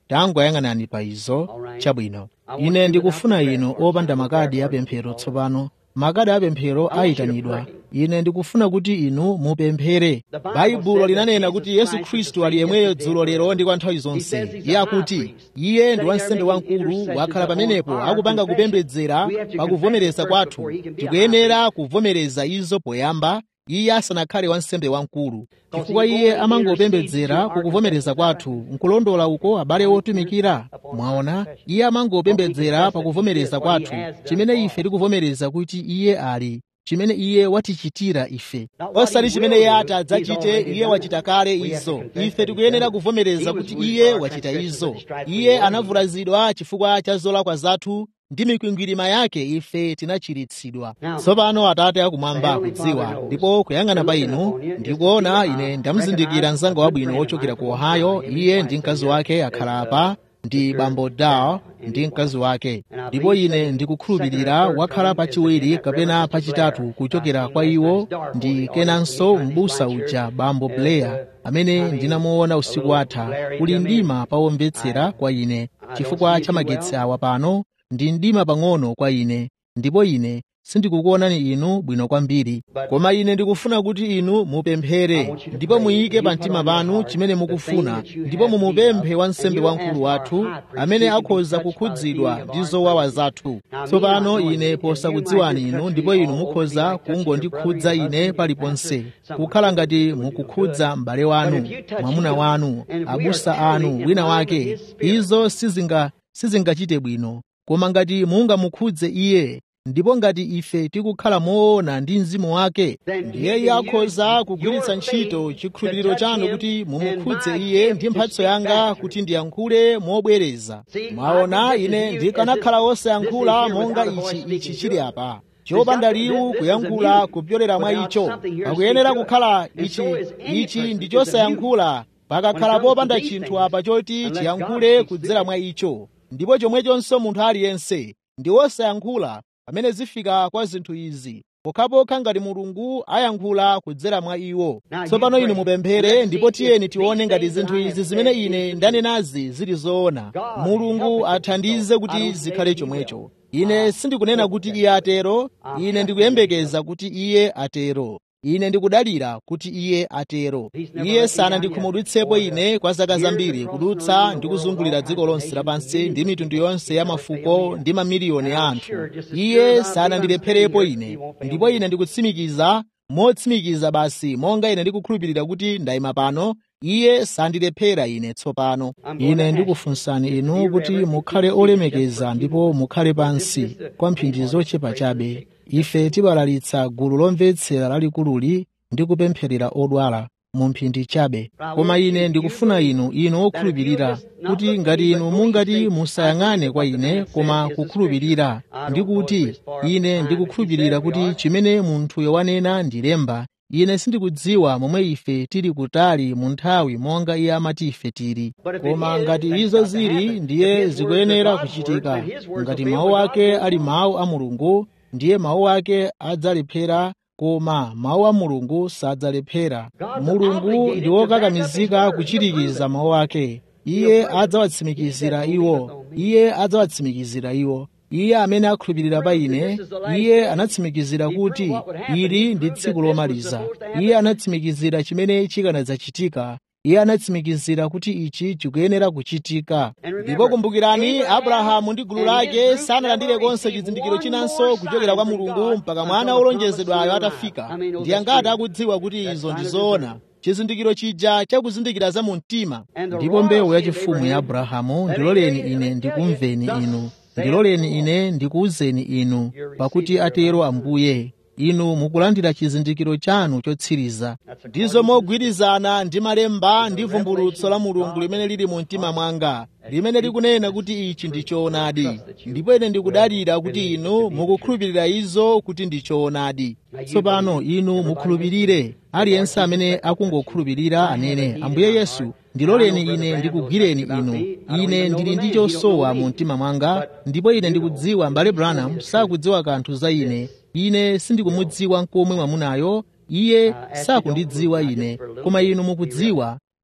tangoyang'anani pa izo chabwino ine ndikufuna inu opanda makadi apemphero tsopano makadi apemphero ayitanidwa ine ndikufuna kuti inu mupemphere baibulo linanena kuti yesu khristu ali yemweyo dzulo lero ndi kwa nthawi zonse iye akuti iye ndi wansembe wamkulu wakhala pamenepo akupanga kupembedzera pakuvomereza kwathu tikuyenera kuvomereza izo poyamba iye asanakhale wansembe wamkulu chifukwa iye amangopembedzera kukuvomereza kwathu nkulondola uko abale otumikira mwaona iye amangopembedzera pakuvomereza kwathu chimene ife tikuvomereza kuti iye ali chimene iye watichitira ife osati chimene iye ati adzachite iye wachita kale izo ife tikuyenera kuvomereza kuti iye wachita izo iye anavulazidwa chifukwa cha zolakwa zathu ndi mikwingwirima yake ife tinachiritsidwa tsopano atate akumwamba akudziwa ndipo kuyang'ana pa inu ndikuona ine ndamuzindikira mzanga wabwino wochokera ku ohio iye ndi mkazi wake akhala apa ndi bambo dao ndi mkazi wake ndipo ine ndikukhulupirira wakhala pachiwiri kapena pachitatu kuchokera kwa iwo ndi kenanso m'busa uja bambo blair amene ndinamuona usiku atha kuli mdima pawomvetsera kwa ine chifukwa cha magetsi awa pano ndi mdima pang'ono kwa ine ndipo ine sindikukuonani inu bwino kwambiri koma ine ndikufuna kuti inu mupemphere ndipo muyike pa mtima panu chimene mukufuna ndipo mumupemphe wansembe wamkulu wathu amene akhoza kukhudzidwa ndi zowawa zathu tsopano ine posakudziwani inu ndipo inu mukhoza kungondikhudza ine paliponse kukhala ngati mukukhudza m'bale wanu mwamuna wanu abusa anu wina wake izo sizinga sizingachite bwino koma ngati mungamukhudze iye ndipo ngati ife tikukhala moona ndi mzimu wake ndiye iye akhoza kugwiritsa ntchito chikhulupiriro chanu kuti mumukhudze iye ndi mphatso yanga kuti ndiyankhule mobwereza mwaona ine ndikanakhala wosayankhula monga ichi ichi chili apa chopanda liwu kuyankhula kupyolera mwa icho pakuyenera kukhala ichi ichi ndi chosayankhula pakakhala popanda chinthu apa choti chiyankhule kudzera mwa icho ndipo chomwechonso munthu aliyense ndi wosayankhula pamene zifika kwa zinthu izi pokhapokha ngati mulungu ayankhula kudzera mwa iwo tsopano inu mupemphere ndipo tiyeni tione ngati zinthu izi zimene ine ndanenazi zili zoona mulungu athandize kuti zikhale chomwecho ine sindikunena kuti iye atero ine ndikuyembekeza kuti iye atero ine ndikudalira kuti iye atero iye sanandikhumudwitsepo ine kwa zaka zambiri kudutsa ndi kuzungulira dziko lonse lapansi ndi mitundu yonse ya mafuko ndi mamiliyoni a anthu iye sanandilepherepo ine ndipo ine ndikutsimikiza motsimikiza basi monga ine ndikukhulupirira kuti ndayima pano iye sandilephera ine tsopano ine ndikufunsani inu kuti mukhale olemekeza ndipo mukhale pansi kwa mphindi zochepa chabe ife tibalalitsa gulu lomvetsera lalikululi ndi kupempherera odwala mu mphindi chabe koma ine ndikufuna inu inu okhulupirira kuti ngati inu mungati musayang'ane kwa ine koma kukhulupirira ndi kuti ine ndikukhulupirira kuti chimene munthuyo wanena ndilemba ine sindikudziwa momwe ife tili kutali mu nthawi monga iye amati ife tili koma ngati izo zili ndiye zikuyenera kuchitika ngati mawu ake ali mawu a mulungu ndiye mawu ake adzalephera koma mawu a mulungu sadzalephera mulungu ndi wokakamizika kuchirikiza mawu ake iye adzawatsimikizira iwo iye adzawatsimikizira iwo iye amene akhulupirira pa ine iye anatsimikizira kuti ili ndi tsiku lomaliza iye anatsimikizira chimene chikanadzachitika iye anatsimikizira kuti ichi chikuyenera kuchitika ndipo kumbukirani abrahamu ndi gulu lake sanalandire konse chizindikiro chinanso kuchokera kwa mulungu mpaka mwana wolonjezedwayo atafika ndi angati akudziwa kuti izo ndi zoona chizindikiro chija chakuzindikira za mu mtima ndipo mbewu yachifumu ya abrahamu ndiloleni ine ndikumveni inu ndiloleni ine ndikuwuzeni inu pakuti atero ambuye inu mukulandira chizindikiro chanu chotsiriza ndizo mogwirizana ndi malemba ndi vumbulutso la mulungu limene lili mu mtima mwanga limene likunena kuti ichi ndi choonadi ndipo ine ndikudalira kuti inu mukukhulupirira izo kuti ndi choonadi tsopano inu mukhulupirire aliyense amene akungokhulupirira anene ambuye yesu ndiloleni ine ndikugwireni inu ine ndili ndi chosowa mu mtima mwanga ndipo ine ndikudziwa mbale branham sakudziwa kanthu za ine ine sindikumudziwa nkomwe mwamunayo iye sakundidziwa ine koma inu mukudziwa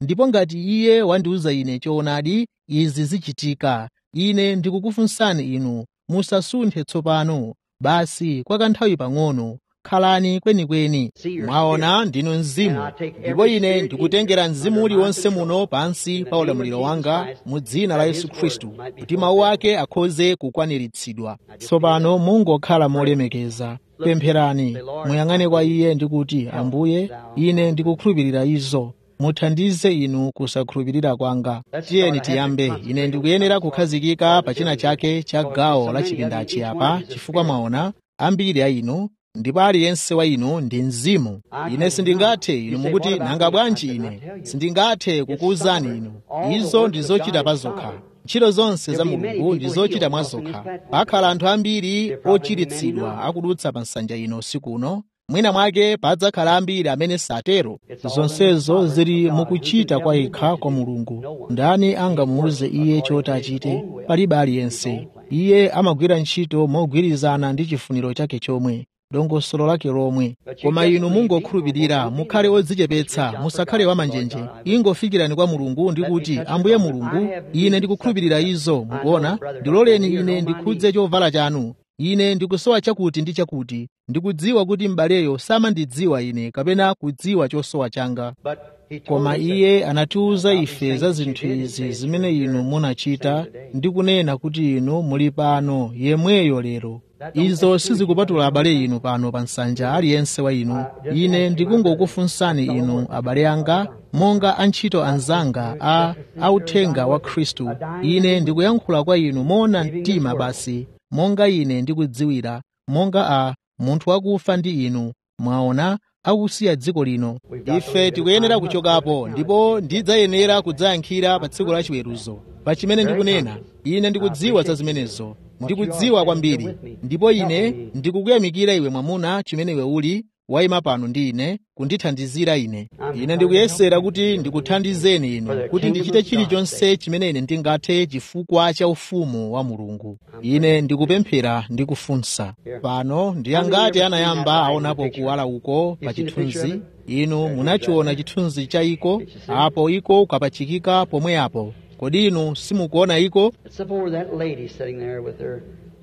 ndipo ngati iye wandiwuza ine choonadi izi zichitika ine ndikukufunsani inu musasunthe tsopano basi kwa kanthawi pang'ono khalani kwenikweni mwaona ndinu mzimu ndipo ine ndikutengera mzimu uliwonse muno pansi pa ulamuliro wanga mu dzina la yesu khristu kuti mawu ake akhoze kukwaniritsidwa tsopano mungokhala molemekeza pempherani muyang'ane kwa iye ndi kuti ambuye ine ndikukhulupirira izo muthandize inu kusakhulupirira kwanga tiyeni tiyambe ine ndikuyenera kukhazikika pa china chake cha gawo la chipindachi apa chifukwa mwaona ambiri a inu ndipo aliyense wa inu ndi mzimu ine sindingathe inu mukuti nanga bwanji ine sindingathe kukuwuzani inu izo ndi zochita pa zokha ntchito zonse za mulungu ndi zochita mwa zokha pakhala anthu ambiri ochiritsidwa akudutsa pa nsanja ino usiku uno mwina mwake padzakhala ambiri amene satero zonsezo zili mukuchita kwa yekha kwa mulungu ndani angamuwuze iye choti achite palibe aliyense iye amagwira ntchito mogwirizana ndi chifuniro chake chomwe dongosolo lake lomwe koma inu mungokhulupirira mukhale odzichepetsa musakhale wamanjenje ingofikirani kwa mulungu ndi kuti ambuye mulungu ine ndikukhulupirira izo mukuona ndiloleni ine ndikhudze chovala chanu ine ndikusowa chakuti ndi chakuti ndikudziwa kuti m'baleyo samandidziwa ine kapena kudziwa chosowa changa koma iye anatiwuza ife za zinthu izi zimene inu munachita ndi kunena kuti inu muli pano yemweyo lero izo sizikupatula abale inu pano pa nsanja aliyense wa inu ine ndikungokufunsani inu abale anga monga antchito anzanga a authenga wa khristu ine ndikuyankhula kwa inu moona mtima basi monga ine ndikudziwira monga a munthu wakufa ndi inu mwaona akusiya dziko lino ife tikuyenera kuchokapo ndipo ndidzayenera kudzayankhira pa tsiku la chiweruzo pa chimene ndikunena ine ndikudziwa za zimenezo ndikudziwa kwambiri ndipo ine ndikukuyamikira iwe mwamuna chimene iwe uli wayima pano ndi ine kundithandizira ine ine ndikuyesera kuti ndikuthandizeni inu kuti ndichite chilichonse chimene ine ndingathe chifukwa cha ufumu wa mulungu ine ndikupemphera ndikufunsa pano ndiyangati anayamba aonapo kuwala uko pa chithunzi inu munachiona chithunzi cha iko apo iko kapachikika pomwe apo kodi inu simukuona iko It's up over that lady sitting there with her.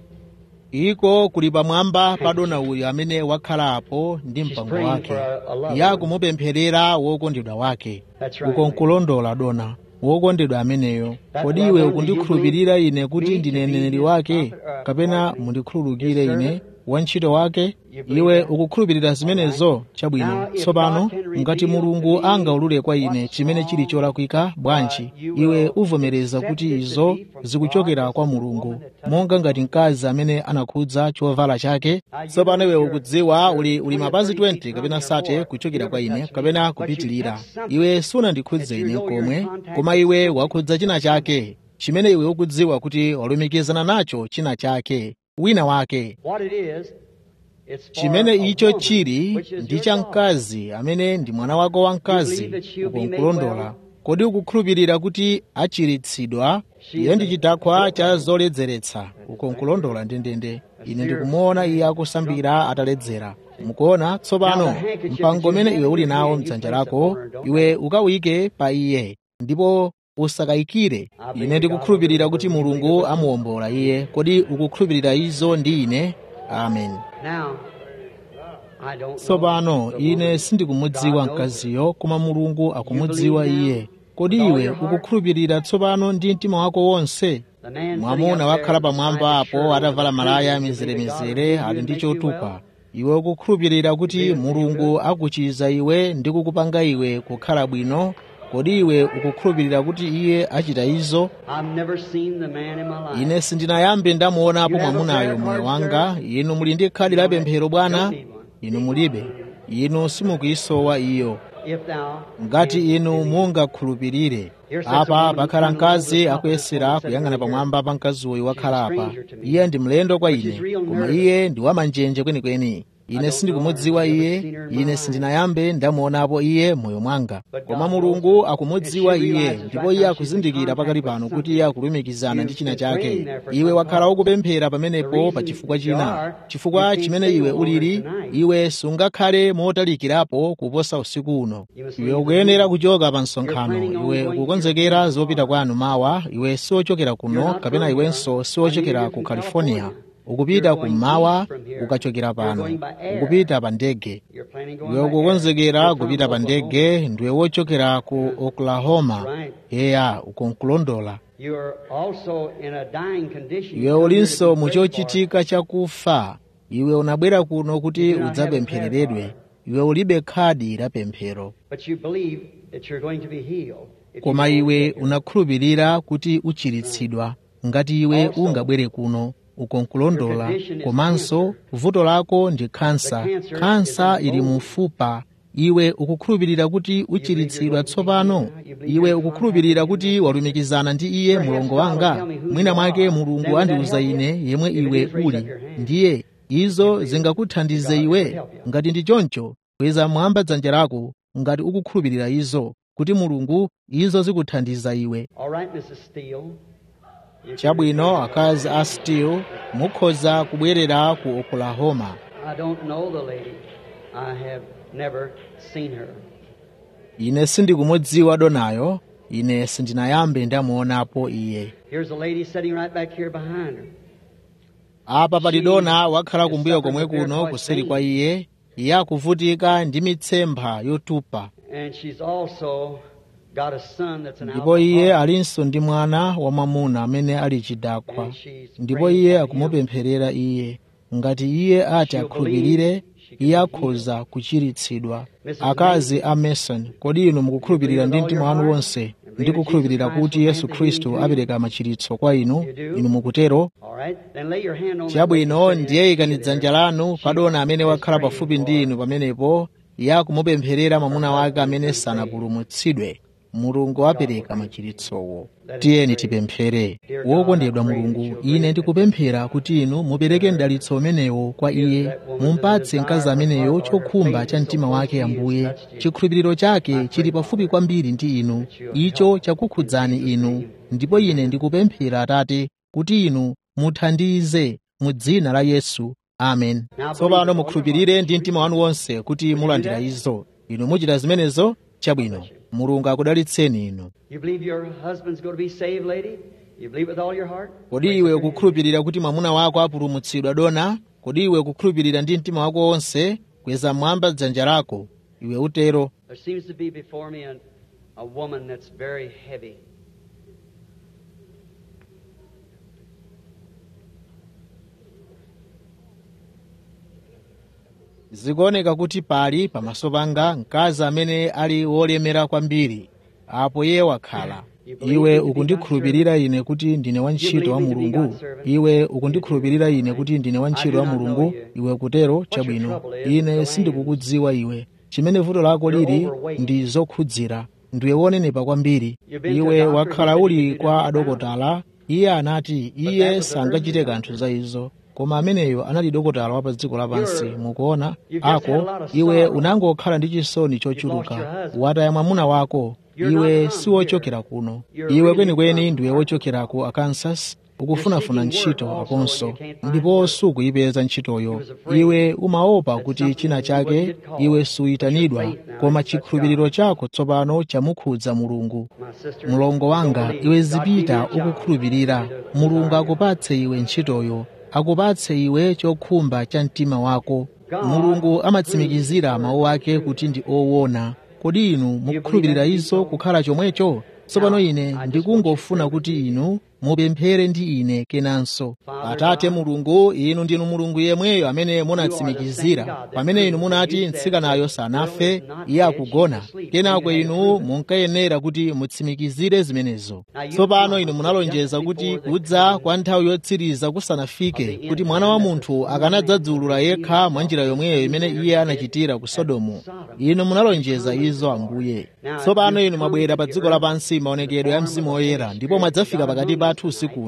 iko kuli pamwamba pa dona uyu amene wakhala apo ndi mpango wake yakumupempherera wokondedwa wake uko nkulondola dona wokondedwa ameneyo kodi iwe ukundikhulupirira ine kuti ndine mneneri wake kapena mundikhululukire ine wantchito wake iwe ukukhulupirira zimenezo chabwino tsopano ngati mulungu angaulule kwa ine chimene chili cholakwika bwanji iwe uvomereza kuti izo zikuchokera kwa mulungu monga ngati mkazi amene anakhudza chovala chake tsopano iwe ukudziwa uli, uli mapazi 20 kapena sate kuchokera kwa ine kapena kupitilira iwe sunandikhudze ine komwe koma iwe wakhudza china chake chimene iwe ukudziwa kuti walumikizana nacho china chake wina wake What it is, it's for chimene a icho woman, chili which is ndi your cha daughter. mkazi amene ndi mwana wako wamkazi uko nkulondola kodi ukukhulupirira kuti achiritsidwa iye ndi chidakhwa cha zoledzeretsa uko nkulondola ndendende ine ndikumuona iye akusambira ataledzera mukuona tsopano mpango umene iwe uli nawo mdzanja lako iwe ukawike pa iye ndipo usakayikire ine ndikukhulupirira kuti mulungu amuwombola iye kodi ukukhulupirira izo ndi ine amen Now, I don't know tsopano the ine woman. sindikumudziwa mkaziyo koma mulungu akumudziwa iye kodi iwe ukukhulupirira tsopano ndi mtima wako wonse The man sitting mwamuna up there wakhala beside pamwamba the shirt apo atavala with the malaya cream, mizeremizere God ali ndi make you chotupa well. iwe ukukhulupirira kuti mulungu akuchiza iwe ndi kukupanga iwe kukhala bwino kodi iwe ukukhulupirira kuti iye achita izo I've never seen the man in my life. ine sindinayambe ndamuonapo mwamunayo moyo wanga inu muli ndi khadi la pemphero bwana inu mulibe inu simukuyisowa iyo If thou ngati inu mungakhulupirire apa pakhala mkazi akuyesera kuyang'ana pamwamba pa mkazi uyu wakhala apa iye ndi mlendo kwa ine koma iye ndi wamanjenje kwenikweni ine sindikumudziwa iye ine sindinayambe ndamuonapo iye moyo mwanga koma mulungu akumudziwa iye ndipo iye akuzindikira pakali pano kuti iye akulumikizana ndi china chake iwe wakhala ukupemphera pamenepo pa chifukwa china chifukwa chimene iwe ulili iwe sungakhale motalikirapo kuposa usiku uno iwe ukuyenera kuchoka pa msonkhano iwe ukukonzekera zopita kwanu mawa iwe siwochokera kuno kapena iwenso siwochokera ku california ukupita kummawa ukachokera pano ukupita pa ndege iwe ukukonzekera kupita pa ndege ndiwe wochokera ku oklahoma eya ukonkulondola iwe ulinso muchochitika chakufa iwe unabwera kuno kuti udzapemphereredwe iwe ulibe khadi la pemphero koma iwe unakhulupirira kuti uchiritsidwa ngati iwe ungabwere kuno ukonkulondola komanso vuto lako ndi khansa khansa ili mufupa iwe ukukhulupirira kuti uchiritsidwa tsopano iwe ukukhulupirira kuti walumikizana ndi iye mulongo wanga mwina mwake mulungu andiuza ine yemwe iwe uli ndiye izo zingakuthandize iwe ngati ndi choncho kweza mwamba dzanja lako ngati ukukhulupirira izo kuti mulungu izo zikuthandiza iwe chabwino akazi a steel mukhoza kubwerera ku oklahoma ine sindikumudziwa donayo ine sindinayambe ndamuonapo iye apa pali dona wakhala kumbuyo komwe kuno kuseri kwa iye iye akuvutika ndi mitsempha yotupa ndipo iye alinso ndi mwana wamwamuna amene ali chidakwa ndipo iye akumupempherera iye ngati iye ati akhulupirire iye akhoza kuchiritsidwa akazi a mason kodi inu mukukhulupirira ndi mtima wanu wonse ndi kukhulupirira kuti yesu khristu apereka machiritso kwa inu inu mukutero chabwino ndiye ikani dzanja lanu padona amene wakhala pafupi ndi inu pamenepo iye akumupempherera mwamuna wake amene sanapulumutsidwe mulungu apereka machiritsowo tiyeni tipemphere wokondedwa mulungu ine ndikupemphera kuti inu mupereke mdalitso umenewo kwa iye mumpatse mkazi ameneyo chokhumba cha mtima wake ambuye chikhulupiriro chake chili pafupi kwambiri ndi inu icho chakukhudzani inu ndipo ine ndikupemphera atate kuti inu muthandize mu dzina la yesu amen tsopano mukhulupirire ndi mtima wanu wonse kuti mulandira izo inu muchita zimenezo chabwino mulungu akudalitseni inu kodi iwe ukukhulupirira kuti mwamuna wako apulumutsidwa dona kodi iwe ukukhulupirira ndi mtima wako wonse kweza mwamba dzanja lako iwe utero zikuoneka kuti pali pamaso panga mkazi amene ali wolemera kwambiri apo iye wakhala iwe ukundikhulupirira ine kuti ndine wantchito wa mulungu iwe ukundikhulupirira ine kuti ndine wantchito wa mulungu iwe kutero chabwino ine sindikukudziwa iwe chimene vuto lako lili ndi zokhudzira ndiwe wonenepa kwambiri iwe wakhala uli kwa adokotala iye anati iye sangachite kanthu za izo koma ameneyo anali dokotala wa pa dziko lapansi mukuona ako iwe unangokhala ndi chisoni chochuluka wataya mwamuna wako iwe siwochokera kuno iwe kwenikweni ndiwe wochokera ku arkansas ukufunafuna ntchito aponso ndipo sukuyipeza ntchitoyo iwe umaopa kuti china chake iwe suyitanidwa koma chikhulupiriro chako tsopano chamukhudza mulungu mlongo wanga iwe zipita ukukhulupirira mulungu akupatse iwe ntchitoyo akupatse iwe chokhumba cha mtima wako mulungu amatsimikizira mawu ake kuti ndi owona kodi inu mukukhulupirira izo kukhala chomwecho tsopano ine ndikungofuna kuti inu mupemphere ndi ine kenanso atate mulungu inu ndinu mulungu yemweyo amene munatsimikizira pamene inu munati mtsikanayo sanafe iye akugona kenako inu munkayenera kuti mutsimikizire zimenezo tsopano inu munalonjeza kuti kudza kwa nthawi yotsiriza kusanafike kuti mwana wa munthu akanadzadzulula yekha mwa njira yomweyo imene iye anachitira ku sodomu inu munalonjeza izo ambuye tsopano inu mwabwera pa dziko lapansi maonekedwe ya mzimu woyera ndipo mwadzafika pakati pathu usiku uno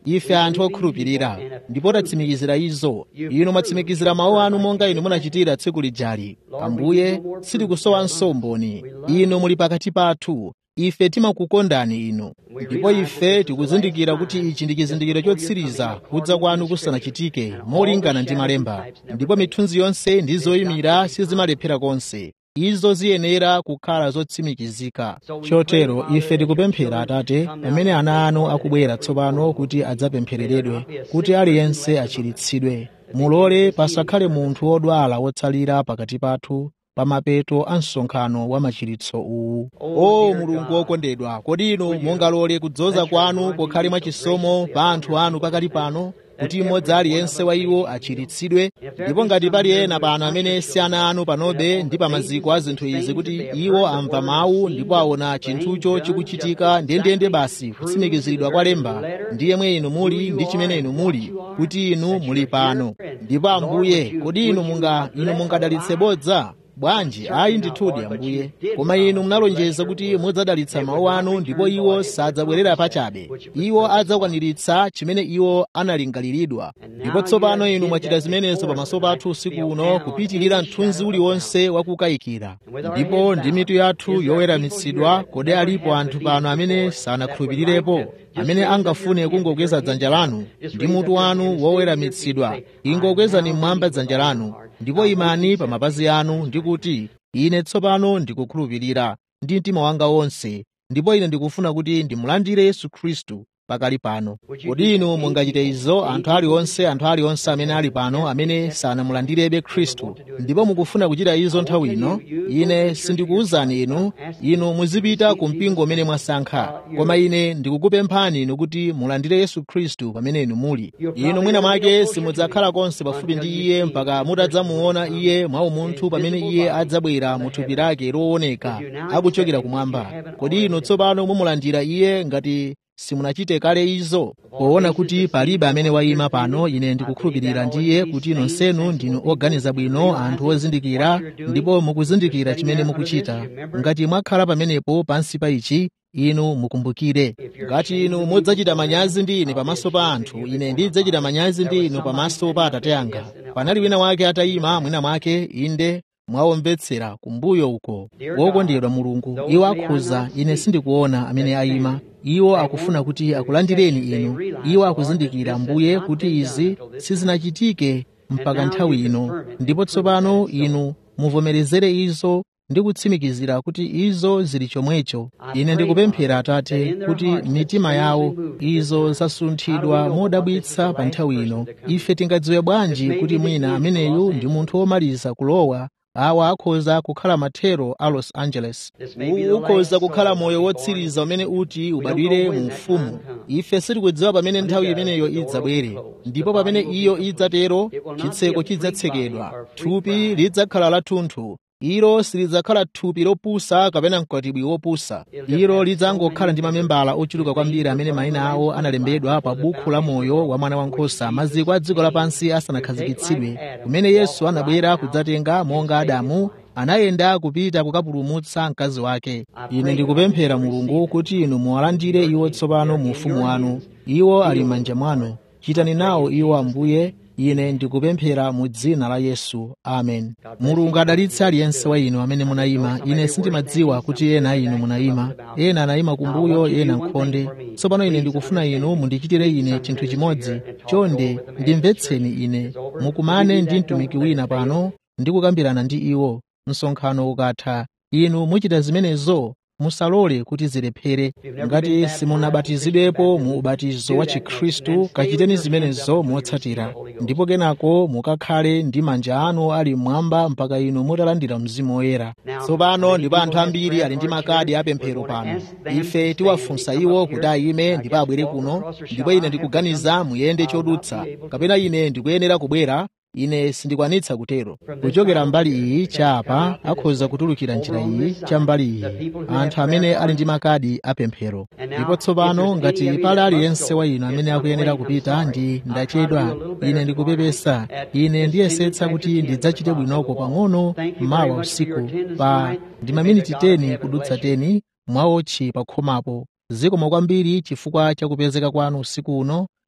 ife anthu okhulupirira ndipo tatsimikizira izo inu mwatsimikizira mawu anu monga inu munachitira tsiku lijali ambuye sitikusowanso mboni inu muli pakati pathu ife timakukondani inu ndipo ife tikuzindikira kuti ichi ndi chizindikiro chotsiriza kudza kwanu kusanachitike molingana ndi malemba ndipo mithunzi yonse ndi zoyimira sizimalephera konse izo ziyenera kukhala zotsimikizika chotero ife tikupemphera atate pamene ana anu akubwera tsopano kuti adzapemphereredwe kuti aliyense achiritsidwe mulole pasakhale munthu wodwala wotsalira pakati pathu pa mapeto a msonkhano wa machiritso uwu o mulungu wokondedwa kodi inu mungalole kudzoza kwanu kukhale mwachisomo pa anthu anu pakali pano kuti mmodzi aliyense wa iwo achiritsidwe ndipo ngati pali ena pano amene si ana anu panobe ndi pa maziko a zinthu izi kuti iwo amva mawu ndipo aona chinthucho chikuchitika ndendende basi kutsimikiziridwa kwa lemba ndi yemwe inu muli ndi chimene inu muli kuti inu muli pano ndipo ambuye kodi inu munga inu mungadalitse bodza bwanji ayi ndithudi ambuye koma inu munalonjeza kuti mudzadalitsa mawu anu ndipo iwo sadzabwerera pachabe iwo adzakwaniritsa chimene iwo analingaliridwa ndipo tsopano inu mwachita zimenezo pamaso pathu usiku uno kupitirira mthunzi uliwonse wakukayikira ndipo ndi mitu yathu yoweramitsidwa kodi alipo anthu pano amene sanakhulupirirepo amene angafune kungokweza dzanja lanu ndi mutu wanu woweramitsidwa ingokwezani mmwamba dzanja lanu ndipo imani pa mapazi anu ndi kuti ine tsopano ndikukhulupirira ndi mtima wanga wonse ndipo ine ndikufuna kuti ndimulandire yesu khristu pakali pano kodi inu mungachite izo anthu aliwonse anthu aliwonse amene ali pano amene sanamulandirebe khristu ndipo mukufuna kuchita izo nthawi ino ine sindikuwuzani inu inu muzipita ku mpingo umene mwasankha koma ine ndikukupemphani inu kuti mulandire yesu khristu pamene inu muli inu mwina mwake simudzakhala konse pafupi ndi iye mpaka mutadzamuona iye mwa umunthu pamene iye adzabwera mu thupi lake looneka akuchokera kumwamba kodi inu tsopano mumulandira iye ngati simunachite kale izo poona kuti palibe amene wayima pano ine ndikukhulupirira ndiye kuti nonsenu ndinu oganiza bwino anthu ozindikira ndipo mukuzindikira chimene mukuchita ngati mwakhala pamenepo pansi pa ichi inu mukumbukire ngati inu mudzachita manyazi ndi ine pamaso pa anthu ine ndidzachita manyazi ndi inu pamaso pa atate anga panali wina wake atayima mwina mwake inde mwawomvetsera kumbuyo uko wokondedwa mulungu iwo akhuza ine sindikuona amene ayima iwo akufuna kuti akulandireni inu iwo akuzindikira mbuye kuti izi sizinachitike mpaka nthawi ino ndipo tsopano inu muvomerezere izo ndi kutsimikizira kuti izo zili chomwecho ine ndikupemphera atate kuti mitima yawo izo zasunthidwa modabwitsa pa nthawi ino ife tingadziwe bwanji kuti mwina ameneyu ndi munthu womaliza kulowa awa akhoza kukhala mathero a los angeles uwu ukhoza kukhala moyo wotsiriza umene uti ubadwire mu ufumu ife sitikudziwa pamene nthawi imeneyo idzabwere ndipo pamene iyo idzatero chitseko chidzatsekedwa thupi lidzakhala lathunthu ilo silidzakhala thupi lopusa kapena mkwatibwi wopusa ilo lidzangokhala ndi mamembala ochuluka kwambiri amene mayina awo analembedwa pa bukhu la moyo wa mwana wankhosa maziko a dziko lapansi asanakhazikitsidwe kumene yesu anabwera kudzatenga monga adamu anayenda kupita kukapulumutsa mkazi wake ine ndikupemphera mulungu kuti inu muwalandire iwo tsopano mu ufumu wanu iwo ali m'manja mwanu chitani nawo iwo ambuye ine ndikupemphera mu dzina la yesu amen mulungu adalitse aliyense wa inu amene munayima ine sindimadziwa kuti ena inu munayima ena anayima kumbuyo ena nkhonde tsopano ine ndikufuna inu mundichitire ine chinthu chimodzi chonde ndimvetseni ine mukumane ndi mtumiki wina pano ndikukambirana ndi iwo msonkhano ukatha inu muchita zimenezo musalole kuti zilephere ngati simunabatizidwepo mu ubatizo wa chikhristu kachiteni zimenezo motsatira ndipo kenako mukakhale ndi manja anu ali mmwamba mpaka inu mutalandira mzimu woyera tsopano ndipo anthu ambiri ali ndi makadi apemphero pano ife tiwafunsa iwo kuti ayime ndipo abwere kuno ndipo ine ndikuganiza muyende chodutsa kapena ine ndikuyenera kubwera ine sindikwanitsa kutero kuchokera mbali iyi chapa akhoza kutulukira njira iyi cha mbali iyi anthu amene ali ndi makadi apemphero ndipo tsopano ngati pali aliyense wa inu amene akuyenera kupita ndi ndachedwa ine ndikupepesa ine ndiyesetsa kuti ndidzachite bwinoko pang'ono mawa usiku pa ndi maminiti 10 kudutsa 10 mwaotchi pa khomapo zikomo kwambiri chifukwa cha kupezeka kwanu usiku uno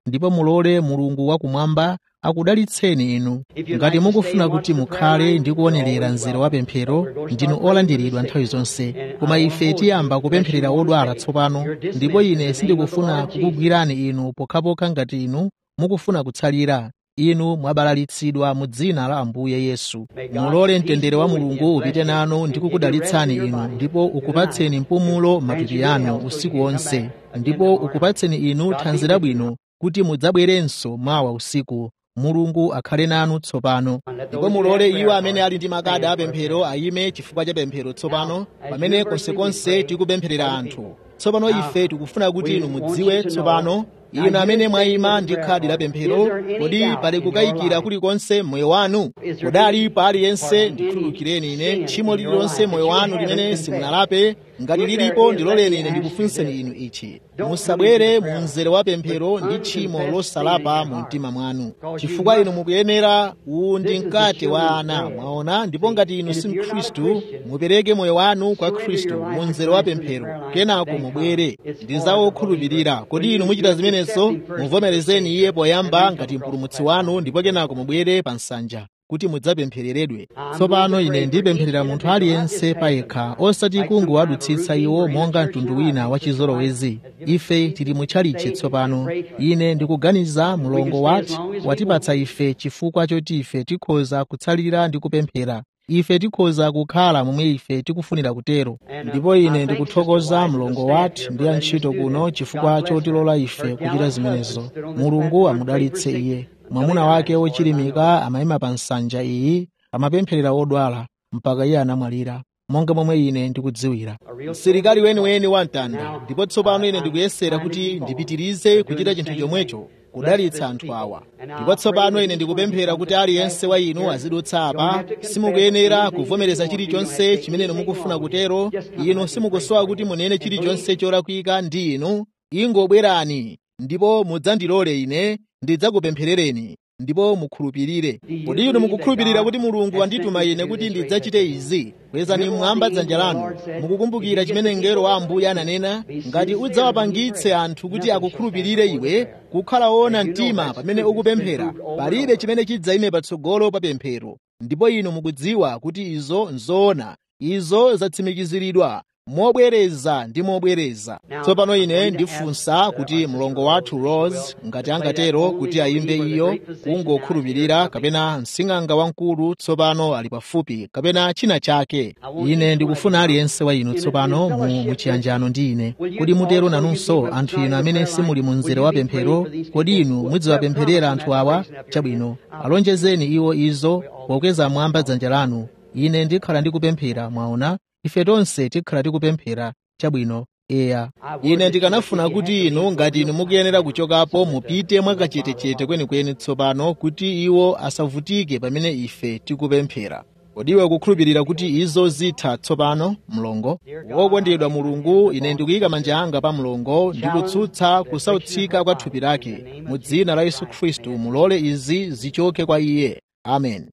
ndipo mulole mulungu wakumwamba akudalitseni inu ngati mukufuna kuti mukhale ndi kuonerera mzere wa pemphero ndinu olandiridwa nthawi zonse koma ife tiyamba kupempherera odwala tsopano ndipo ine sindikufuna kukugwirani inu pokhapokha ngati inu mukufuna kutsalira inu mwabalalitsidwa mu dzina la ambuye yesu mulole mtendere wa mulungu upite nanu ndi kukudalitsani inu ndipo ukupatseni mpumulo matupi anu usiku wonse ndipo ukupatseni inu thanzi labwino kuti mudzabwerenso mawa usiku mulungu akhale nanu tsopano ndipo mulole iwo amene ali ndi makadi apemphero ayime chifukwa cha pemphero tsopano pamene konsekonse tikupempherera anthu tsopano ife tikufuna kuti inu mudziwe tsopano inu amene mwayima ndi khadi la pemphero kodi pali kukayikira kulikonse moyo wanu kodi aliyense ndikhululukireni ine tchimo lililonse moyo wanu limene simunalape ngati lilipo ndiloleni ine ndikufunseni inu ichi musabwere mu mzere wa pemphero ndi tchimo losalapa mu mtima mwanu chifukwa inu mukuyenera uwu ndi mkate wa ana mwaona ndipo ngati inu si mkhristu mupereke moyo wanu kwa khristu mu mzere wa pemphero kenako mubwere ndi za okhulupirira kodi inu muchita zimenezo muvomerezeni iye poyamba ngati mpulumutsi wanu ndipo kenako mubwere pa nsanja kuti mudzapemphereredwe tsopano ine ndipempherera munthu aliyense payekha osati kungowadutsitsa iwo monga mtundu wina wa chizolowezi ife tili mutchalichi tsopano ine ndikuganiza mlongo wati watipatsa ife chifukwa choti ife tikhoza kutsalira ndi kupemphera ife tikhoza kukhala momwe ife tikufunira kutero ndipo ine ndikuthokoza mlongo wati ndi antchito kuno chifukwa chotilola ife kuchita zimenezo mulungu amudalitse iye mwamuna wake wochilimika amayima pa nsanja iyi amapempherera odwala mpaka iye anamwalira monga momwe ine ndikudziwira msilikali weniweni wa mtanda ndipo tsopano ine ndikuyesera kuti ndipitirize kuchita chinthu chomwecho kudalitsa anthu awa ndipo tsopano ine ndikupemphera kuti aliyense wa inu azidutsa apa simukuyenera kuvomereza chilichonse chimene inu mukufuna kutero inu simukusowa kuti munene chilichonse cholakwika ndi inu ingobwerani ndipo mudzandilole ine ndidzakupempherereni ndipo mukhulupirire kodi inu mukukhulupirira kuti mulungu wandituma ine kuti ndidzachite izi kwezani mmwamba dzanja lanu mukukumbukira chimene mngelo wa ambuye ananena ngati udzawapangitse anthu kuti akukhulupirire iwe kukhala woona mtima pamene ukupemphera palibe chimene chidzayime patsogolo pa pemphero ndipo inu mukudziwa kuti izo nzoona izo zatsimikiziridwa mobwereza ndi mobwereza tsopano ine ndifunsa kuti mlongo wathu rose ngati angatero kuti ayimbe iyo kungokhulupirira kapena msing'anga wamkulu tsopano ali pafupi kapena china chake ine ndikufuna aliyense wa inu tsopano mu muchiyanjano ndi ine kodi mutero nanunso anthu inu amene simuli mu mzere wa pemphero kodi inu mudziwapempherera anthu awa chabwino alonjezeni iwo izo pokweza mwamba dzanja lanu ine ndikhala ndikupemphera mwaona ife tonse tikhala tikupemphera chabwino eya ine ndikanafuna kuti inu ngati inu mukuyenera kuchokapo mupite mwakachetechete kwenikweni tsopano kuti iwo asavutike pamene ife tikupemphera kodiwe kukhulupirira kuti izo zitha tsopano mlongo wokondedwa mulungu ine ndikuyika manja anga pa mlongo ndikutsutsa kusautsika kwa thupi lake mu dzina la yesu khristu mulole izi zichoke kwa iye amen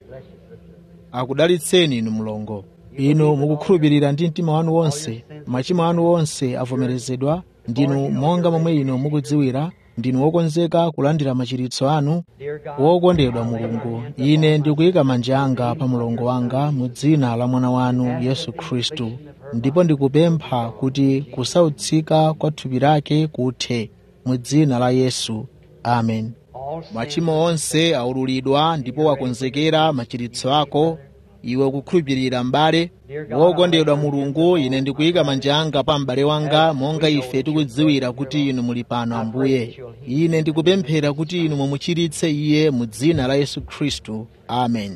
akudalitseni inu mlongo inu mukukhulupirira ndi mtima wanu wonse machimo anu wonse avomerezedwa ndinu monga momwe inu mukudziwira ndinu wokonzeka kulandira machiritso anu wokondedwa mulungu ine ndikuyika manja anga pa mlongo wanga mu dzina la mwana wanu yesu khristu ndipo ndikupempha kuti kusautsika kwa thupi lake kuthe mu dzina la yesu amen machimo onse aululidwa ndipo wakonzekera machiritso ako iwe ukukhulupirira m'bale wokondedwa mulungu ine ndikuyika manja anga pa m'bale wanga monga ife tikudziwira kuti inu muli pano ambuye ine ndikupemphera kuti inu mumuchiritse iye mu dzina la yesu khristu amen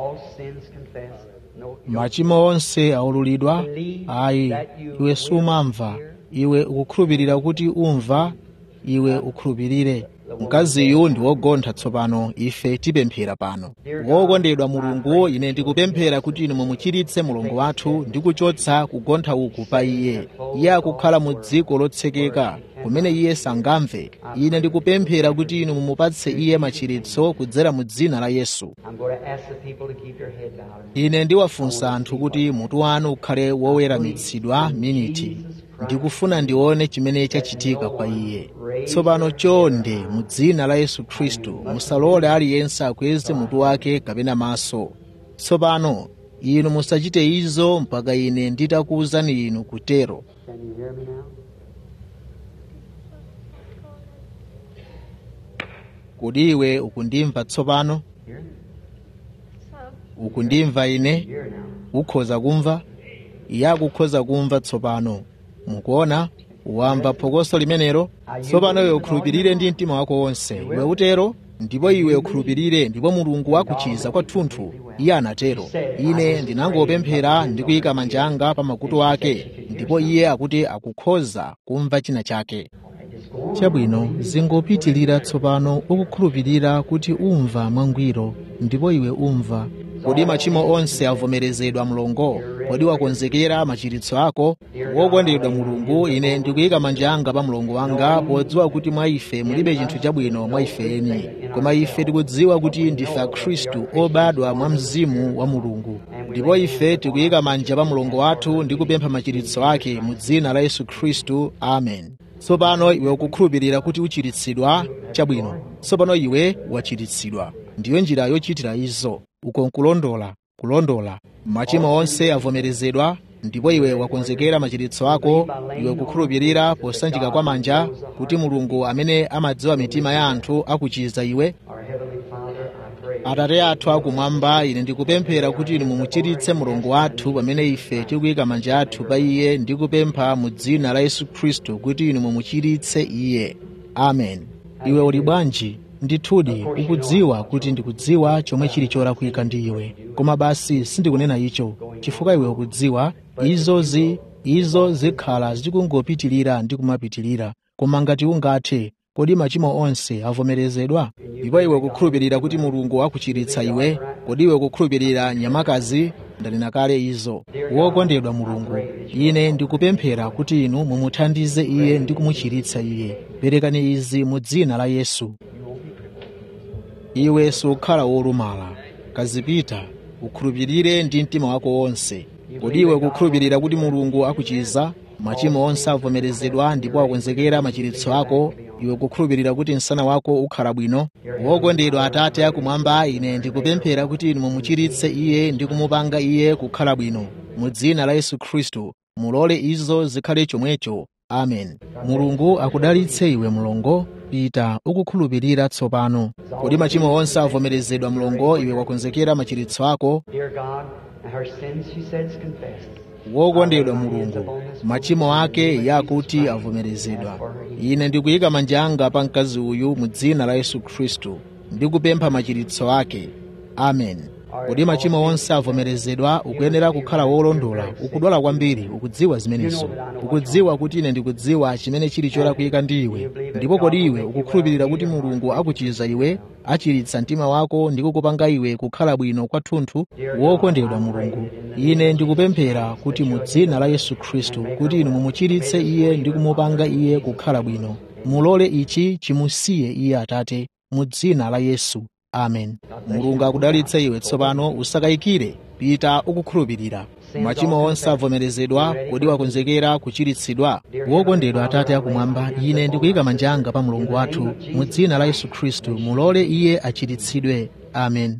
machimo onse aululidwa ayi iwe sumamva iwe ukukhulupirira kuti umva iwe ukhulupirire mkaziyu ndi wogontha tsopano ife tipemphera pano wokondedwa mulungu ine ndikupemphera kuti inu mumuchiritse mulungu wathu ndi kuchotsa kugontha uku pa iye iye akukhala mu dziko lotsekeka kumene iye sangamve ine ndikupemphera kuti inu mumupatse iye machiritso kudzera mu dzina la yesu ine ndiwafunsa anthu kuti mutu wanu ukhale woweramitsidwa miniti ndikufuna ndione chimene chachitika kwa iye tsopano chonde mu dzina la yesu khristu musalole aliyense akweze mutu wake kapena maso tsopano inu musachite izo mpaka ine nditakuwuzani inu kutero Can you hear me now? kodi iwe ukundimva tsopano Hear me? ukundimva ine Hear now. ukhoza kumva iye akukhoza kumva tsopano mukuona wamva phokoso limenelo tsopano iwe ukhulupirire ndi mtima wako wonse iwe utero ndipo iwe ukhulupirire ndipo mulungu wakuchiza kwathunthu iye anatero ine ndinangopemphera ndi kuyika manja anga pa makutu ake ndipo iye akuti akukhoza kumva china chake chabwino zingopitilira tsopano ukukhulupirira kuti umva mwangwiro ndipo iwe umva kodi machimo onse avomerezedwa mlongo kodi wakonzekera machiritso ako wokondedwa mulungu ine ndikuyika manja anga pa mlongo wanga podziwa kuti mwa ife mulibe chinthu chabwino mwa ife eni koma ife tikudziwa kuti ndife akhristu obadwa mwa mzimu wa mulungu ndipo ife tikuyika manja pa mlongo wathu ndi kupempha machiritso ake mu dzina la yesu khristu amen tsopano iwe ukukhulupirira kuti uchiritsidwa chabwino tsopano iwe wachiritsidwa ndiyo njira yochitira izo uko nkulondola kulondola machimo onse avomerezedwa ndipo iwe wakonzekera machiritso ako iwe kukhulupirira posanjika kwa manja kuti mulungu amene amadziwa mitima ya anthu akuchiza iwe Our Heavenly Father, I pray. atate athu akumwamba ine ndikupemphera kuti inu mumuchiritse mulungu wathu pamene ife tikuyika manja athu pa iye ndi kupempha mu dzina la yesu khristu kuti inu mumuchiritse iye amen iwe uli bwanji ndithudi ukudziwa kuti ndikudziwa chomwe chili cholakwika ndi iwe koma basi sindikunena icho chifukwa iwe ukudziwa izozi izo zikhala zikungopitilira ndi kumapitilira koma ngati ungathe kodi machimo onse avomerezedwa ndipo iwe kukhulupirira kuti mulungu akuchiritsa iwe kodi iwe kukhulupirira nyamakazi ndanena kale izo wokondedwa mulungu ine ndikupemphera kuti inu mumuthandize iye ndi kumuchiritsa iye perekani izi mu dzina la yesu iwe sukhala wolumala kazipita ukhulupirire ndi mtima wako wonse kodi iwe kukhulupirira kuti mulungu akuchiza machimo onse avomerezedwa ndipo akonzekera machiritso ako iwe kukhulupirira kuti msana wako ukhala bwino wokondedwa atate akumwamba ine ndikupemphera kuti inu mumuchiritse iye ndi kumupanga iye kukhala bwino mu dzina la yesu khristu mulole izo zikhale chomwecho amen mulungu akudalitse iwe mlongo pita ukukhulupirira tsopano kodi machimo onse avomerezedwa mlongo iwe wakonzekera machiritso ako Dear God, her sins, she says, confessed. wokondedwa mulungu machimo ake yakuti avomerezedwa ine ndikuyika manja anga pa mkazi uyu mu dzina la yesu khristu ndikupempha machiritso ake amen kodi machimo onse avomerezedwa ukuyenera kukhala wolondola ukudwala kwambiri ukudziwa zimenezo ukudziwa kuti ine ndikudziwa chimene chili cholakwika ndi iwe ndipo kodi iwe ukukhulupirira kuti mulungu akuchiza iwe achiritsa mtima wako ndi kukupanga iwe kukhala bwino kwathunthu wokondedwa mulungu ine ndikupemphera kuti mu dzina la yesu khristu kuti inu mumuchiritse iye ndi kumupanga iye kukhala bwino mulole ichi chimusiye iye atate mu dzina la yesu amen mulungu akudalitse iwe tsopano usakayikire pita ukukhulupirira machimo onse avomerezedwa kodi wakonzekera kuchiritsidwa wokondedwa atate akumwamba ine ndikuyika manja anga pa mulungu wathu mu dzina la yesu khristu mulole iye achiritsidwe amen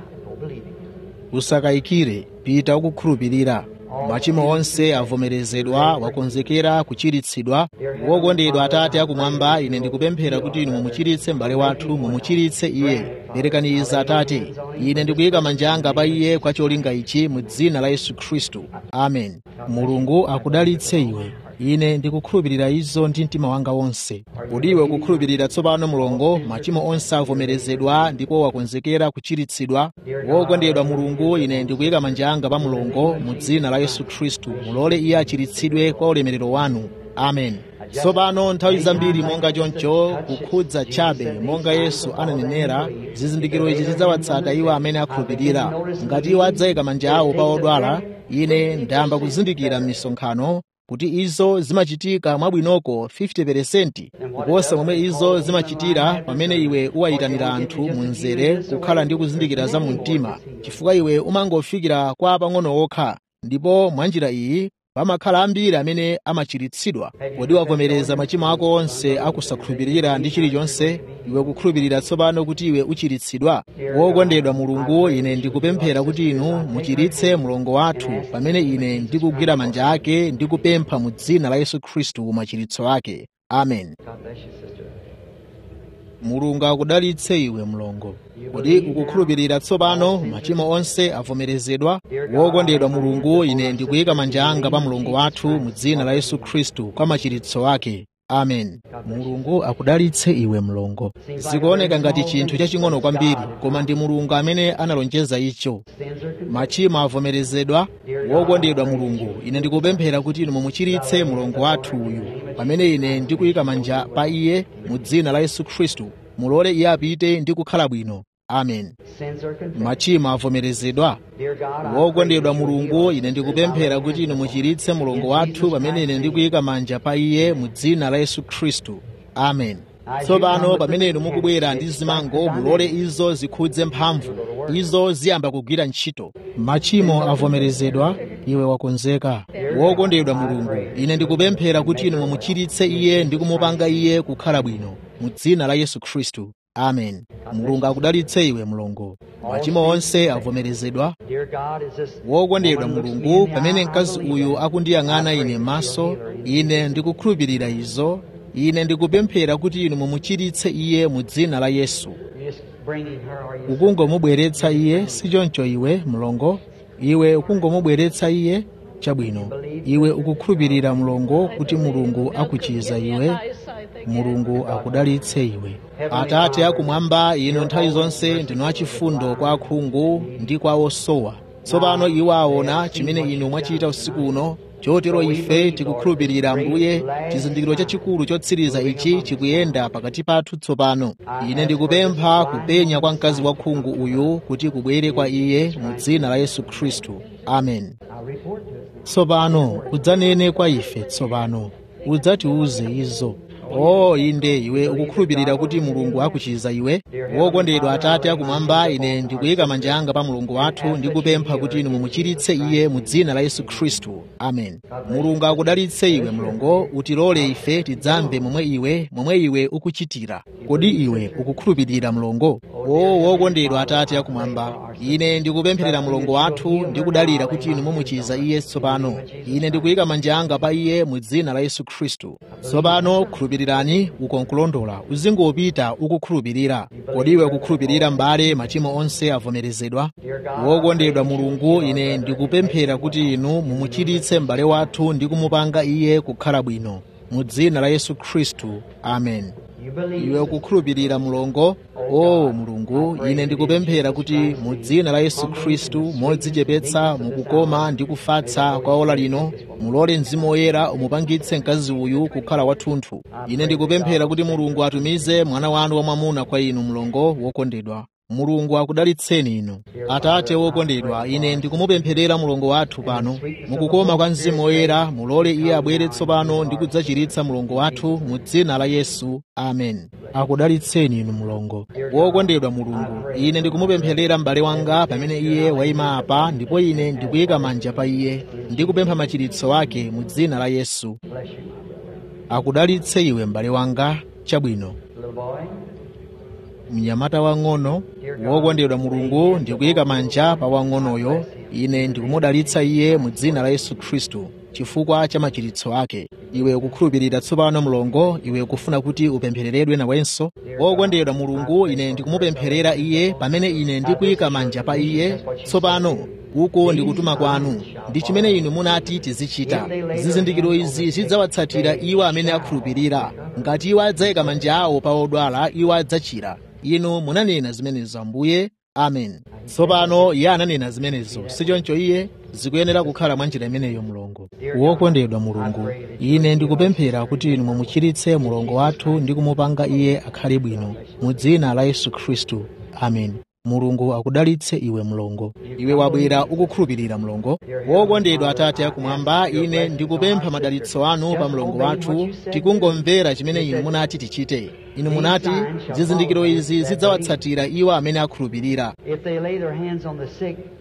usakayikire pita ukukhulupirira machimo onse avomerezedwa wakonzekera kuchiritsidwa wokondedwa atate akumwamba ine ndikupemphera kuti inu mumuchiritse m'bale wathu mumuchiritse iye perekani izi atate ine ndikuyika manja anga pa iye kwa cholinga ichi mu dzina la yesu khristu amen mulungu akudalitse iwe ine ndikukhulupirira izo ndi mtima wanga wonse kodi iwe ukukhulupirira tsopano mulongo machimo onse avomerezedwa ndipo wakonzekera kuchiritsidwa wokondedwa mulungu ine ndikuyika manja anga pa mulongo mu dzina la yesu khristu mulole iye achiritsidwe kwa ulemerero wanu amen tsopano nthawi zambiri monga choncho kukhudza chabe monga yesu ananenera zizindikiro izi zidzawatsata iwo amene akhulupirira ngati iwo adzayika manja awo pa odwala ine ndayamba kuzindikira m'misonkhano kuti izo zimachitika mwabwinoko 50% kuposa momwe izo zimachitira pamene iwe uwayitanira anthu mu mzere kukhala ndi kuzindikira za mu mtima chifukwa iwe umangofikira kwa pang'ono okha ndipo mwa njira iyi pamakhala ambiri amene amachiritsidwa kodi wavomereza machimo ako onse akusakhulupirira ndi chilichonse iwe kukhulupirira tsopano kuti iwe uchiritsidwa wokondedwa mulungu ine ndikupemphera kuti inu muchiritse mlongo wathu pamene ine ndikugwira manja ake ndikupempha mu dzina la yesu khristu machiritso ake amen God bless you, sister. mulungu akudalitse iwe mlongo kodi ukukhulupirira tsopano machimo onse avomerezedwa wokondedwa mulungu ine ndikuyika manja anga pa mlongo wathu mu dzina la yesu khristu kwa machiritso ake amen mulungu akudalitse iwe mlongo zikuoneka ngati chinthu chaching'ono kwambiri koma ndi mulungu amene analonjeza icho Sins are confessed. machimo avomerezedwa wokondedwa mulungu ine ndikupemphera kuti inu mumuchiritse mlongo wathu uyu pamene ine ndikuyika manja pa iye mu dzina la yesu khristu mulole iye apite ndi kukhala bwino amen Sins are confessed. machimo avomerezedwa Dear God, I wokondedwa pray that you will mulungu heal ine us. ndikupemphera kuti inu muchiritse mlongo wathu pamene ine ndikuyika manja pa iye mu dzina la yesu khristu amen tsopano pamene inu mukubwera ndi zimango mulole izo zikhudze mphamvu izo ziyamba kugwira ntchito machimo avomerezedwa iwe wakonzeka wokondedwa mulungu ine ndikupemphera kuti inu mumuchiritse iye ndi kumupanga iye kukhala bwino mu dzina la yesu khristu amen mulungu akudalitse iwe mlongo machimo onse avomerezedwa Dear God, is this wokondedwa woman looks me mulungu in the pamene eye, I mkazi believe uyu it. akundiyang'ana I pray ine that maso you'll heal her. ine ndikukhulupirira izo ine ndikupemphera kuti inu mumuchiritse iye mu dzina la yesu You're just bringing her, or you ukungomubweretsa iye sichoncho iwe mlongo iwe ukungomubweretsa iye chabwino iwe ukukhulupirira mlongo kuti mulungu akuchiza iwe mulungu akudalitse iwe atate akumwamba inu nthawi zonse ndinu achifundo kwa akhungu ndi kwa osowa tsopano iwo aona chimene inu mwachita usiku uno chotero ife tikukhulupirira mbuye chizindikiro chachikulu chotsiriza ichi chikuyenda pakati pathu tsopano ine ndikupempha kupenya kwa mkazi wa khungu uyu kuti kubwere kwa iye mu dzina la yesu khristu amen I'll report to us. tsopano udzanene kwa ife tsopano udzatiuze izo o inde iwe ukukhulupirira kuti mulungu akuchiza iwe wokondedwa atate akumwamba ine ndikuyika manja anga pa mulungu wathu ndikupempha kuti inu mumuchiritse iye mu dzina la yesu khristu amen mulungu akudalitse iwe mlongo utilole ife tidzamve momwe iwe momwe iwe ukuchitira kodi iwe ukukhulupirira mlongo o wokondedwa atate akumwamba ine ndikupempherera mlongo wathu ndikudalira kuti inu mumuchiza iye tsopano ine ndikuyika manja anga pa iye mu dzina la yesu khristu tsopano khulupirirani ukonkulondola uzingopita ukukhulupirira kodi iwe ukukhulupirira m'bale machimo onse avomerezedwa wokondedwa mulungu ine ndikupemphera kuti inu mumuchiritse m'bale wathu ndi kumupanga iye kukhala bwino mu dzina la yesu khristu amen You believe iwe ukukhulupirira mulongo o mulungu ine ndikupemphera kuti mu dzina la yesu khristu modzichepetsa mukukoma ndi kufatsa kwa ola lino mulole mzimu woyera umupangitse mkazi uyu kukhala wathunthu ine ndikupemphera kuti mulungu atumize mwana wanu wamwamuna kwa inu mlongo wokondedwa mulungu akudalitseni inu atate wokondedwa ine ndikumupempherera mulongo wathu pano mukukoma kwa mzimu woyera mulole iye abwere tsopano ndi kudzachiritsa mulongo wathu mu dzina la yesu amen akudalitseni inu mulongo wokondedwa mulungu ine ndikumupempherera m'bale wanga pamene iye wayima apa ndipo ine ndikuyika manja pa iye ndikupempha machiritso ake mu dzina la yesu bless you, my brother. akudalitse iwe m'bale wanga chabwino Little boy, mnyamata wang'ono wokondedwa mulungu ndikuyika manja pa wang'onoyo ine ndikumudalitsa iye mu dzina la yesu khristu chifukwa cha machiritso ake iwe ukukhulupirira tsopano mlongo iwe ukufuna kuti upemphereredwe nawenso wokondedwa mulungu ine ndikumupempherera iye pamene ine ndikuyika manja pa iye tsopano uko ndikutuma kwanu ndi chimene inu munati tizichita zizindikiro izi zidzawatsatira iwo amene akhulupirira ngati iwo adzayika manja awo pa odwala iwo adzachira inu munanena zimenezo ambuye amen tsopano iye ananena zimenezo sichoncho iye zikuyenera kukhala mwa njira imeneyo mulungu wokondedwa mulungu ine ndikupemphera kuti inu mumuchiritse mulongo wathu ndi kumupanga iye akhale bwino mu dzina la yesu khristu amen mulungu akudalitse iwe mlongo iwe wabwera ukukhulupirira mlongo wokondedwa atate akumwamba ine ndikupempha madalitso anu pa mlongo wathu tikungomvera chimene inu munati tichite inu munati zizindikiro izi zidzawatsatira iwo amene akhulupirira if they lay their hands on the sick,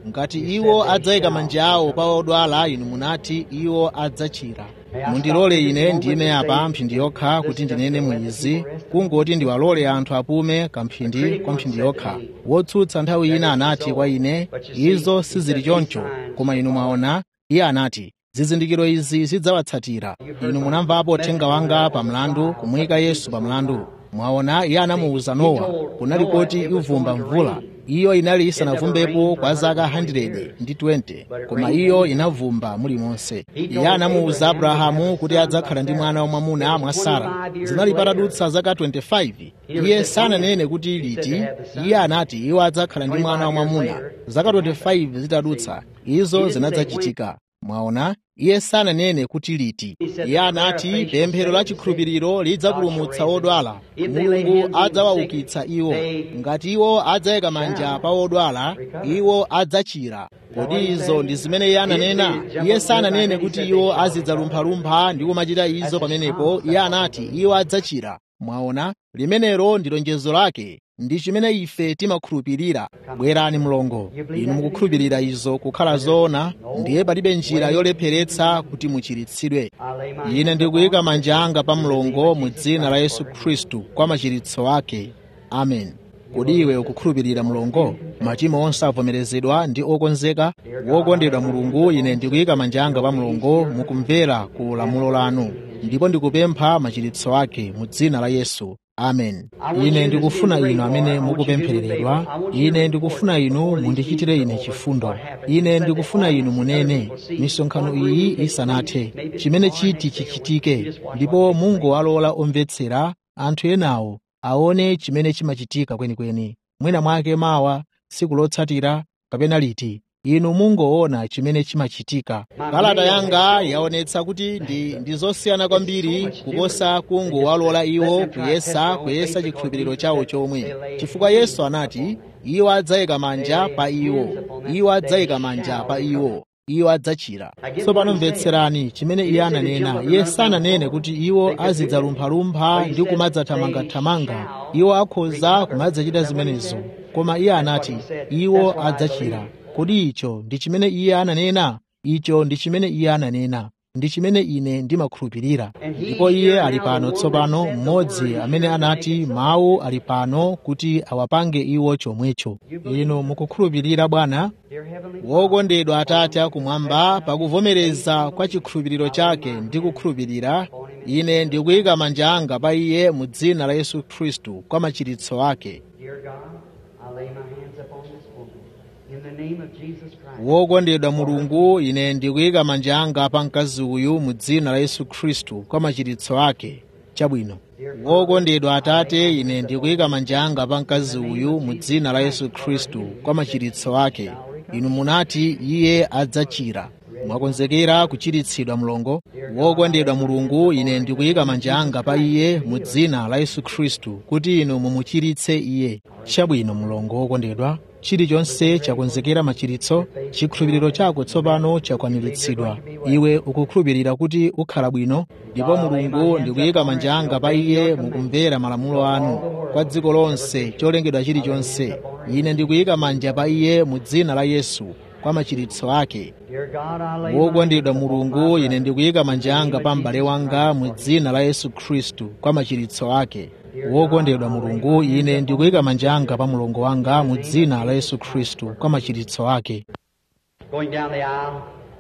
ngati iwo adzayika manja awo pa odwala inu munati iwo adzachira mundilole ine ndime apa mphindi yokha kuti ndinene mwizi kungoti ndiwalole anthu apume kamphindi kwa mphindi yokha wotsutsa nthawi ina anati kwa ine izo sizili choncho koma inu mwaona iye anati zizindikiro izi zidzawatsatira inu munamvapo uthenga wanga pa mlandu kumuyika yesu pa mlandu mwaona iye anamuwuza nowa kunali kuti ivumba mvula iyo inali isanavumbepo kwa zaka 100 ndi 20 koma iyo inavumba mulimonse iye anamuwuza abrahamu kuti adzakhala ndi mwana wamwamuna mwa sara zinali patadutsa zaka 25 iye sananene kuti liti iye anati iwo adzakhala ndi mwana wamwamuna zaka 25 zitadutsa izo zinadzachitika mwaona iye sananene kuti liti iye anati pemphero la chikhulupiriro lidzapulumutsa odwala mulungu adzawaukitsa iwo ngati iwo adzayika manja pa odwala iwo adzachira kodi izo ndi zimene iye ananena iye sananene kuti iwo azidzalumphalumpha ndi kumachita izo pamenepo iye anati iwo adzachira mwaona limenelo ndi lonjezo lake ndi chimene ife timakhulupirira bwerani mlongo inu mukukhulupirira izo kukhala zoona ndiye palibe njira yolepheretsa kuti muchiritsidwe ine ndikuyika manja anga pa mlongo mu dzina la yesu khristu kwa machiritso ake amen kodi iwe ukukhulupirira mlongo machimo onse avomerezedwa ndi okonzeka wokondedwa mulungu ine ndikuyika manja anga pa mlongo mukumvera ku lamulo lanu ndipo ndikupempha machiritso ake mu dzina la yesu amen ine ndikufuna inu amene mukupemphereredwa ine ndikufuna inu mundichitire ine chifundo ine ndikufuna inu munene misonkhano iyi isanathe chimene chiti chichitike ndipo mungowalola omvetsera anthu enawo aone chimene chimachitika kwenikweni mwina mwake mawa tsiku lotsatira kapena liti inu mungoona chimene chimachitika kalata yanga yaonetsa kuti ndi, ndi zosiyana kwambiri kuposa kungowalola iwo kuyesa kuyesa chikhulupiriro chawo chomwe chifukwa yesu anati iwo adzayika manja pa iwo iwo adzayika manja pa iwo iwo adzachira tsopano mvetserani chimene iye ananena iye sananene kuti iwo azidzalumphalumpha ndi kumadzathamangathamanga iwo akhoza kumadzachita zimenezo koma iye anati iwo adzachira kodi icho ndi chimene iye ananena icho ndi chimene iye ananena ndi chimene ine ndimakhulupirira ndipo iye ali pano tsopano mmodzi amene anati mawu ali pano kuti awapange iwo chomwecho inu mukukhulupirira bwana wokondedwa atate akumwamba pakuvomereza kwa chikhulupiriro chake ndi kukhulupirira ine ndikuyika manja anga pa iye mu dzina la yesu khristu kwa machiritso ake Dear God, I lay my hands upon this woman. In the name of Jesus Christ. wokondedwa mulungu ine ndikuyika manja anga pa mkazi uyu mu dzina la yesu khristu kwa machiritso ake chabwino wokondedwa atate ine ndikuyika manja anga pa mkazi uyu mu dzina la yesu khristu kwa machiritso ake inu munati iye adzachira mwakonzekera kuchiritsidwa mlongo wokondedwa mulungu ine ndikuyika manja anga pa iye mu dzina la yesu khristu kuti inu mumuchiritse iye chabwino mlongo wokondedwa chilichonse chakonzekera machiritso chikhulupiriro chako tsopano chakwaniritsidwa iwe ukukhulupirira kuti ukhala bwino ndipo mulungu ndikuyika manja anga pa iye mukumvera malamulo anu kwa dziko lonse cholengedwa chilichonse ine ndikuyika manja pa iye mu dzina la yesu kwa machiritso ake Dear God, I lay my wokondedwa hands upon mulungu my ine ndikuyika manja anga pa m'bale wanga mu dzina la yesu khristu kwa machiritso ake wokondedwa mulungu ine ndikuyika manja anga pa mulongo wanga mu dzina la yesu khristu kwa machiritso ake Going down the aisle.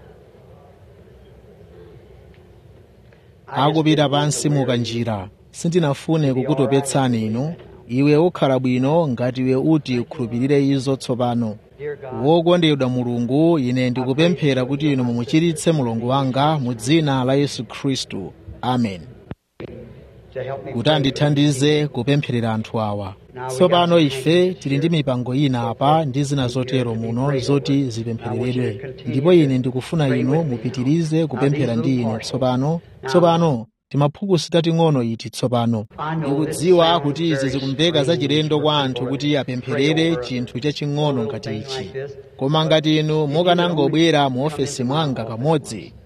I just akupita didn't want pansi to weary you. mukanjira sindinafune kukutopetsani inu iwe ukhala bwino ngati iwe uti ukhulupirire izo tsopano Dear God, wokondedwa mulungu ine ndikupemphera kuti inu mumuchiritse mulongo wanga mu dzina la yesu khristu amen to help me kuti pray. andithandize kupempherera anthu awa tsopano ife tili ndi mipango ina apa ndi zina zotero muno zoti zipemphereredwe ndipo ine ndikufuna inu mupitirize kupemphera ndi ine tsopano tsopano timaphukusi tating'ono iti tsopano ndikudziwa kuti izi zikumveka zachilendo kwa anthu kuti apempherere chinthu chaching'ono ngati ichi koma ngati inu mukanangobwera mu ofesi mwanga kamodzi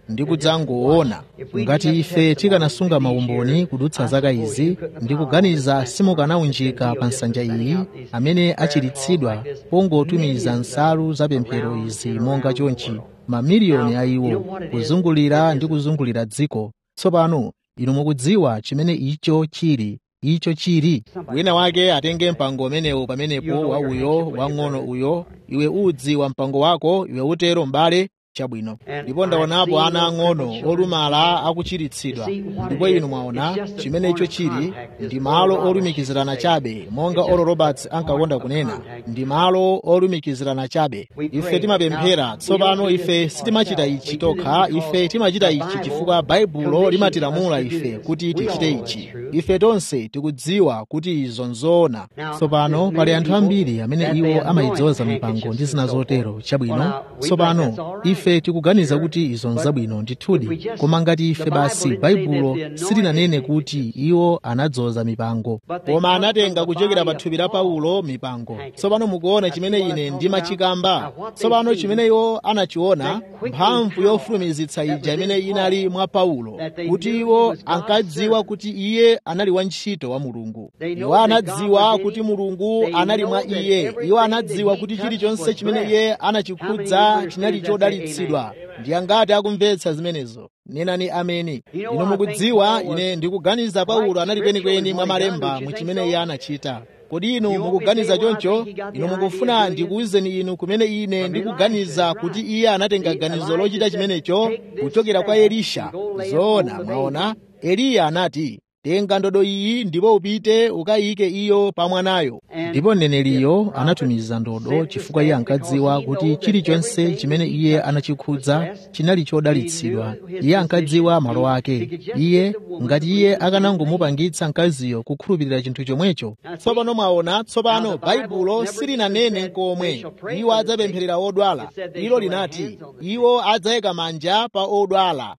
ndi kudzangoona ngati ife tikanasunga maumboni kudutsa zaka izi ndi kuganiza simukanawunjika pa nsanja iyi amene achiritsidwa pongotumiza nsalu za pemphero izi monga chonchi mamiliyoni a iwo kuzungulira ndi kuzungulira dziko tsopano inu mukudziwa chimene icho chili icho chili wina wake atenge mpango umenewo pamenepo wa uyo wang'ono uyo iwe udziwa mpango wako iwe utero m'bale chabwino ndipo ndaonapo ana ang'ono olumala akuchiritsidwa ndipo inu mwaona chimene icho chili ndi malo olumikizirana chabe monga olo roberts ankakonda kunena ndi malo olumikizirana chabe ife timapemphera tsopano ife sitimachita ichi tokha ife timachita ichi chifukwa baibulo limatilamula ife kuti tichite ichi ife tonse tikudziwa kuti izo nzoona tsopano pali anthu ambiri amene iwo amayidzoza mipango ndi zina zotero chabwino tsopano ife tikuganiza kuti izo nzabwino ndithudi koma ngati ife basi baibulo silinanene kuti iwo anadzoza mipango koma anatenga kuchokera pa thupi la paulo mipango tsopano mukuona chimene ine ndimachikamba tsopano chimene iwo anachiona mphamvu yofulumizitsa ija imene inali mwa paulo kuti iwo ankadziwa kuti iye anali wantchito wa mulungu iwo anadziwa kuti mulungu anali mwa iye iwo anadziwa kuti chilichonse chimene iye anachikhudza chinali chodalitsidwa ndi angati akumvetsa zimenezo nenani ameni inu mukudziwa ine ndikuganiza paulo anali kwenikweni mwa malemba mu chimene iye anachita kodi inu mukuganiza choncho inu mukufuna ndikuwuzeni inu kumene ine ndikuganiza kuti iye anatenga ganizo lochita chimenecho kuchokera kwa elisha zoona mwaona eliya anati tenga ndodo iyi ndipo upite ukayike iyo pa mwanayo ndipo mneneriyo anatumiza ndodo chifukwa iye ankadziwa kuti chilichonse chimene iye anachikhudza chinali chodalitsidwa iye ankadziwa malo ake iye ngati iye akanangomupangitsa mkaziyo kukhulupirira chinthu chomwecho tsopano mwaona tsopano baibulo silinanene komwe iwo adzapempherera odwala ilo linati iwo adzayika manja pa odwala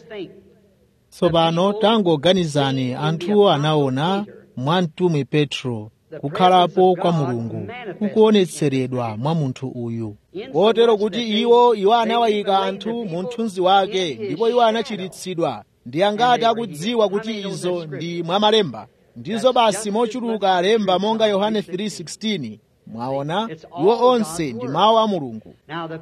tsopano tangoganizani anthuwo anaona mwa mtumwi petro kukhalapo kwa mulungu kukuonetseredwa mwa munthu uyu kotero kuti iwo iwo anawayika anthu mu mthunzi wake ndipo iwo anachiritsidwa ndi angati akudziwa kuti izo ndi mwa malemba ndizo basi mochuluka alemba monga yohane 3:16 mwaona iwo onse ndi mawu a mulungu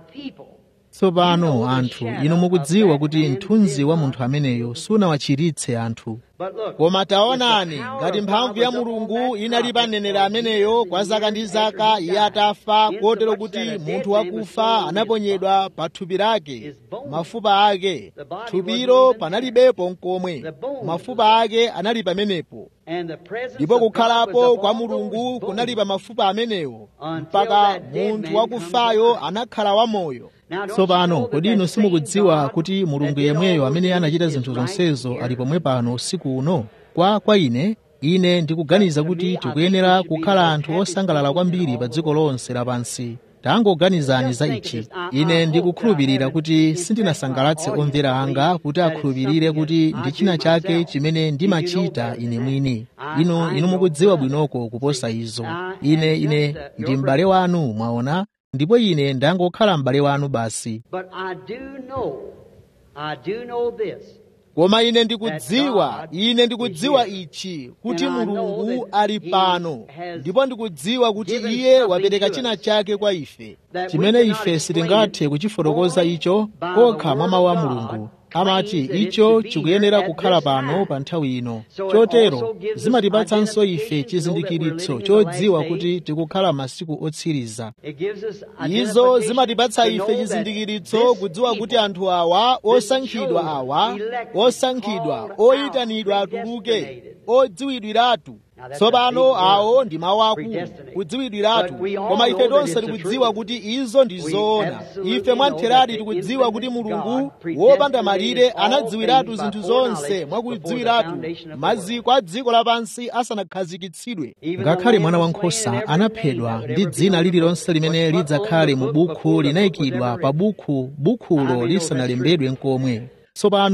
tsopano anthu inu mukudziwa kuti mthunzi wa munthu ameneyo sunawachiritse anthu koma taonani ngati mphamvu ya mulungu inali pa mneneri ameneyo kwa zaka ndi zaka iye atafa kotero kuti munthu wakufa anaponyedwa pa thupi lake mafupa ake thupilo panalibepo nkomwe mafupa ake anali pamenepo ndipo kukhalapo kwa mulungu kunali pa mafupa amenewo mpaka munthu wakufayo anakhala wamoyo tsopano kodi inu simukudziwa kuti mulungu yemweyo amene anachita zinthu zonsezo ali pomwe pano usiku uno kwa kwa ine ine ndikuganiza kuti tikuyenera kukhala anthu osangalala kwambiri pa dziko lonse lapansi tangoganizani za ichi ine ndikukhulupirira kuti sindinasangalatse omvera anga kuti akhulupirire kuti ndi china chake chimene ndimachita ine mwini inu inu mukudziwa bwinoko kuposa izo ine ine ndi m'bale wanu mwaona ndipo ine ndangokhala m'bale wanu basi koma ine ndikudziwa ine ndikudziwa ichi kuti mulungu ali pano ndipo ndikudziwa kuti iye wapereka china chake kwa ife chimene ife sitingathe kuchifotokoza icho kokha mwa mawu a mulungu amati icho chikuyenera kukhala pano pa nthawi ino chotero zimatipatsanso ife chizindikiritso chodziwa kuti tikukhala masiku otsiriza izo zimatipatsa ife chizindikiritso kudziwa kuti anthu awa osankhidwa awa osankhidwa oyitanidwa atuluke odziwidwiratu tsopano awo ndi mawu akulu kudziwidwiratu koma ife tonse tikudziwa kuti izo ndi zoona ife mwamtheradi tikudziwa kuti mulungu wopanda malire anadziwiratu zinthu zonse mwakudziwiratu maziko a dziko lapansi asanakhazikitsidwe ngakhale mwana wankhosa anaphedwa ndi dzina lililonse limene lidzakhale mu bukhu linayikidwa pa bukhu bukhulo lisanalembedwe nkomwe tsopano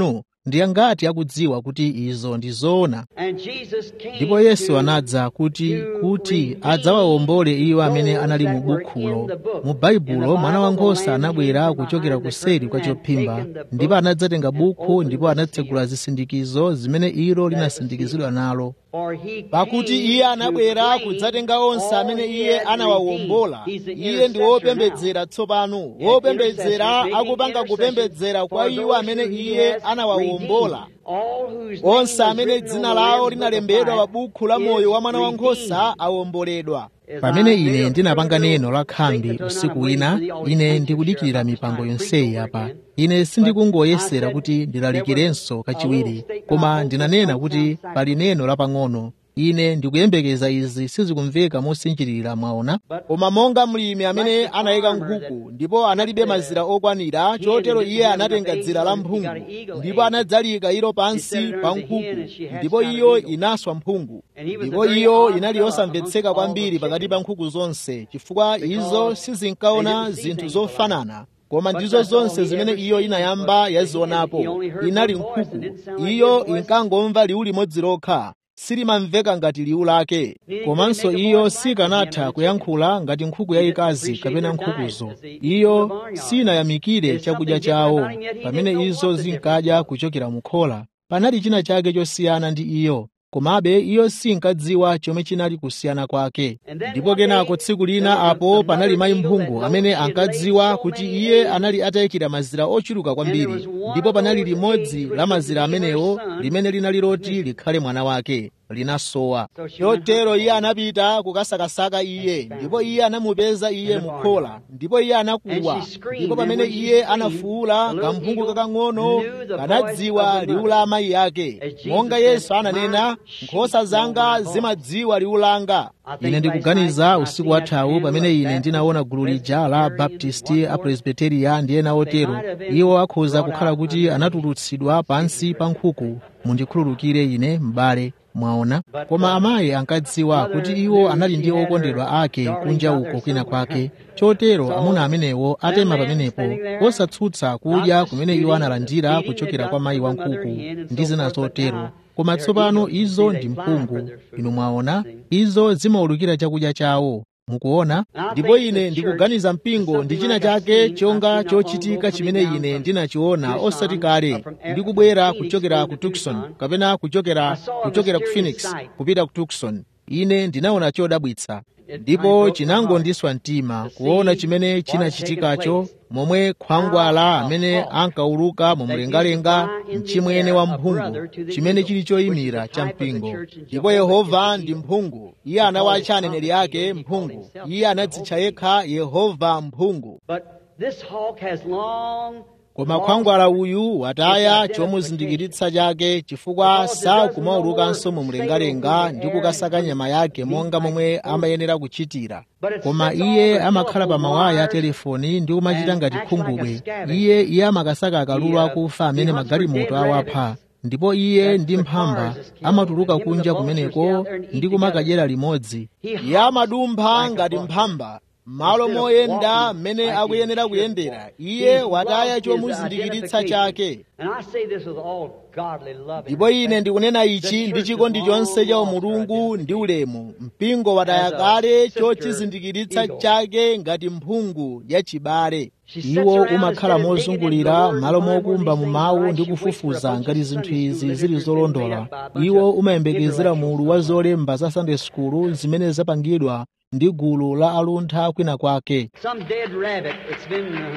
ndi angati akudziwa kuti izo ndi zoona And Jesus came ndipo yesu to anadza kuti kuti adzawawombole iwo amene anali mu bukhulo mu baibulo mwana wankhosa anabwera kuchokera kuseri kwa chophimba ndipo anadzatenga bukhu ndipo anatsegula zisindikizo zimene ilo linasindikizidwa nalo For he pakuti came iye to anabwera claim kudzatenga onse all amene he iye had anawawombola redeemed. He's the iye ndi intercessor wopembedzera tsopano wopembedzera Intercessor, akupanga making kupembedzera kwa intercession iwo for amene those who iye he has anawawombola redeemed. All whose name onse was amene written dzina on the lawo Lamb's Book linalembedwa of pa Life bukhu la moyo wa is mwana wankhosa redeemed. awomboledwa pamene ine ndinapanga neno la khambi usiku wina ine ndikudikirira mipango yonseyi apa ine sindikungoyesera kuti ndilalikirenso kachiwiri koma ndinanena kuti pali neno lapang'ono ine ndikuyembekeza izi sizikumveka mosinjirira mwaona koma monga mlimi amene anayika nkhuku ndipo analibe mazira okwanira chotero iye anatenga dzira la mphungu ndipo anadzalika ilo pansi pa nkhuku ndipo iyo inaswa mphungu ndipo iyo inali yosamvetseka kwambiri pakati pa nkhuku zonse chifukwa izo sizinkaona zinthu zofanana koma ndizo zonse zimene iyo inayamba yazionapo inali nkhuku iyo inkangomva liwu limodzi lokha silimamveka ngati liwu lake komanso iyo sikanatha kuyankhula ngati nkhuku yayikazi kapena nkhukuzo iyo sinayamikire chakudya chawo pamene izo zinkadya kuchokera mu khola panali china chake chosiyana ndi iyo komabe iyo sinkadziwa chomwe chinali kusiyana kwake ndipo kenako tsiku lina apo panali mayi mphungu amene ankadziwa kuti iye anali atayikira mazira ochuluka kwambiri ndipo panali limodzi la mazira amenewo limene linali loti likhale mwana wake linasowa chotero iye anapita kukasakasaka iye ndipo iye anamupeza iye mukhola ndipo iye anakuwa ndipo pamene iye anafuwula kamphungu kakang'ono kanadziwa liwu la amayi ake monga yesu ananena nkhosa zanga zimadziwa liwu langa ine ndikuganiza usiku wathawu pamene ine ndinaona gulu lija la baptisti apresbiteria ndi ena otero iwo akhoza kukhala kuti anatulutsidwa pansi pa nkhuku mundikhululukire ine m'bale mwaona koma amayi ankadziwa kuti iwo anali ndi okondedwa ake kunja uko kwina kwake chotero amuna amenewo atema pamenepo osatsutsa kudya kumene iwo analandira kuchokera kwa mayi wankhuku ndi zina zotero koma tsopano izo ndi mphungu inu mwaona izo zimaulukira chakudya chawo mukuona ndipo ine ndikuganiza mpingo ndi china chake chonga chochitika chimene ine ndinachiona osati kale ndikubwera kuchokera ku tucson kapena kuchokera kuchokera ku phoenix kupita ku tucson ine ndinaona chodabwitsa ndipo chinangondiswa mtima kuona chimene chinachitikacho momwe khwangwala amene ankauluka mu mlengalenga mchimwene wa mphungu chimene chili choyimira cha mpingo ndipo yehova ndi mphungu iye anawatcha aneneri ake mphungu iye anadzitcha yekha yehova mphungu But this hawk has long koma khwangwala uyu wataya chomuzindikiritsa chake chifukwa sakumaulukanso mu mlengalenga ndi kukasaka nyama yake monga momwe amayenera kuchitira koma iye amakhala pa mawaya a telefoni ndi kumachita ngati khungubwe iye iye amakasaka akalulu akufa amene magalimoto awapha ndipo iye ndi mphamba amatuluka kunja kumeneko ndi kumakadyera limodzi iye amadumpha ngati mphamba malo moyenda mmene akuyenera kuyendera iye wataya chomuzindikiritsa chake And I say this with all godly love. and ndipo ine respect. ndikunena ichi ndi chikondi chonse cha umulungu ndi ulemu mpingo wataya kale chochizindikiritsa chake ngati mphungu yachibale iwo umakhala mozungulira malo mokumba mu mawu ndi kufufuza ngati zinthu izi zili zolondola iwo umayembekezera mulu wa zolemba za sunday school zimene zapangidwa ndi gulu la aluntha kwina kwake Some dead rabbit that's been uh,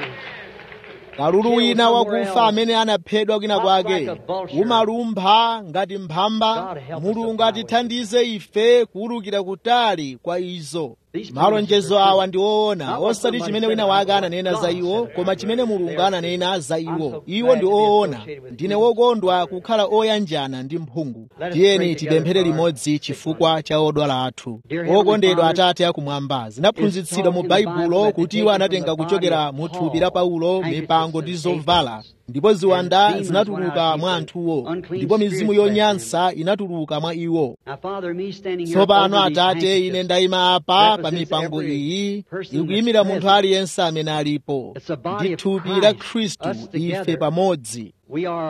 kalulu wina wakufa amene anaphedwa kwina kwake umalumpha ngati mphamba mulungu atithandize ife kuwulukira kutali kwa izo malonjezo awa ndi oona osati chimene wina wake ananena za iwo koma chimene mulungu ananena za iwo iwo ndi oona ndine wokondwa kukhala oyanjana ndi mphungu tiyeni tipemphere limodzi chifukwa cha odwala athu okondedwa atate akumwamba zinaphunzitsidwa mu baibulo kuti iwo anatenga kuchokera mu thupi la paulo mipango ndi zovala ndipo ziwanda zinatuluka mwa anthuwo ndipo mizimu yonyansa inatuluka mwa iwo Now, Father, me standing here tsopano over these atate ine handkerchiefs ndayima apa pa represents mipango every iyi person ikuyimira that's munthu present. aliyense amene alipo It's the body ndi of thupi Christ, la khristu us ife together. pamodzi We are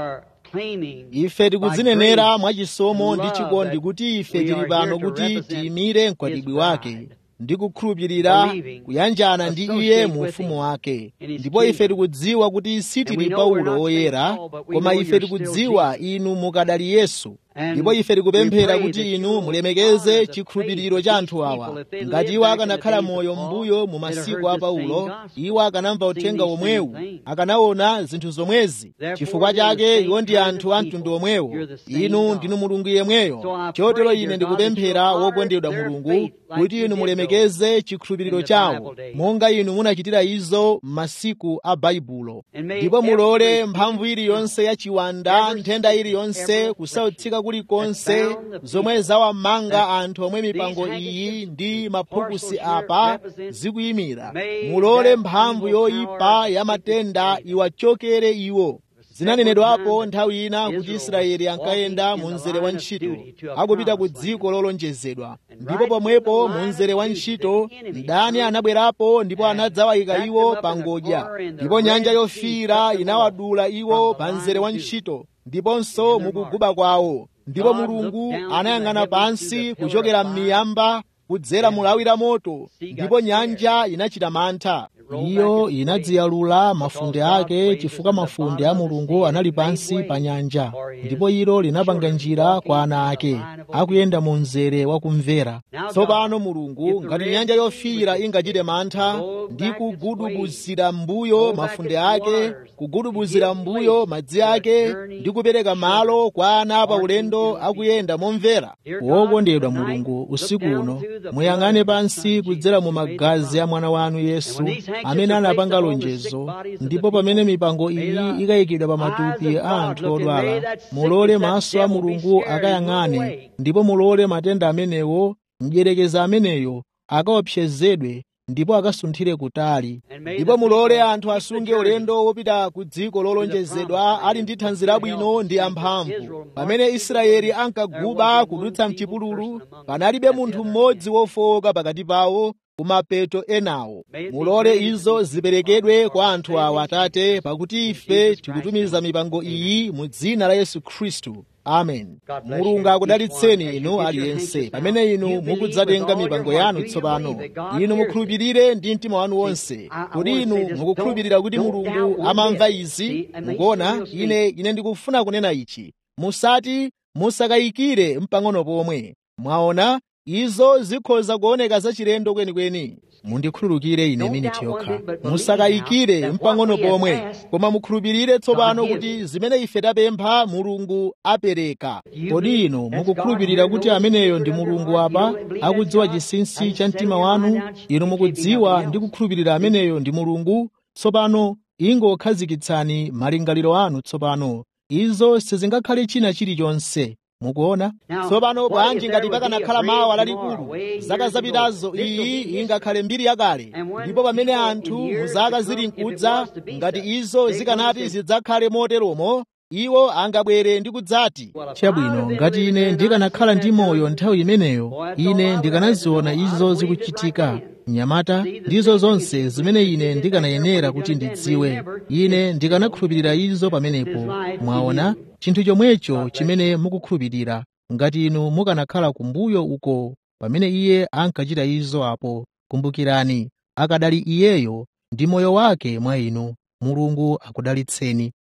claiming ife tikudzinenera mwachisomo ndi chikondi kuti ife tili pano kuti tiyimire mkwatibwi wake ndi kukhulupirira kuyanjana ndi iye mu ufumu wake ndipo ife tikudziwa kuti sitili paulo woyera koma ife tikudziwa inu mukadali yesu ndipo ife tikupemphera kuti inu mulemekeze chikhulupiriro cha anthu awa ngati iwo akanakhala moyo m'mbuyo mu masiku a paulo iwo akanamva uthenga omwewu akanaona zinthu zomwezi chifukwa chake iwo ndi anthu a mtundu omwewo inu ndinu mulungu yemweyo chotero ine ndikupemphera wokondedwa mulungu kuti inu mulemekeze chikhulupiriro chawo monga inu munachitira izo m'masiku a baibulo ndipo mulole mphamvu iliyonse ya chiwanda nthenda iliyonse kusautsika kulikonse zomwe zawamanga anthu omwe mipango iyi ndi maphukusi apa zikuyimira mulole mphamvu yoyipa ya matenda iwachokere iwo zinanenedwapo nthawi ina kuti israeli ankayenda mu mzere wa ntchito akupita ku dziko lolonjezedwa ndipo pomwepo mu mzere wa ntchito mdani anabwerapo ndipo anadzawayika iwo pa ngodya ndipo nyanja yofiira inawadula iwo pa mzere wa ntchito ndiponso mukuguba kwawo ndipo mulungu anayang'ana pansi kuchokera m'miyamba kudzera mulawi la moto ndipo nyanja inachita mantha iyo inadziyalula mafunde ake chifukwa mafunde a mulungu anali pansi pa nyanja ndipo ilo linapanga njira kwa ana ake akuyenda mu mzere wa kumvera tsopano mulungu ngati nyanja yofiira ingachite mantha ndi kugudubuzira m'mbuyo mafunde ake kugudubuzira m'mbuyo madzi ake ndi kupereka malo kwa ana pa ulendo akuyenda momvera wokondedwa mulungu usiku uno muyang'ane pansi kudzera mu magazi a mwana wanu yesu amene anapanga lonjezo ndipo pamene mipango iyi ikayikidwa pa matupi a anthu odwala mulole maso a mulungu akayang'ane ndipo mulole matenda amenewo mdyerekeza ameneyo akaopsezedwe ndipo akasunthire kutali ndipo mulole anthu asunge ulendo wopita ku dziko lolonjezedwa ali ndi thanzi labwino ndi amphamvu pamene israeli ankaguba kudutsa mchipululu panalibe munthu mmodzi wofowoka pakati pawo kumapeto enawo mulole izo ziperekedwe kwa anthu awa atate pakuti ife tikutumiza mipango iyi mu dzina la yesu khristu amen mulungu akudalitseni inu aliyense pamene inu mukudzatenga mipango yanu tsopano inu mukhulupirire ndi mtima wanu wonse kuti inu mukukhulupirira kuti mulungu amamva izi mukuona ine ine ndikufuna kunena ichi musati musakayikire mpang'ono pomwe mwaona izo zikhoza kuoneka zachilendo kwenikweni mundikhululukire ine miniti yokha musakayikire mpang'ono pomwe koma mukhulupirire tsopano kuti zimene ife tapempha mulungu apereka kodi inu mukukhulupirira kuti ameneyo ndi mulungu apa akudziwa chinsinsi cha mtima wanu inu mukudziwa ndi kukhulupirira ameneyo ndi mulungu tsopano ingokhazikitsani malingaliro anu tsopano izo sizingakhale china chilichonse mukuona tsopano bwanji ngati pakanakhala mawa lalikulu zaka zapitazo iyi ingakhale mbiri yakale ndipo pamene anthu mu zaka zili nkudza ngati izo zikanati zidzakhale moteromo iwo angabwere ndi kudzati chabwino ngati ine ndikanakhala ndi moyo nthawi imeneyo ine ndikanaziona izo zikuchitika mnyamata ndizo zonse zimene ine ndikanayenera kuti ndidziwe ine ndikanakhulupirira izo pamenepo mwaona chinthu chomwecho chimene mukukhulupirira ngati inu mukanakhala kumbuyo uko pamene iye ankachita izo apo kumbukirani akadali iyeyo ndi moyo wake mwa inu mulungu akudalitseni